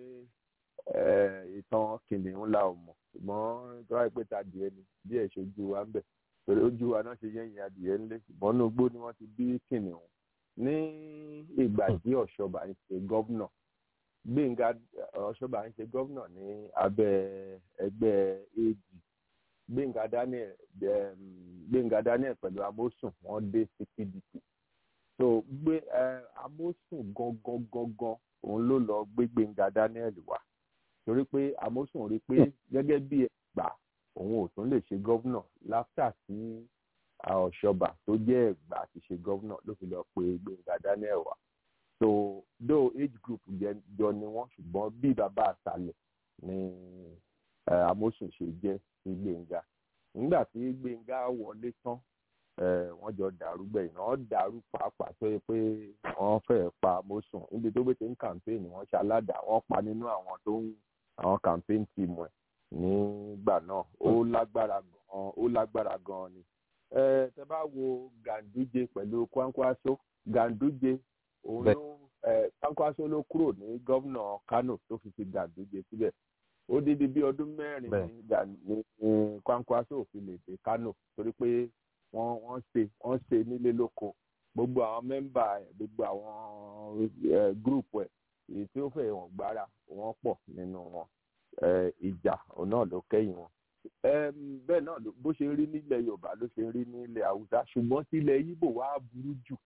ìtàn kìnìún la ò mọ̀ ṣùgbọ́n tó wáyé pé ta adìẹ ni díẹ̀ ṣojú wa ń bẹ̀ torí ojú wa náà ṣe yẹ́yìn adìẹ ńlẹ̀ ṣùgbọ́n inú igbó ni wọ́n ti bí kìnìún ní ìgbà tí ọ̀ṣọ́bà ń ṣe gọ́vnà gbẹ̀ngà ọ̀ṣọ́bà ń ṣe gọ́vnà ní abẹ́ ẹgbẹ́ ag gbẹ̀ngà daniel gbẹ̀ngà daniel pẹ̀lú amósùn wọ́n dé sí pdp so gbé amósùn gangan gangan òun ló lọ gbé gbẹ̀ngà daniel wá torí pé amósùn rí pé gẹ́gẹ́ bí ẹgbà òun ò tún lè ṣe gọ́vnà láfíà sí ọ̀ṣọ́bà tó jẹ́ ẹ̀gbà àti ṣe gọ́vnà ló fi lọ pe gbẹ̀ngà daniel wá so though age group jọ ni wọ́n ṣùgbọ́n bí bàbá àṣàlẹ̀ ni amósùn ṣe jẹ́ sí gbẹ̀ngà nígbà tí gbẹ̀ngà wọlé tán wọ́n jọ dàrú gbẹ̀yìn wọ́n dàrú pàápàá tó yẹ pé wọ́n fẹ́ẹ́ pa amósùn níbi tó gbé ti ń kàmpéènì wọ́n ṣe aládàá wọ́n pa nínú àwọn tó ń àwọn campaign team ẹ̀ nígbà náà ó lágbára gan ó lágbára gan ni ẹ tẹ bá wo Ganduje pẹ̀lú Kwankwaso Ganduje òun ló ẹ Kwankwaso ló kúrò ní gómìnà Kano tó fi fi Ganduje síbẹ̀ ó dídí bí ọdún mẹ́rin ní Gan- ní ní Kwankwaso ò fi lè dé Kano torí pé wọ́n wọ́n ṣe wọ́n ṣe nílé lóko gbogbo àwọn mẹ́mbà ẹ̀ gbogbo àwọn ẹ̀ gúrùpù ẹ̀ èyí tí ó fẹ́ wọn gbára wọn pọ̀ nínú wọn ẹ̀ ìjà òun náà ló kẹ́yìn wọn Ẹm, bẹ́ẹ̀ náà ló- bó ṣe rí nílẹ̀ Yorùbá ló ṣe rí nílẹ̀ Haúsá ṣùgbọ́n sílẹ̀ Ìgbò wá burú jù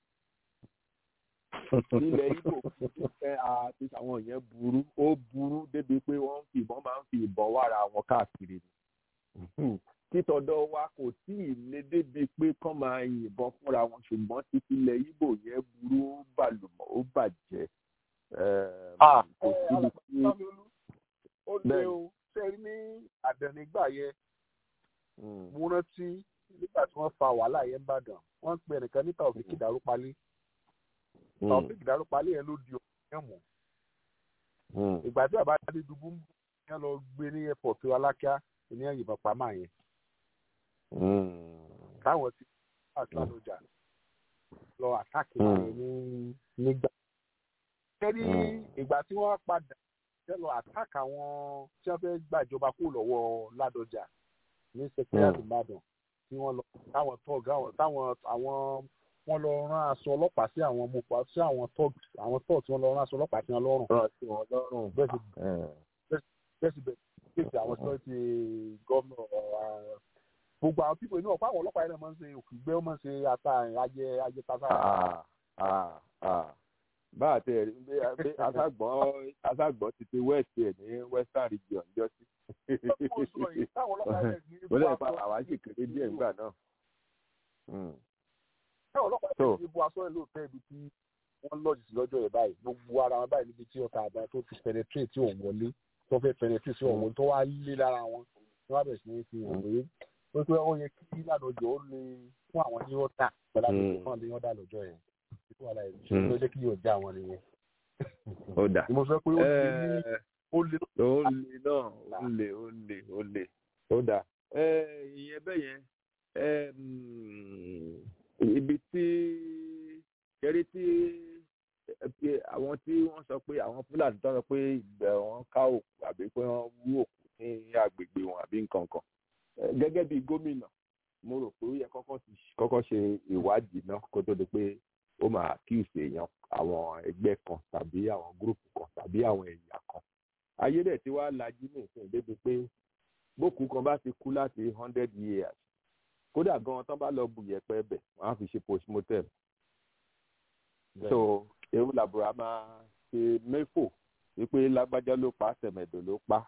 nílẹ̀ Ìgbò ẹ àti àwọn yẹn burú ó burú débi pé wọ́n ń fi ìbọn máa ń fi ìbọn wára wọn káàkiri ni títọ̀dọ̀ wa kò tí ì lé débi pé kán máa yìnbọn fúnra wọn ṣùgbọ́n títí ilẹ̀ Ìgbò yẹn burú ó bàlùmọ̀ ó bàjẹ́ Ẹm, kò síbi tí ó lé o ṣe rí ní àdánìgbà yẹn mo rántí nígbà tí wọ́n fa wàhálà yẹn bàdàn wọ́n ń pe ẹnìkan ní Taofik Darúpalé Taofik Darúpalé yẹn ló di ọ̀rọ̀ yẹn mú ìgbà tí bàbá Adédùbú ń bọ̀ yẹn lọ gbé ní airport Alákíá ní ìyìnbọn pamọ́ yẹn táwọn ti àtúnlọ́jà lọ àtàkì wọn ní nígbà. kẹ́rí ìgbà tí wọ́n padà fẹ́ lọ àtàkì àwọn tí wọ́n fẹ́ gbàjọba kó lọ́wọ́ Ládọjà ní sẹkẹrìàtì Ìbàdàn tí wọ́n lọ táwọn tọ́ọ̀gì àwọn táwọn àwọn wọ́n lọ rán aṣọ ọlọ́pàá sí àwọn ọmọ pa sí àwọn tọ́ọ̀gì àwọn tọ́ọ̀gì tí wọ́n lọ rán aṣọ ọlọ́pàá sí wọn lọ́rùn. rán sí wọn lọ́rùn. bẹ́ẹ̀ sì bẹ́ẹ̀ sì bẹ́ẹ̀ sì àwọn sọ́ọ̀tì gómìnà gbogbo àwọn pípọ̀ inú ọ̀pá àwọn ọlọ́pàá yẹn náà máa ń ṣe òkùgbẹ́ ó máa ń ṣe ata ajẹ ajẹ tata. Ah, ah, ah. bá a tẹ rí bí bí aṣágbọ́n aṣágbọ́n ti ti west ẹ̀ ní western region jọ sí. wọ́n lè pa àwa sì kéré díẹ̀ nígbà náà. táwọn ọlọ́pàá yẹn ti bu aṣọ ẹ̀ lóòótọ́ ibi tí wọ́n lọ́ọ̀jì sí lọ́jọ́ yẹn báyìí gbogbo ara wọn báyìí níbi tí ọ̀tá àbá tó ti penetrate tí òun wọlé tó fẹ́ penetrate sí òun wọlé tó wá lé lára wọn tí wọ́n bẹ̀rẹ̀ sí ní fi hàn pé ó pé ó yẹ kí ládọjọ ó lè fún àwọn ní ọ̀tá pẹ̀lú àdókò fún àwọn ní ọ̀dà lọ́jọ́ yẹn títí wàhálà yẹn ṣe ló jẹ́ kí yóò já wọn nìyẹn. ó dà mo sọ pé ó lè ní ó lè. ó lè náà ó lè ó lè ó lè ó dà ìyẹn bẹ́ẹ̀ yẹn ibi tí kẹrí tí àwọn tí wọ́n sọ pé àwọn fúlàní tó sọ pé ìgbẹ́ wọn ká òkú àbí pé wọ́n wú òkú ní agbègbè wọn àbí nǹkan kan gẹ́gẹ́ bí gómìnà mo rò pé ó yẹ kọ́kọ́ ṣe ìwádìí náà kó tó di pé ó máa kíyèsí èèyàn àwọn ẹgbẹ́ kan tàbí àwọn gúrùpù kan tàbí àwọn ẹ̀yà kan ayé dẹ̀ tí wàá lajú ní ìsìn débi pé bókù kan bá ti kú láti hundred years kódà gan tán bá lọ bu yẹ̀pẹ̀ bẹ̀ wọ́n á fi ṣe postmortem so ewu làbúrà máa ṣe mẹ́fò wípé lágbájá ló pa tẹ̀mẹ̀dò ló pa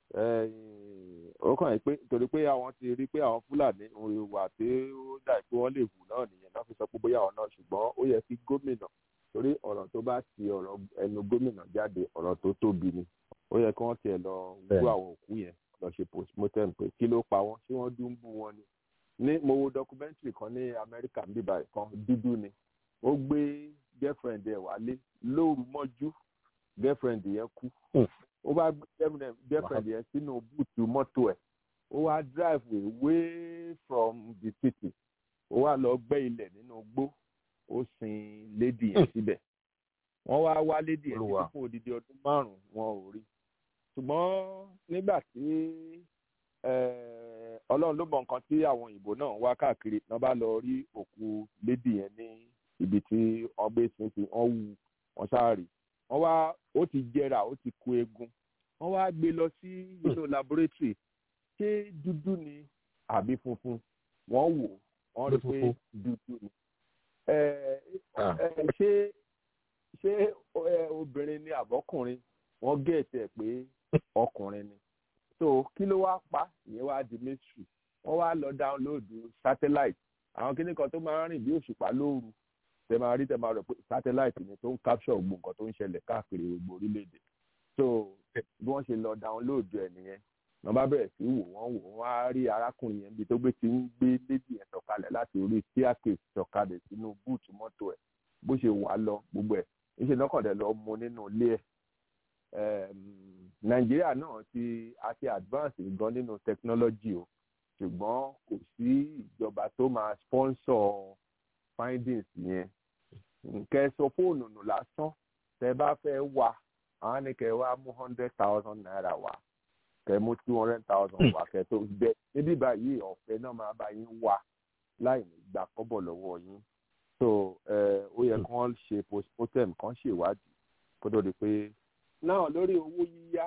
ó kàn yín pé torí pé àwọn ti rí pé àwọn fúlàní ìwà tí ó dà pé wọ́n lè hù náà nìyẹn náà fi sọ pé bóyá àwọn náà ṣùgbọ́n ó yẹ kí gómìnà torí ọ̀rọ̀ tó bá ti ọ̀rọ̀ ẹnu gómìnà jáde ọ̀rọ̀ tó tóbi ni ó yẹ kí wọ́n tiẹ̀ lọ wú àwọn òkú yẹn lọ ṣe postmortem pé kí ló pa wọ́n ṣé wọ́n dún bú wọn ni ní mo wo documentary kan ní Amẹ́ríkà ń bíbá kan dúdú ni ó gbé girlfriend ẹ̀ wálé lóru mọ́jú girlfriend yẹn kú ó bá gbé girlfriend yẹn sínú búùtù mọ́tò ẹ̀ ó wá drive away from the city ó wá lọ gbẹ́ ilẹ̀ nínú igbó ó sin lady yẹn síbẹ̀ wọ́n wá wá lady yẹn títí fún odidi ọdún márùn-ún wọn ò rí ṣùgbọ́n nígbà tí ọlọ́run ló mọ nǹkan tí àwọn òyìnbó náà wá káàkiri náà bá lọ rí òkú lady yẹn ní ibi tí wọ́n gbé sin sí wọ́n wú wọ́n ṣáà rí wọ́n wá ó ti jẹrà ó ti kó eegun wọ́n wá gbé lọ sí inú laboratory ṣé dúdú ni àbí funfun wọ́n wò wọ́n rí pé dúdú ni ṣé ṣé obìnrin ni àbọ́kùnrin wọ́n gẹ̀ẹ́tì ẹ̀ pé ọkùnrin ni so kí ló wá pa ìyẹn wá di mystery wọ́n wá lọ dáńlóòdù satellite àwọn kíní kan tó máa ń rìn bí òṣùpá lóru tẹ máa rí tẹ máa rò pé satellite ni tó ń capture gbogbo nǹkan tó ń ṣẹlẹ̀ káàkiri gbogbo orílẹ̀-èdè so bí wọ́n ṣe lọ download ẹ̀ nìyẹn wọ́n bá bẹ̀rẹ̀ sí wò wọ́n wò wọ́n á rí arákùnrin yẹn bí tó gbé ti ń gbé lédi yẹn sọ̀kalẹ̀ láti orí staircase sọ̀kalẹ̀ sínú búùtù mọ́tò ẹ̀ bó ṣe wà lọ gbogbo ẹ̀ níṣẹ́ lọ́kàndẹ̀ lọ mu nínú ilé ẹ̀ nàìjíríà náà ti àti advance gan nínú technology o ṣùgbọ́n kò sí ìjọba tó máa sponsor findings yẹn nkẹ́ sọ fóònù nù lásán tẹ bá fẹ́ wà àwọn ní kẹ́ wá mú hundred thousand naira wá kẹ́ mú two hundred thousand wá kẹ́ tó bẹ níbí báyìí ọ̀fẹ́ náà máa bá yín wá láì ní gbà kọ́bọ̀ lọ́wọ́ yín so ó yẹ kán ṣe postmortem kán ṣèwádìí kó tó di pé náà lórí owó yíyá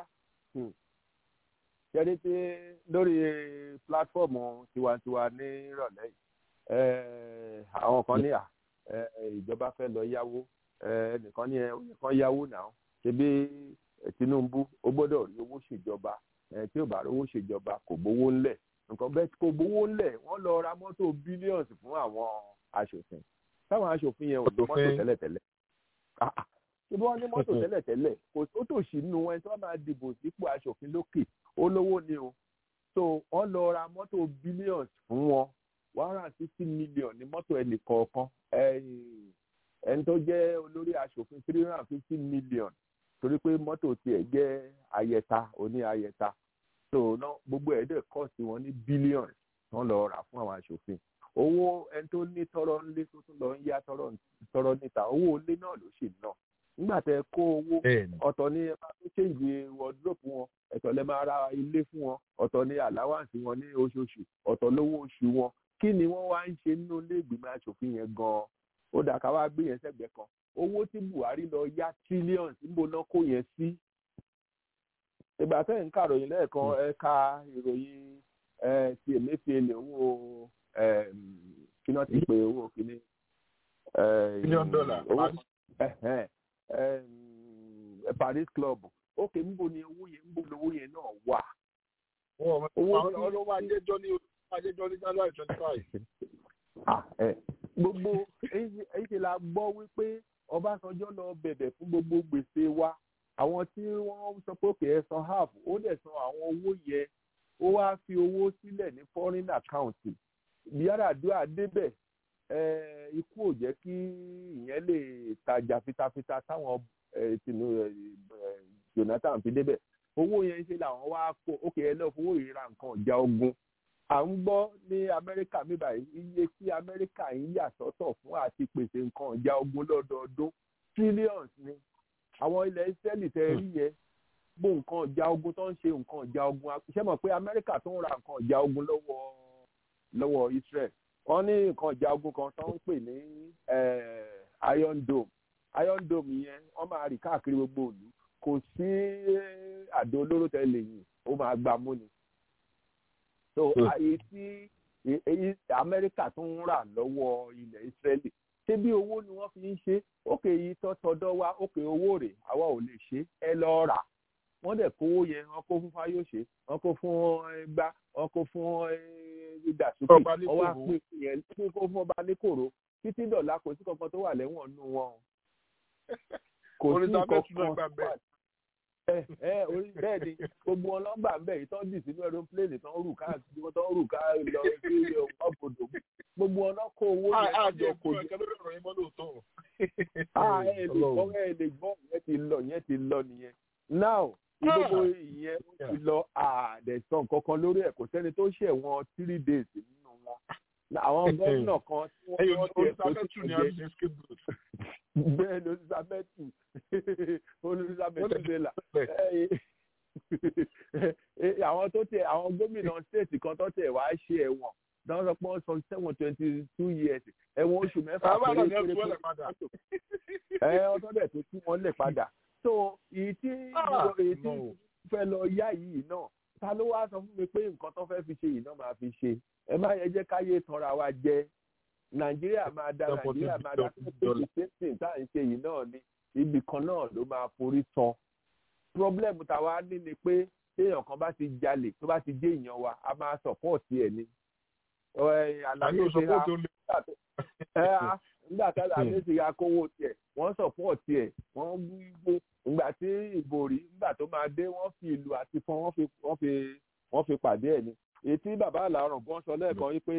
ṣẹ́ni tí lórí pílátífọ̀mù tiwantiwa ní ìrọ̀lẹ́ yìí àwọn kan ní à ìjọba fẹ́ lọ yáwó ẹnìkan ní ẹnìkan yáwó náà ṣebí Tinubu ó gbọ́dọ̀ rí owó ṣèjọba tí ò bá rí owó ṣèjọba kò gbowó ńlẹ̀ nǹkan bẹ́ẹ̀ kò gbowó ńlẹ̀ wọ́n lọ ra mọ́tò bílíọ̀nsì fún àwọn aṣòfin táwọn aṣòfin yẹn ò ní mọ́tò tẹ́lẹ̀tẹ́lẹ̀ ṣé bí wọ́n ní mọ́tò tẹ́lẹ̀tẹ́lẹ̀ kò tó tòṣì nínú ẹni tí wọ́n máa dìbò sípò aṣòfin lókè olówó ni o so wọ́n lọ ra mọ́tò bílíọ̀nsì fún wọn one hundred and fifty million ní mọ́tò ẹnì kọ̀ọ̀kan ẹni tó jẹ́ olórí aṣòfin three hundred and fifty million torí pé mọ́tò tiẹ̀ jẹ́ ayẹta oní ayẹta so ná gbogbo ẹ̀ dẹ̀ kọ́ sí wọn ní billions wọ́n lọ rà fún àwọn aṣòfin owó ẹni tó ní tọrọ ńlé tó tún lọ ń yá tọrọ níta owó ilé náà ló ṣì ná nígbà tẹ kó owó ọ̀tọ̀ ní ẹ máa tó ṣèǹjì wọ́dúrópù wọn ẹ̀tọ̀ lẹ máa ra ilé fún wọn ọ̀tọ̀ ní àláwàǹsì wọn ní oṣooṣù ọ̀tọ̀ lówó oṣù wọn kí ni wọ́n wá ń ṣe nínú ilé ìgbìmọ̀ aṣòfin yẹn gan-an ó dà ká wá gbé yẹn sẹ́gbẹ̀ẹ́ kan owó tí Buhari lọ yá trillions níbo náà kó yẹn sí. ìgbà tẹ́ ń kàròyìn lẹ́ẹ̀kan ẹ ka ìròyìn ti Emefiele owó kíná ti pé owó kíní. million dollar Paris Club ókè níbo ni owó yẹn níbo lowó yẹn náà wà. owó ọlọ́wọ́ ajẹ́jọ́ ní ajẹ́jọ́ ní January twenty five gbogbo èyí ṣe la gbọ́ wípé Ọbásanjọ́ lọ bẹ̀bẹ̀ fún gbogbo gbèsè wa àwọn tí wọ́n sọ pé òkè ẹ san half ó dẹ̀ san àwọn owó yẹn ó wá fi owó sílẹ̀ ní foreign account Yar'Adua débẹ̀ ikú ò jẹ́ kí ìyẹn lè tajà fitafita táwọn Jonathan fi débẹ̀ owó yẹn ṣe làwọn wá kó òkè ẹ lọ́ọ́ fowó ìra nǹkan ọ̀já ogun à ń gbọ́ ní amẹ́ríkà bíbá iye tí amẹ́ríkà ń yà sọ́tọ̀ fún àti pèsè nǹkan ìjà ogun lọ́dọọdún trillions ni àwọn ilẹ̀ israeli tẹ́ rí yẹn bó nǹkan ìjà ogun tó ń ṣe nǹkan ìjà ogun ṣé mọ̀ pé amẹ́ríkà tó ń ra nǹkan ìjà ogun lọ́wọ́ lọ́wọ́ israel wọ́n ní nǹkan ìjà ogun kan tó ń pè ní iron dome iron dome yẹn wọ́n máa rì káàkiri gbogbo ìlú kò sí àdó olóró tẹ́lẹ̀ yìí ó máa gbà mú ni so àyè tí èyí amẹ́ríkà tó ń rà lọ́wọ́ ilẹ̀ ìsírẹ́lì ṣé bí owó ni wọ́n fi ń ṣe òkè yìí tọ́tọ́dọ́ wa òkè owó rẹ̀ àwa ò lè ṣe ẹ lọ rà wọ́n dẹ̀ kówó yẹn wọ́n kó fún fáyọ̀ṣe wọ́n kó fún ẹgbá wọ́n kó fún ìdàsókè wọ́n wá pín yẹn kó fún ọba níkòrò títí dọ̀là kò sí kankan tó wà lẹ́wọ̀n nù wọn kò sí kankan tó wà bẹ́ẹ̀ ni gbogbo wọn nọ́mbà ń bẹ yìí tán dì sínú aeroplane tán rù káàkiri wọn tán rù ká lọ sí ọbọdọ gbogbo wọn náà kó owó yẹn jọ kò jẹ. ẹ lè gbọ́ ẹ lè gbọ́ yẹn ti lọ yẹn ti lọ nìyẹn now gbogbo ìyẹn ó ti lọ àdẹ̀sán kankan lórí ẹ̀ kò sẹ́ni tó ṣẹ̀ wọ́n three days nínú wọn àwọn gómìnà kan tí wọ́n ti ẹ̀ tó ti jẹ́ bẹ́ẹ̀ ló ti sábẹ́tù olùsàbẹ̀tù bẹ́là àwọn tó tẹ àwọn gómìnà stéètì kan tó tẹ wàá ṣe ẹ̀wọ̀n dáwọn sọ pé wọ́n sọ seven twenty two years ẹ̀wọ̀n oṣù mẹ́fà péré péré péré ẹ ọtọ́ dẹ̀ tó tú wọn lẹ̀ padà so èyí tí èyí tí fẹ́ lọ yá yìí náà ta ló wá sọ fún mi pé nǹkan tó fẹ́ fi ṣe yìí náà máa fi ṣe ẹ má yẹ jẹ́ káyé tanra wa jẹ nàìjíríà máa da nàìjíríà máa da pé sẹ́sìn tá à ń ṣe yìí náà ni ibì kan náà ló máa forí san problem táwa ní ni pé téèyàn kan bá ti jalè tó bá ti dé èèyàn wa a máa sọpọ́ọ̀tì ẹ̀ ni àlàyé ṣe ra nígbà tí àlàyé ṣe ra kówó tiẹ̀ wọ́n sọpọ́ọ̀tì ẹ̀ wọ́n gbé ìgbà tí ìbò rí nígbà tó máa dé wọ́n fi ìlú àti fún wọ́n fi wọ́n fi wọ́n fi pàdé ẹ̀ ni èyí tí bàbá àlàrùn gan sọ lẹ́ẹ̀kan yìí pé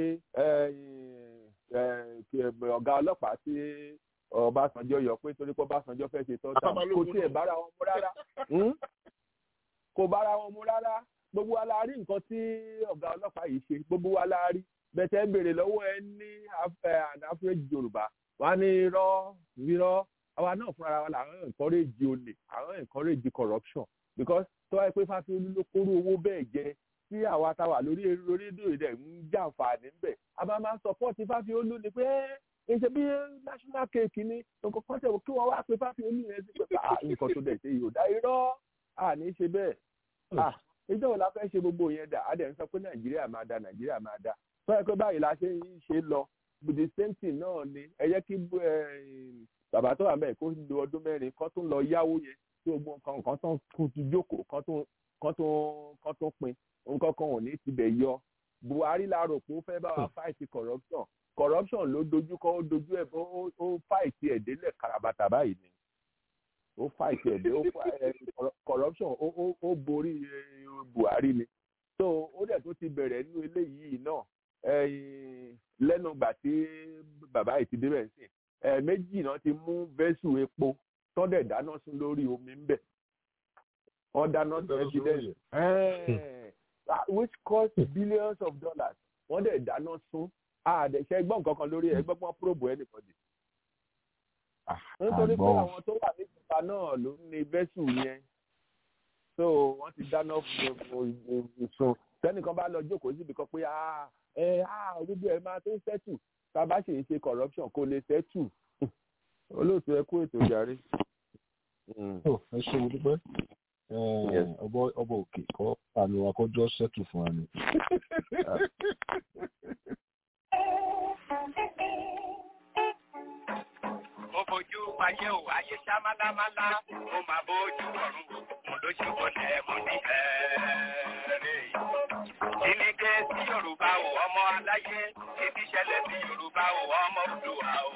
ọ̀gá ọlọ́pàá tí Ọbásanjọ́ yọ pé torí pé Ọbásanjọ́ fẹ́ ṣe tọ́ta kò tiẹ̀ bára wọn mú rárá kò bára wọn mú rárá gbogbo wa la rí nǹkan tí ọ̀gá ọlọ́pàá yìí ṣe gbogbo wa la rí bẹ̀tẹ̀ béèrè lọ́wọ́ ẹ ní àdáfẹ́jì yorùbá wa ní irọ́ irọ́ àwa náà fúnra wa làwọn encourage olè àwọn encourage corruption because tó wáyé pé fásiolú ló kóró owó bẹ́ẹ̀ jẹ tí àwa táwa lórí rédíò rẹ̀ ń jàǹfààní ńbẹ̀ a máa máa ń support fásiolú ni pé ẹ ṣe bí national cake ni nǹkan kan tẹ̀ kí wọ́n wá pé fásiolú yẹn sí pé nǹkan tó dẹ̀ ṣe yóò dá irọ́ àní ṣe bẹ́ẹ̀ ìjọba la fẹ́ ṣe gbogbo yẹn dà á dẹ̀ ń sọ pé nàìjíríà máa da nàìjíríà máa da tó yẹ pé báyìí la ṣe ń ṣe lọ the same thing náà ni ẹ jẹ́ kí bàbá tó wà mẹ́rin kó lo ọdún mẹ́rin kó tún lọ yáwó yẹn tí gbogbo nǹkan kan tó kú ti jókòó kan tó kan tó kan tó pin nǹkan kan ò ní tibẹ̀ yọ buhari la rò pé ó fẹ́ bá wa fight corruption corruption ló dojú kọ ó dojú ẹ̀ ó fight ẹ̀ délẹ̀ karabata báyìí ni ó fight ẹ̀ dé ó corruption ó borí buhari ni so ó dẹ̀ tó ti bẹ̀rẹ̀ nínú eléyìí náà lẹ́nu ìgbà tí bàbá yìí ti débẹ̀ sí méjì náà ti mú vẹ́sù epo tọ́dẹ̀ dáná sun lórí omi ń bẹ̀ wọ́n dáná sun evidence which cost billions of dollars wọ́n dẹ̀ dáná sun àdẹ̀ṣẹ́ gbọ́n kankan lórí ẹ̀ gbọ́n probe anybody nítorí pé àwọn tó wà níjọba náà ló ní vẹ́sù yẹn so wọ́n ti dáná sun tẹ́nìkan bá lọ jókòó síbi kan pé ẹ gbogbo ẹ máa tó sẹ́tù tá a bá ṣe ṣe corruption kò lè sẹ́tù olóòtú ẹ kú ètò ìjàre. ẹ ṣe mo dúpẹ́ ọbọ òkè kọ́ àmì wa kọjọ́ sẹ́tù fún wa ni. mo fojú ayé ò ayé ṣá málámálá mo máa bójú ọ̀run mo ló ṣe wọlé mo ní ẹ̀ẹ́rẹ́ ìníkẹ́ sí yorùbá ò ọmọ aláyé títí ṣẹlẹ̀ sí yorùbá ò ọmọ òdùwà ò.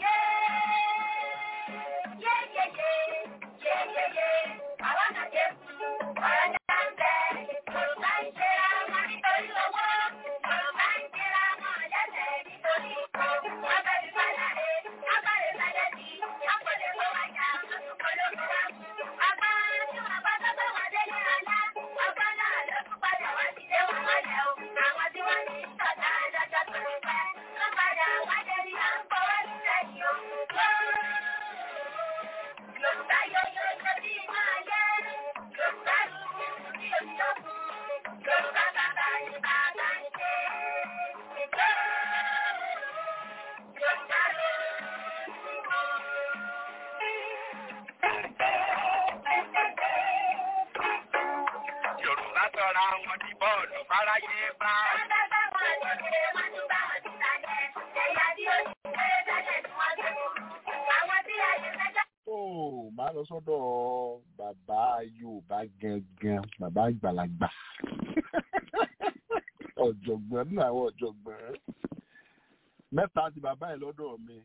yorùbá sọra wọn di bọ́ọ̀lù fáráyé bá. ó máa lọ sọ́dọ̀ bàbá yorùbá gangan bàbá àgbàlagbà ọ̀jọ̀gbọ́n nínú àwọn ọ̀jọ̀gbọ́n mẹ́ta ti bàbá ẹ̀ lọ́dọ̀ mi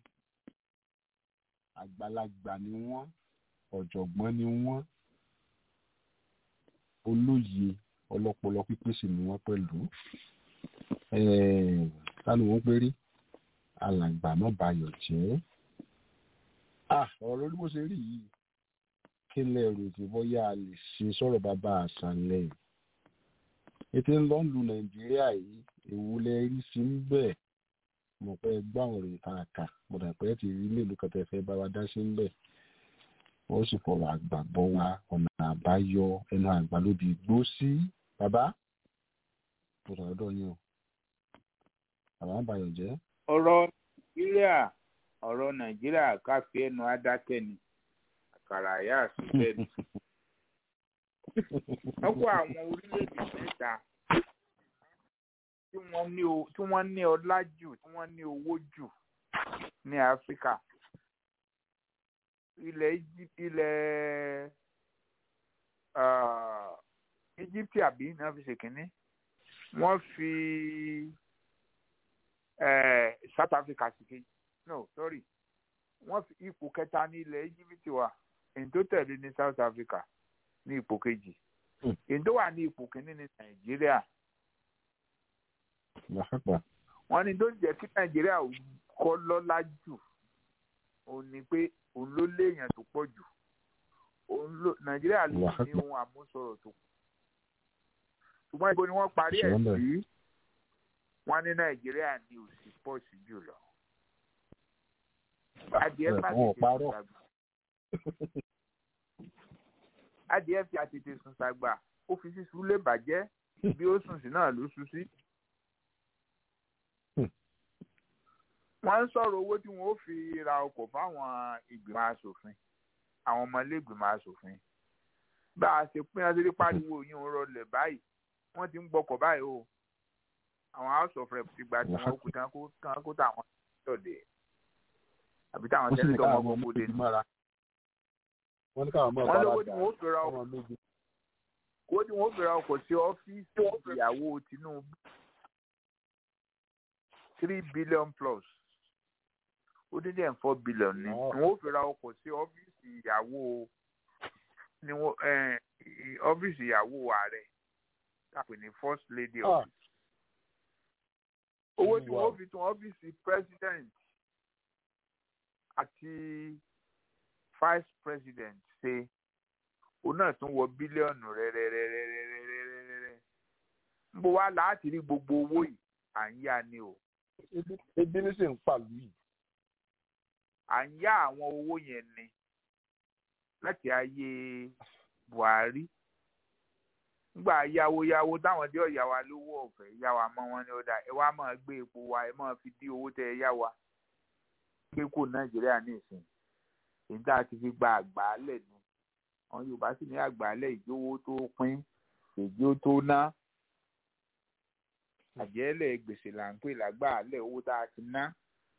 àgbàlagbà ni wọ́n ọ̀jọ̀gbọ́n ni wọ́n olóye ọlọ́pọlọ pípé sì ni wọ́n pẹ̀lú sani wọ́n péré alàgbà náà bayọ̀ jẹ́ ọ̀rọ̀ lórí bó ṣe rí yìí kí lẹ rò tí bóyá a lè ṣe sọ̀rọ̀ bàbá àṣàlẹ̀ ètò ń lọ ń lu nàìjíríà yìí èwo lẹ rí sí ń bẹ̀ mo pẹ́ gbọ́ àwọn òròyìn tá a kà mo dà pé ti rí mélòó kan tẹ́ fẹ́ bá wa dá sí ń bẹ̀ wọ́n sì fọ̀rọ̀ àgbà bọ́ wa ọ̀nà àbáyọ ẹnu àgbà ló di gbó sí bàbá mo sọ̀rọ̀ dọ̀ yín o bàbá àbáyọ̀ jẹ́. ọ̀rọ̀ nàìjíríà ọ̀rọ̀ nàìjíríà káfí ẹnu adákẹ́ ni àkàrà àyà àṣìṣẹ́ ni. wọ́n kó àwọn orílẹ̀-èdè mẹ́ta tí wọ́n ní ọlá jù tí wọ́n ní owó jù ní áfíríkà ilẹ̀ ilẹ̀ Egypt àbí náà fi ṣèkínní wọ́n fi South Africa sí kejì no sorry wọ́n fi ipò kẹta ní ilẹ̀ Egypt wà èyí tó tẹ̀lé ní South Africa ní ipò kejì èyí tó wà ní ipò kínní ní Nàìjíríà wọ́n ní tó ń jẹ́ kí Nàìjíríà kọ́ lọ́lá jù òun ni pé òun ló léèyàn tó pọ̀ jù òun ló nàìjíríà ló ní ohun àmúṣọrọ̀ tó pọ̀ ṣùgbọ́n ibo ni wọ́n parí ẹ̀ Ṣùgbọ́n bẹ́ẹ̀. sí wọ́n ní nàìjíríà ní òsì pọ̀ sí jùlọ. adìẹ Bẹ́ẹ̀, má wọn ò tètè parọ́. sùn sàgbà adìẹ fi àtètè sùn sàgbà ó fi sísun lè bàjẹ́ bí ó sùn sí náà ló sùn sí. wọ́n ń sọ̀rọ̀ owó tí wọ́n ó fi ra ọkọ̀ fáwọn ìgbìmọ̀ asòfin àwọn ọmọlẹ́gbìmọ̀ asòfin bá a ṣe pín adé pariwo yín ń rọlẹ̀ báyìí wọ́n ti ń gbọ́kọ̀ báyìí o àwọn house of rep ti gba tiwọn ó kú tán kó tán kó táwọn lọ́dẹ̀ àbí táwọn wọ́n sì ní sẹ́ńtọ̀ káwọn wọn ọmọ kó dé méjì mọ́ra wọ́n ní káwọn ọmọ wọ́n lówó bára tí dà wọ́n ó fi ra ọmọ méjì owó tí wọ́n ó fi ra ọkọ̀ sí ọ́fíìsì ìyàwó Tinubu three billion plus ó dín díẹ̀ four billion ni wọ́n ó fi ra ọkọ̀ sí ọ́fíìsì ìyàwó ni wọ́n eh, i- ọ́fíìsì ìyàwó ààrẹ tàpé ní first lady Ah. office owó tí Wow. wọ́n ó fi tún ọ́fíìsì president àti vice president ṣe òun náà tún wọ bílíọ̀nù rẹ́rẹ́rẹ́rẹ́rẹ́rẹ́rẹ́rẹ́ ń bọ̀ wá láti rí gbogbo owó yìí à ń yá ni o Ebi- ebi ní sì ń pàlú yìí à ń yá àwọn owó yẹn ni láti ayé Buhari nígbà yáwó yáwó táwọn dé ọ̀yà wa lówó ọ̀fẹ́ yá wa mọ́ wọn ní ọ̀dà ẹ wá máa gbé epo wa ẹ máa fi dí owó tẹ ẹ yá wa gbé kó Nàìjíríà ní ìsìn èyí tá a ti fi gba àgbàálẹ̀ ni àwọn Yorùbá sì ní àgbàálẹ̀ ìjówó tó pín èjì ó tó ná àjẹ́lẹ̀ gbèsè là ń pè lágbàálẹ̀ owó tá a ti ná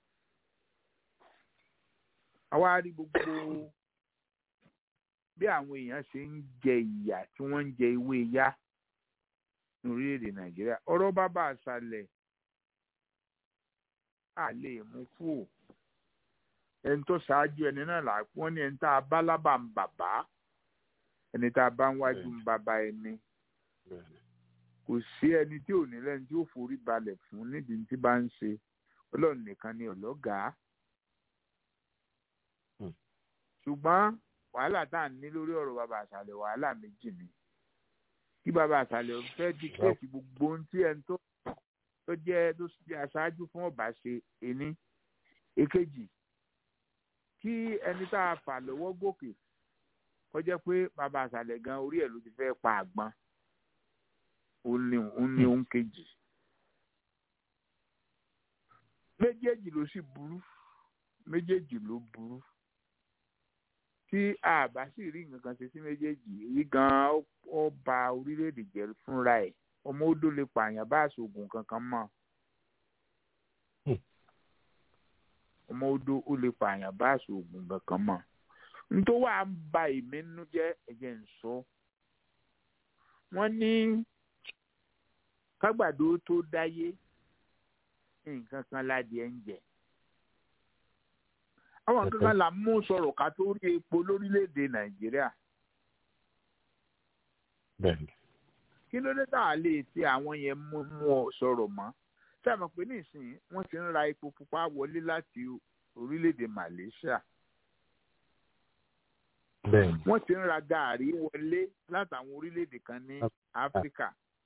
àwa rí gbogbo bí àwọn èèyàn ṣe ń jẹ ìyà tí wọ́n ń jẹ ewé yá ní orílẹ̀-èdè nàìjíríà ọ̀rọ̀ bàbá àṣàlẹ̀ à lè mú kúrò ẹni tó ṣáájú ẹni náà là wọ́n ní ẹni tá a bá lábà ń bàbá ẹni tá a bá ń wájú ń bàbá ẹni kò sí ẹni tí ò ní lẹ́ni tí ó forí balẹ̀ fún nídìí tí bá ń ṣe ọlọ́run nìkan ni ọ̀lọ́gàá ṣùgbọ́n wàhálà tá à ń ní lórí ọ̀rọ̀ bàbá àṣàlẹ̀ wàhálà méjì ni kí bàbá àṣàlẹ̀ fẹ́ díkẹ́ẹ̀tì gbogbo ohun tí ẹni tó tó jẹ́ tó jẹ́ aṣáájú fún ọba ṣe ení èkejì kí ẹni tá a fà lọ́wọ́ gòkè kó jẹ́ pé bàbá àṣàlẹ̀ gan orí ẹ̀ ló ti fẹ́ pa àgbọn òun ni òun ni òun kejì méjèèjì ló sì burú méjèèjì ló burú tí a bá sì rí nǹkan kan ṣe sí méjèèjì èyí gan-an ó- ó ba orílẹ̀-èdè jẹ́ fúnra ẹ̀ ọmọ odò lè pààyàn bá aṣoògùn kankan mọ́ ọmọ odò ó lè pààyàn bá aṣoògùn kankan mọ́ nítorí wàá ń ba èmi nínú jẹ́ ẹ̀jẹ̀ ń sọ wọ́n ní kágbàdo tó dáyé nǹkan kan ládìẹ ń jẹ àwọn nǹkan kan là ń mú sọ̀rọ̀ ká tó rí epo lórílẹ̀‐èdè nàìjíríà bẹ́ẹ̀ni kí ló dé tá a lè ti àwọn yẹn mú mú ọ sọ̀rọ̀ mọ́ sábà pé nísìnyí wọ́n ti ń ra epo pupa wọlé láti orílẹ̀‐èdè malaysia bẹ́ẹ̀ni wọ́n ti ń ra gàárì wọlé látàwọn orílẹ̀‐èdè kan ní áfíríkà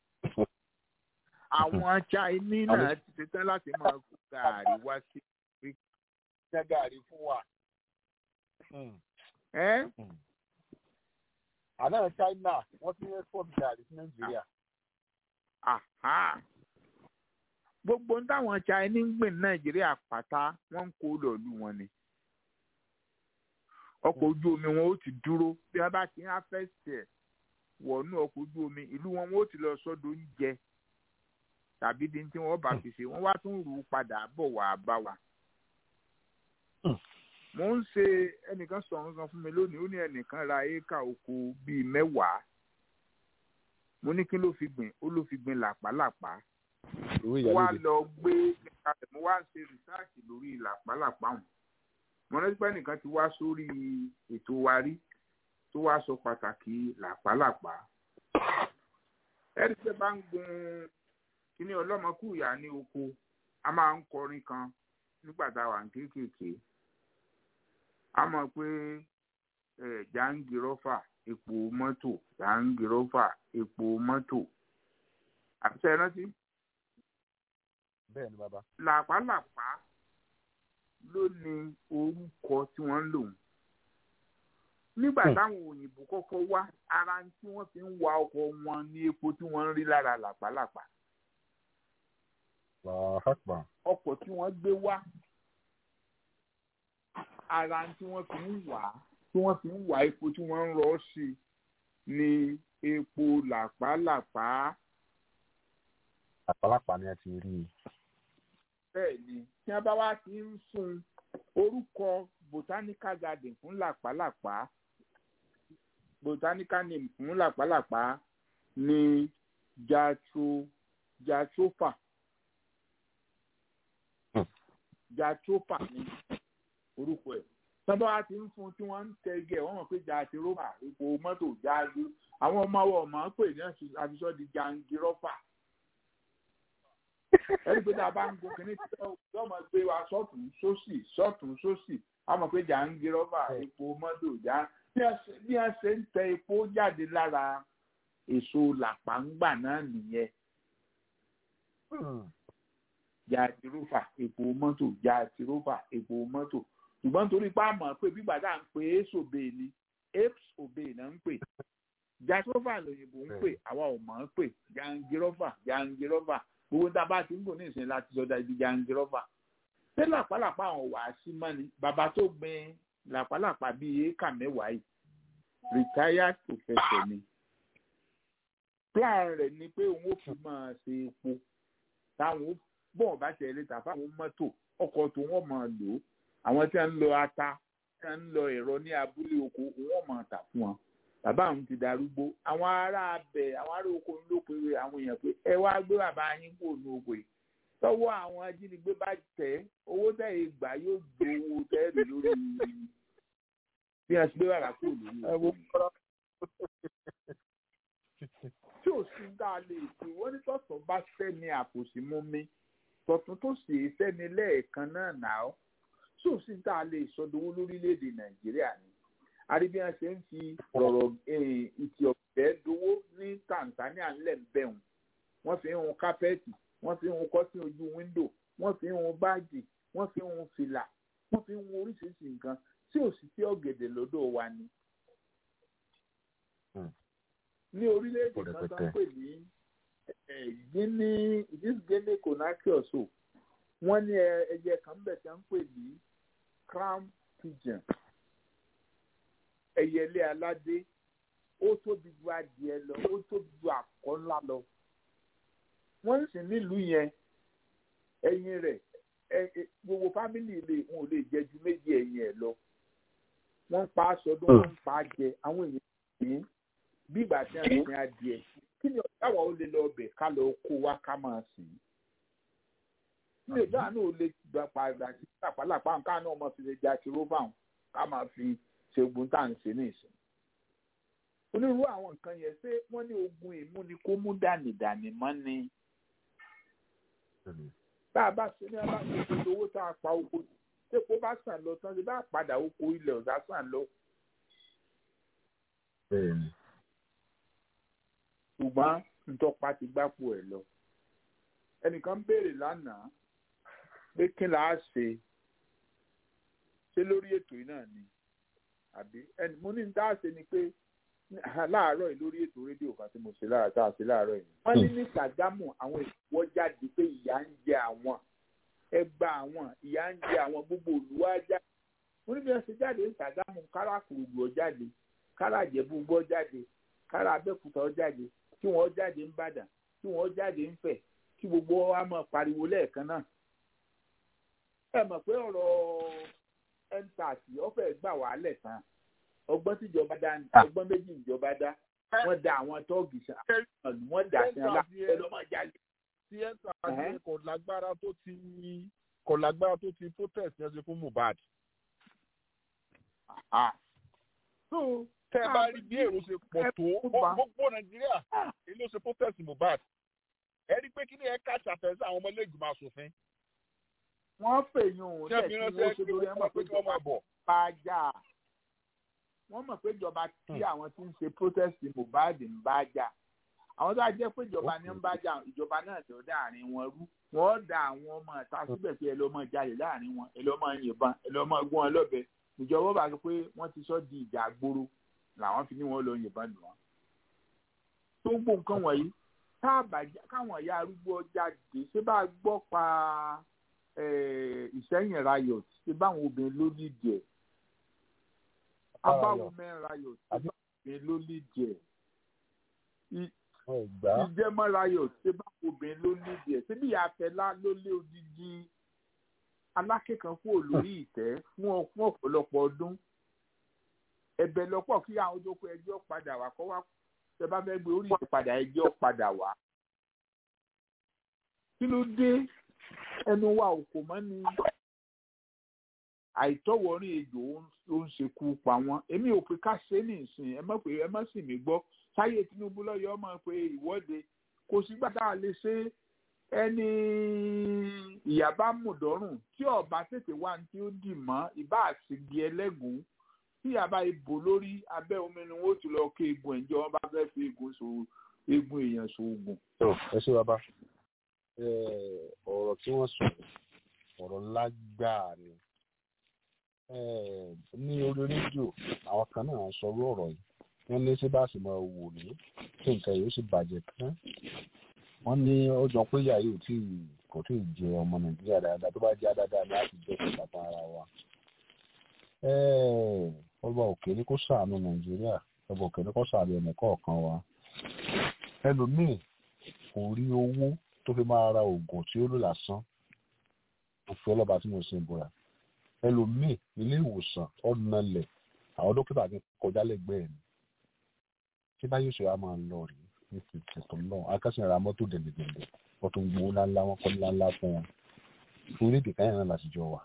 àwọn chinese náà ti ṣetán láti máa kó gàárì wá sí ṣe gàrí fún wa. ẹ́ àná China wọ́n ti ń export gàrí sí Nàìjíríà. Àhá. gbogbo ń táwọn chinese ń gbìn nàìjíríà pátá wọ́n ń kó lọ́ọ̀lù wọn ni ọkọ̀ ojú omi wọn ó ti dúró bí wọ́n bá ti ń afẹ́sì ẹ̀ wọ̀nú ọkọ̀ ojú omi ìlú wọn wọn ó ti lọ sọ́dọ̀ oúnjẹ tàbí di tí wọ́n bá fi ṣe wọ́n wá tún rù ú padà bọ̀ wá bá wa. mo ń ṣe ẹnìkan sọ nǹkan fún mi lónìí ó ní ẹnìkan ra éékà oko bíi mẹ́wàá mo ní kí ló fi gbìn ó ló fi gbìn làpálàpá Owó mo wá ìyálóde. lọ gbé kalẹ̀ mo wá ṣe rìsáàtì lórí làpálàpá wọn mo rántí pé ẹnìkan ti wá sórí ètò wa rí tó wá sọ pàtàkì làpálàpá ẹni tẹ bá ń gun kíní ọlọ́mọkùyà ní oko a máa ń kọrin kan nígbà tá a wà ní kéékèèké a mọ̀ pé ẹ̀ jàǹgìrọ́fà epo mọ́tò jàǹgìrọ́fà epo mọ́tò àbíṣe rántí bẹ́ẹ̀ ni bàbá. làpálàpá ló ní orúkọ tí wọ́n ń lò wọ́n. nígbà táwọn òyìnbó kọ́kọ́ wá ara tí wọ́n fi ń wa ọkọ̀ wọn ní epo tí wọ́n ń rí lára làpálàpá. làákàpà. ọkọ̀ tí wọ́n gbé wá ara tí wọ́n fi ń wà á tí wọ́n fi ń wà epo tí wọ́n ń rọ́ sí ní epo làpálàpá. làpálàpá ni ẹ ti rí i. bẹ́ẹ̀ ni tí wọ́n bá wá ti ń fún orúkọ botanical garden fún làpálàpá botanical name fún làpálàpá ní jatro jatropa jatropa ní orúkọ ẹ̀ sábà wá ti ń fún tí wọ́n ń tẹ́gẹ̀ wọ́n mọ̀ pé jatiropa epo mọ́tò jáde àwọn ọmọ wa ọmọ pè ní àfisọ́ di jangiropa ẹni pé tá a bá ń gun kínní tí wọ́n mọ̀ gbé wa sọ́tún sósì sọ́tún sósì a mọ̀ pé jangiropa epo mọ́tò já bí wọ́n ṣe ń tẹ epo jáde lára èso làpáǹgbà náà nìyẹn jatiropa epo mọ́tò jatiropa epo mọ́tò ṣùgbọ́n torí pé a mọ̀ pé bígbà tá à ń pè é sòbè ni apes obey náà ń pè jatiropa lòyìnbó ń pè àwa ò mọ̀ ń pè jangiropa jangiropa gbogbo tá a bá ti ń gùn ní ìsìn láti sọdá ibi jangiropa ṣé làpálàpá àwọn wàá sí mọ́ni bàbá tó gbin làpálàpá bíi éékà mẹ́wàá yìí retired professor ni plan rẹ̀ ni pé òun ó fi máa ṣe epo táwọn bọ́ọ̀ bá tẹ̀lé tà fáwọn mọ́tò ọkọ̀ tó wọ́n máa lò ó àwọn tí wọ́n ń lọ ata tí wọ́n ń lọ ẹ̀rọ ní abúlé oko wọ́n máa tà fún wọn bàbá àwọn ti darúgbó àwọn ará abẹ àwọn ará oko ló pe àwọn èèyàn pé ẹ wá gbé bàbá yín kò ní oko yìí tọwọ́ àwọn ajínigbé bá tẹ owó tẹ ẹ gbà yóò gbé owó tẹ ẹ lórí bí wọ́n ti gbé bàbá kò lórí oko tí ò sí dá a lè fi wọ́n ní tọ̀tọ̀ bá sẹ́ni àpòsí mú mi tọ̀tún tó sì sẹ́ni lẹ́ẹ̀kan náà nà ó tí ò sí dá a lè sọdowó lórílẹ̀‐èdè nàìjíríà ni àríbíyàn ṣe ń fi ọ̀rọ̀ ìtì ọ̀fẹ́ dowó ní tanzania ńlẹ̀ ń bẹ̀rùn wọ́n fi ń hun kápẹ́ẹ̀tì wọ́n fi ń hun kọ́sí ojú wíńdò wọ́n fi ń hun báàgì wọ́n fi ń hun fìlà wọ́n fi ń hun oríṣiríṣi nǹkan tí ò sì sí ọ̀gẹ̀dẹ̀ lọ́dọ̀ wa ni. ní orílẹ̀-èdè kan tó ń pè ní guinea this guinea conakry also wọ́n ní ẹyẹ kan bẹ̀ tí wọ́n ń pè ní crown pigeon ẹyẹlé aládé ó tóbi ju adìẹ lọ ó tóbi ju àkọ́ ńlá lọ wọ́n sì nílùú yẹn ẹyin rẹ̀ gbogbo fámìlì lè wọn ò lè jẹ ju méjì ẹyin ẹ̀ lọ wọ́n ń pa aṣọ ọdún wọ́n ń pa á jẹ àwọn èèyàn ní bí ìgbà tí wọ́n ń sin adìẹ kí ni ọ̀gá wa ó lè lọ ọbẹ̀ ká lọ kó wa ká máa sìn ní ìgbà náà ó lè gbà padà sí pàpàlàpà nǹkan náà ọmọ fi lè jà sí róbà ká máa fi ṣe ogun tá à ń ṣe ní ìsìn. onírúurú àwọn nǹkan yẹn ṣé wọ́n ní ogun ìmú ni kó mú dànìdànì mọ́ ni. tá a bá ṣe ní a bá ṣe gbogbo owó tá a pa oko tí epo bá sàn lọ tán ṣe bá padà oko ilẹ̀ ọ̀dà sàn lọ. ṣùgbọ́n ntọ́pa ti gbápò ẹ̀ lọ. ẹnìkan béèrè lánàá pé kí là á ṣe ṣé lórí ètò yìí náà ni àbí ẹni mo ní ní tá a ṣe ni pé láàárọ̀ yìí lórí ètò rédíò kan tí mo ṣe láàárọ̀ tá a ṣe láàárọ̀ yìí. wọ́n ní ní Ṣàgámù àwọn ìwọ́ jáde pé ìyà ń jẹ àwọn ẹgbà àwọn ìyà ń jẹ àwọn gbogbo olùwà jáde. wọ́n ní bí wọ́n ṣe jáde ní Ṣàgámù kára kùrùgbù ọ jáde kára àjẹbù gbọ́ jáde kára Abẹ́òkúta ọ jáde kí wọ́n jáde ń Bàdàn kí wọ́n jáde ń Fẹ̀ kí gbogbo wa máa pariwo lẹ́ẹ̀kan náà. ẹ mọ̀ pé ọ̀rọ̀ ẹntaasi ọfẹ gbà wá lẹ tán ọgbọ́n tíjọba dá ọgbọ́n méjì ìjọba dá wọ́n da àwọn tọọgì sàn wọ́n dà sí ọlá ẹlọmọjáde. tí ẹntaasi kò lágbára tó ti kò lágbára tó ti protest yẹn ṣe fún Mohbad. tẹ ẹ bá rí bí èrò ṣe pọ̀ tó gbogbo Nàìjíríà èyí ló ṣe protest Mohbad ẹ rí pé kí ni ẹ ká ṣàfẹ́sẹ̀ àwọn ọmọ ilé ìgbìmọ̀ asòfin wọ́n fèyàn òun tẹ̀ kí wọ́n ṣe lórí ẹ̀ mọ̀ pé ìjọba bá jà wọ́n mọ̀ pé ìjọba tí àwọn tí ń ṣe protest Mohbad ń bá jà àwọn tó bá jẹ́ pé ìjọba ní ń bá jà ìjọba náà tó dáàrin wọn rú wọ́n da àwọn ọmọ ìta síbẹ̀ pé ẹ lọ́ mọ jalè láàrin wọn ẹ lọ́ mọ yìnbọn ẹ lọ́ mọ gún wọn lọ́bẹ ìjọba bá sọ pé wọ́n ti sọ di ìjà gbòòrò làwọn fi ní wọn lọ yìnbọn lù wọn. tó ń gbó nǹkan wọ̀nyí káwọn ìyá arúgbó jáde ṣé bá gbọ́ pa ìsẹ́yìn riot ṣé báwọn obìnrin ló lídìí ẹ̀ abáwo mẹ́rin riot ṣé báwọn obìnrin ló lídìí ẹ̀ ìjẹ́mọ́ riot ṣé báwọn obìnrin ló lídìí ẹ̀ ṣé bí àfẹ́lá ló lé odidi alákẹ́kọ̀ọ́ kúrò lórí ìtẹ́ fún ọ̀pọ̀lọpọ̀ ọdún ẹ̀bẹ̀ lọ́pọ̀ kí àwọn ojókòó ẹjọ́ padà wá kọ́ wá tẹ bá fẹ́ gbé orí ìtẹ́ padà ẹjọ́ padà wá. kí ló dé ẹnu wa ò kò mọ́ ni àìtọ́wọ́rin ejò ó ń ṣekú pa wọ́n èmi ò pé ká ṣe é nìsín ẹ mọ̀ pé ẹ mọ̀ sì mí gbọ́ sáyé Tinubu lọ́yọ̀ ọmọ pé ìwọ́de kò sígbà tá a lè ṣe ẹni ìyá bá mú dọ́rùn tí ọba tètè wá ní tí ó dì mọ́ ìbá àtìgì ẹlẹ́gùn tí ìyá bá ibò lórí abẹ́ omi ni wọ́n ti lọ kó egun ẹ̀jẹ̀ wọn bá fẹ́ fi egun so egun èèyàn so oògùn. ẹ ṣé bàbá ọ̀rọ̀ tí wọ́n sọ ọ̀rọ̀ lágbàá ni ní orí rédíò àwọn kan náà sọ orú ọ̀rọ̀ yìí wọ́n ní ṣé bá sì máa wò ní kí nǹkan yìí ó sì bàjẹ́ tán wọ́n ní ó jọ pé ìyá yìí tí kò tí ì jẹ ọmọ nàìjíríà dáadáa tó bá jẹ́ dáadáa láti jẹ́ kó bàbá ara wa. ọba òkè ní kó ṣàánú nàìjíríà ọba òkè ní kó ṣàánú ẹnì kọ̀ọ̀kan wa. ẹlòmíì kò rí owó tó fi máa ra oògùn tí ó lò lásán òfin ọlọ́ba tí mo ṣe ń bọ̀ra. ẹlòmíì ilé ìwòsàn ọ̀nàlẹ̀ àwọn dókítà ti kọjá lẹ́gbẹ̀ẹ́ ni. tí báyìí ṣe wá máa ń lọ rèé ní tìtìtò náà akásìn ra mọ́tò dẹ̀dẹ̀dẹ̀dẹ̀ wọ́n tún gbowó ńláńlá wọn kọ́ ńláńlá fún wọn orílẹ̀-èdè káyọ̀ náà láti jọ wà.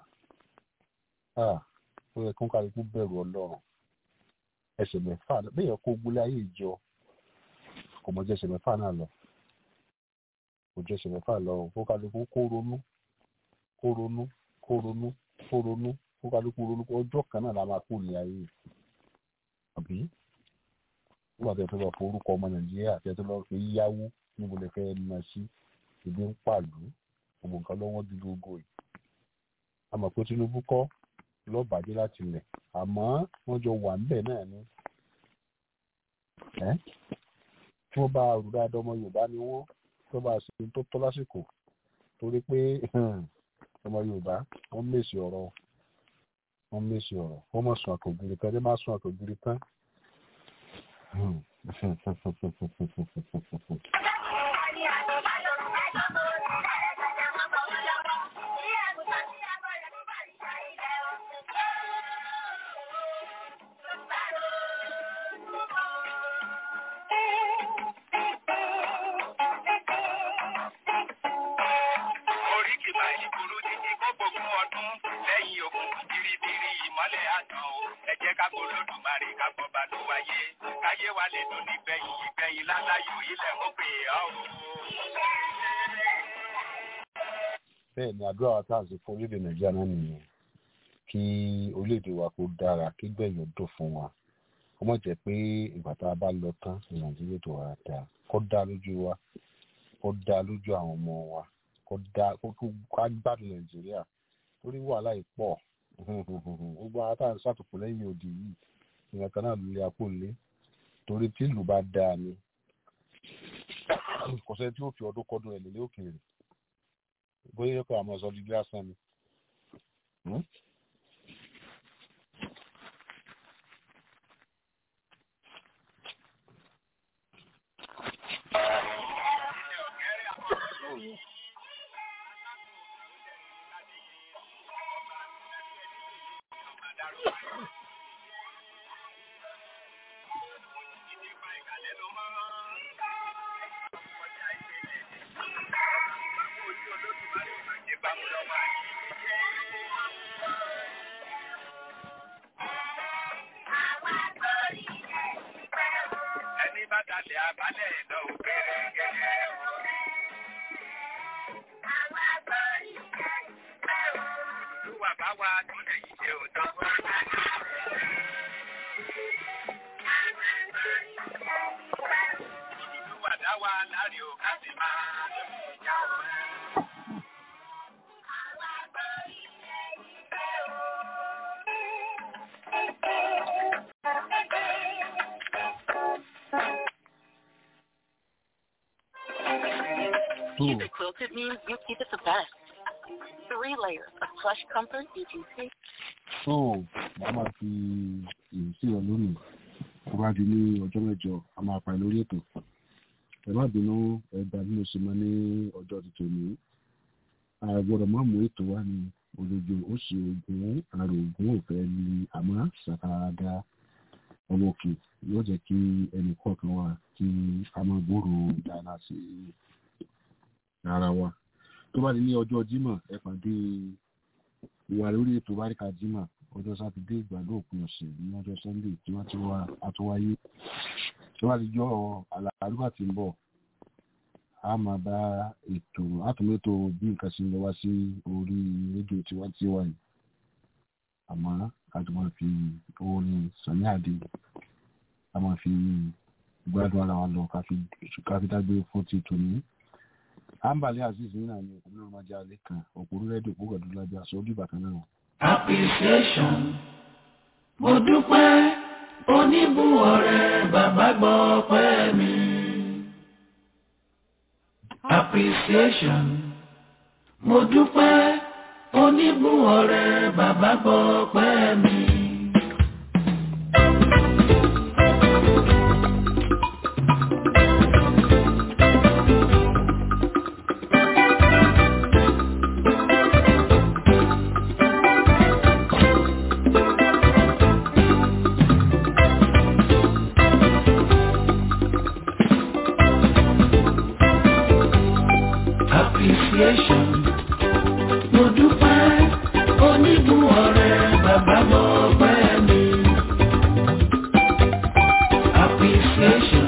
ó yẹ kí wọ́n kálukú bẹ̀rù ọlọ́run ẹsẹ̀ mẹ́fà bẹ́ẹ̀ kó gbólé ayé ìjọ kò mọ̀ jẹ́ ẹsẹ̀ mẹ́fà náà lọ kò jẹ́ ẹsẹ̀ mẹ́fà lọ kó kálukú kó ronú kó ronú kó ronú kó ronú kó kálukú ronú ọjọ́ kan náà la máa kú ní ayé àbí nígbà tó yẹ fẹ́ lọ forúkọ ọmọ nàìjíríà àti ẹtọ́ lọ fi yáwó níbo lè fẹ́ ná sí ibi ń pàlú gbogbo nǹkan lọ́wọ́ di gbogbo yìí àmọ́ pé tinubu kọ́ lọ́bàdé láti lẹ̀ àmọ́ wọ́n jọ wà níbẹ̀ náà ni tí wọ́n bá rú dáadáa ọmọ yorùbá ni wọ́n tó bá ṣe tó tọ́ lásìkò torí pé ọmọ yorùbá wọ́n mèsì ọ̀rọ̀ wọ́n mèsì ọ̀rọ̀ wọ́n mọ̀ sùn àtògiri tán ní má sùn àtògiri tán oríkì máa yí burú títí kó gbogbo ọdún lẹ́yìn ogun biribiri ìmọ́lẹ̀ àtàn o ẹ jẹ́ ká kó lódùmarè ká gbọ́ bá tó wáyé káyé wa lè dùn nígbẹ̀yìn ìgbẹ̀yìn láláyò ilẹ̀ mú pé ọ́ o. bẹ́ẹ̀ ni àdúrà wa tá à ń ṣe fún orílẹ̀-èdè nàìjíríà náà nìyẹn kí orílẹ̀-èdè wa kó dára kí gbẹ̀yìn ó dùn fún wa kó mọ̀ jẹ́ pé ìgbà tá a bá lọ tán ní nàìjíríà tó wà dáa kó dá lójú wa kó dá lójú àwọn ọmọ wa kó dá kó ká gbádùn nàìjíríà torí wàhálà yìí pọ̀ gbogbo àwọn tá à ń ṣàtòkò lẹ́yìn òdì yìí ìyẹn kan náà ló lé apò lé torí tí ìlú bá dáa ni kò sẹ́ni tí ó fi ọdún kọ́dún ẹ̀ lélẹ́ òkèèrè bóyá yẹ kó àmọ́ ọ̀sán dídí lásán ni. ẹni bá dalẹ̀ abalẹ̀ lọ òkèrè gẹ́gẹ́. Olúwa bá wa túnlẹ̀ yìí ṣe òótọ́. Olúwa dá wa Cubic quilted means you keep it the best. Three layers of plush comfort you can take. so a máa fi èyí sí ọ lónìí tó bá di ní ọjọ́ mẹ́jọ a máa pa lórí ètò ẹ má bínú ẹgbàá bí mo ṣe mọ ní ọjọ́ tuntun ní àgbọ̀dọ̀ má mú ètò wá ní olójú ó sì ogun àrò ogun òfẹ́ ní àmọ́ ṣàkàdá ọmọ òkè yóò jẹ́ kí ẹnì kọ̀ọ̀kan wà kí a máa gbòòrò dáadáa sí ara wa tó bá di ní ọjọ́ jímọ̀ ẹ pàdé ìwà lórí ètò báríkà jímọ̀ ọjọ́ sátidé ìgbàdo òpin ọ̀sẹ̀ ní ọjọ́ sunday tí wọ́n ti wá àtúwáyé tó bá ti jọ àlàárúbà tí ń bọ̀ a máa bá ètò àtúmọ̀tò bí nǹkan ṣe ń lọ wá sí orí rédíò tiwantiwa yìí àmọ́ a ti máa fi orin sani àdé a máa fi gbádùn ara wa lọ ká fi dágbé fún ti tòní ambali aziz nínú àmì òkúrò máa jẹ alẹ́ kan òkúrò rédíò púpọ̀ dúdú lábẹ́ aṣọ ojú ìbàkan náà. appreciation mo dúpẹ́ oníbùwọ̀ rẹ̀ bàbá gbọ́ pẹ́ mi. appreciation mo dúpẹ́ oníbùwọ̀ rẹ̀ bàbá gbọ́ pẹ́ mi. appreciation. Mo dúpẹ́ onígun ọ̀rẹ́ bàbá mọ̀ pẹ́ mi. Appreciation.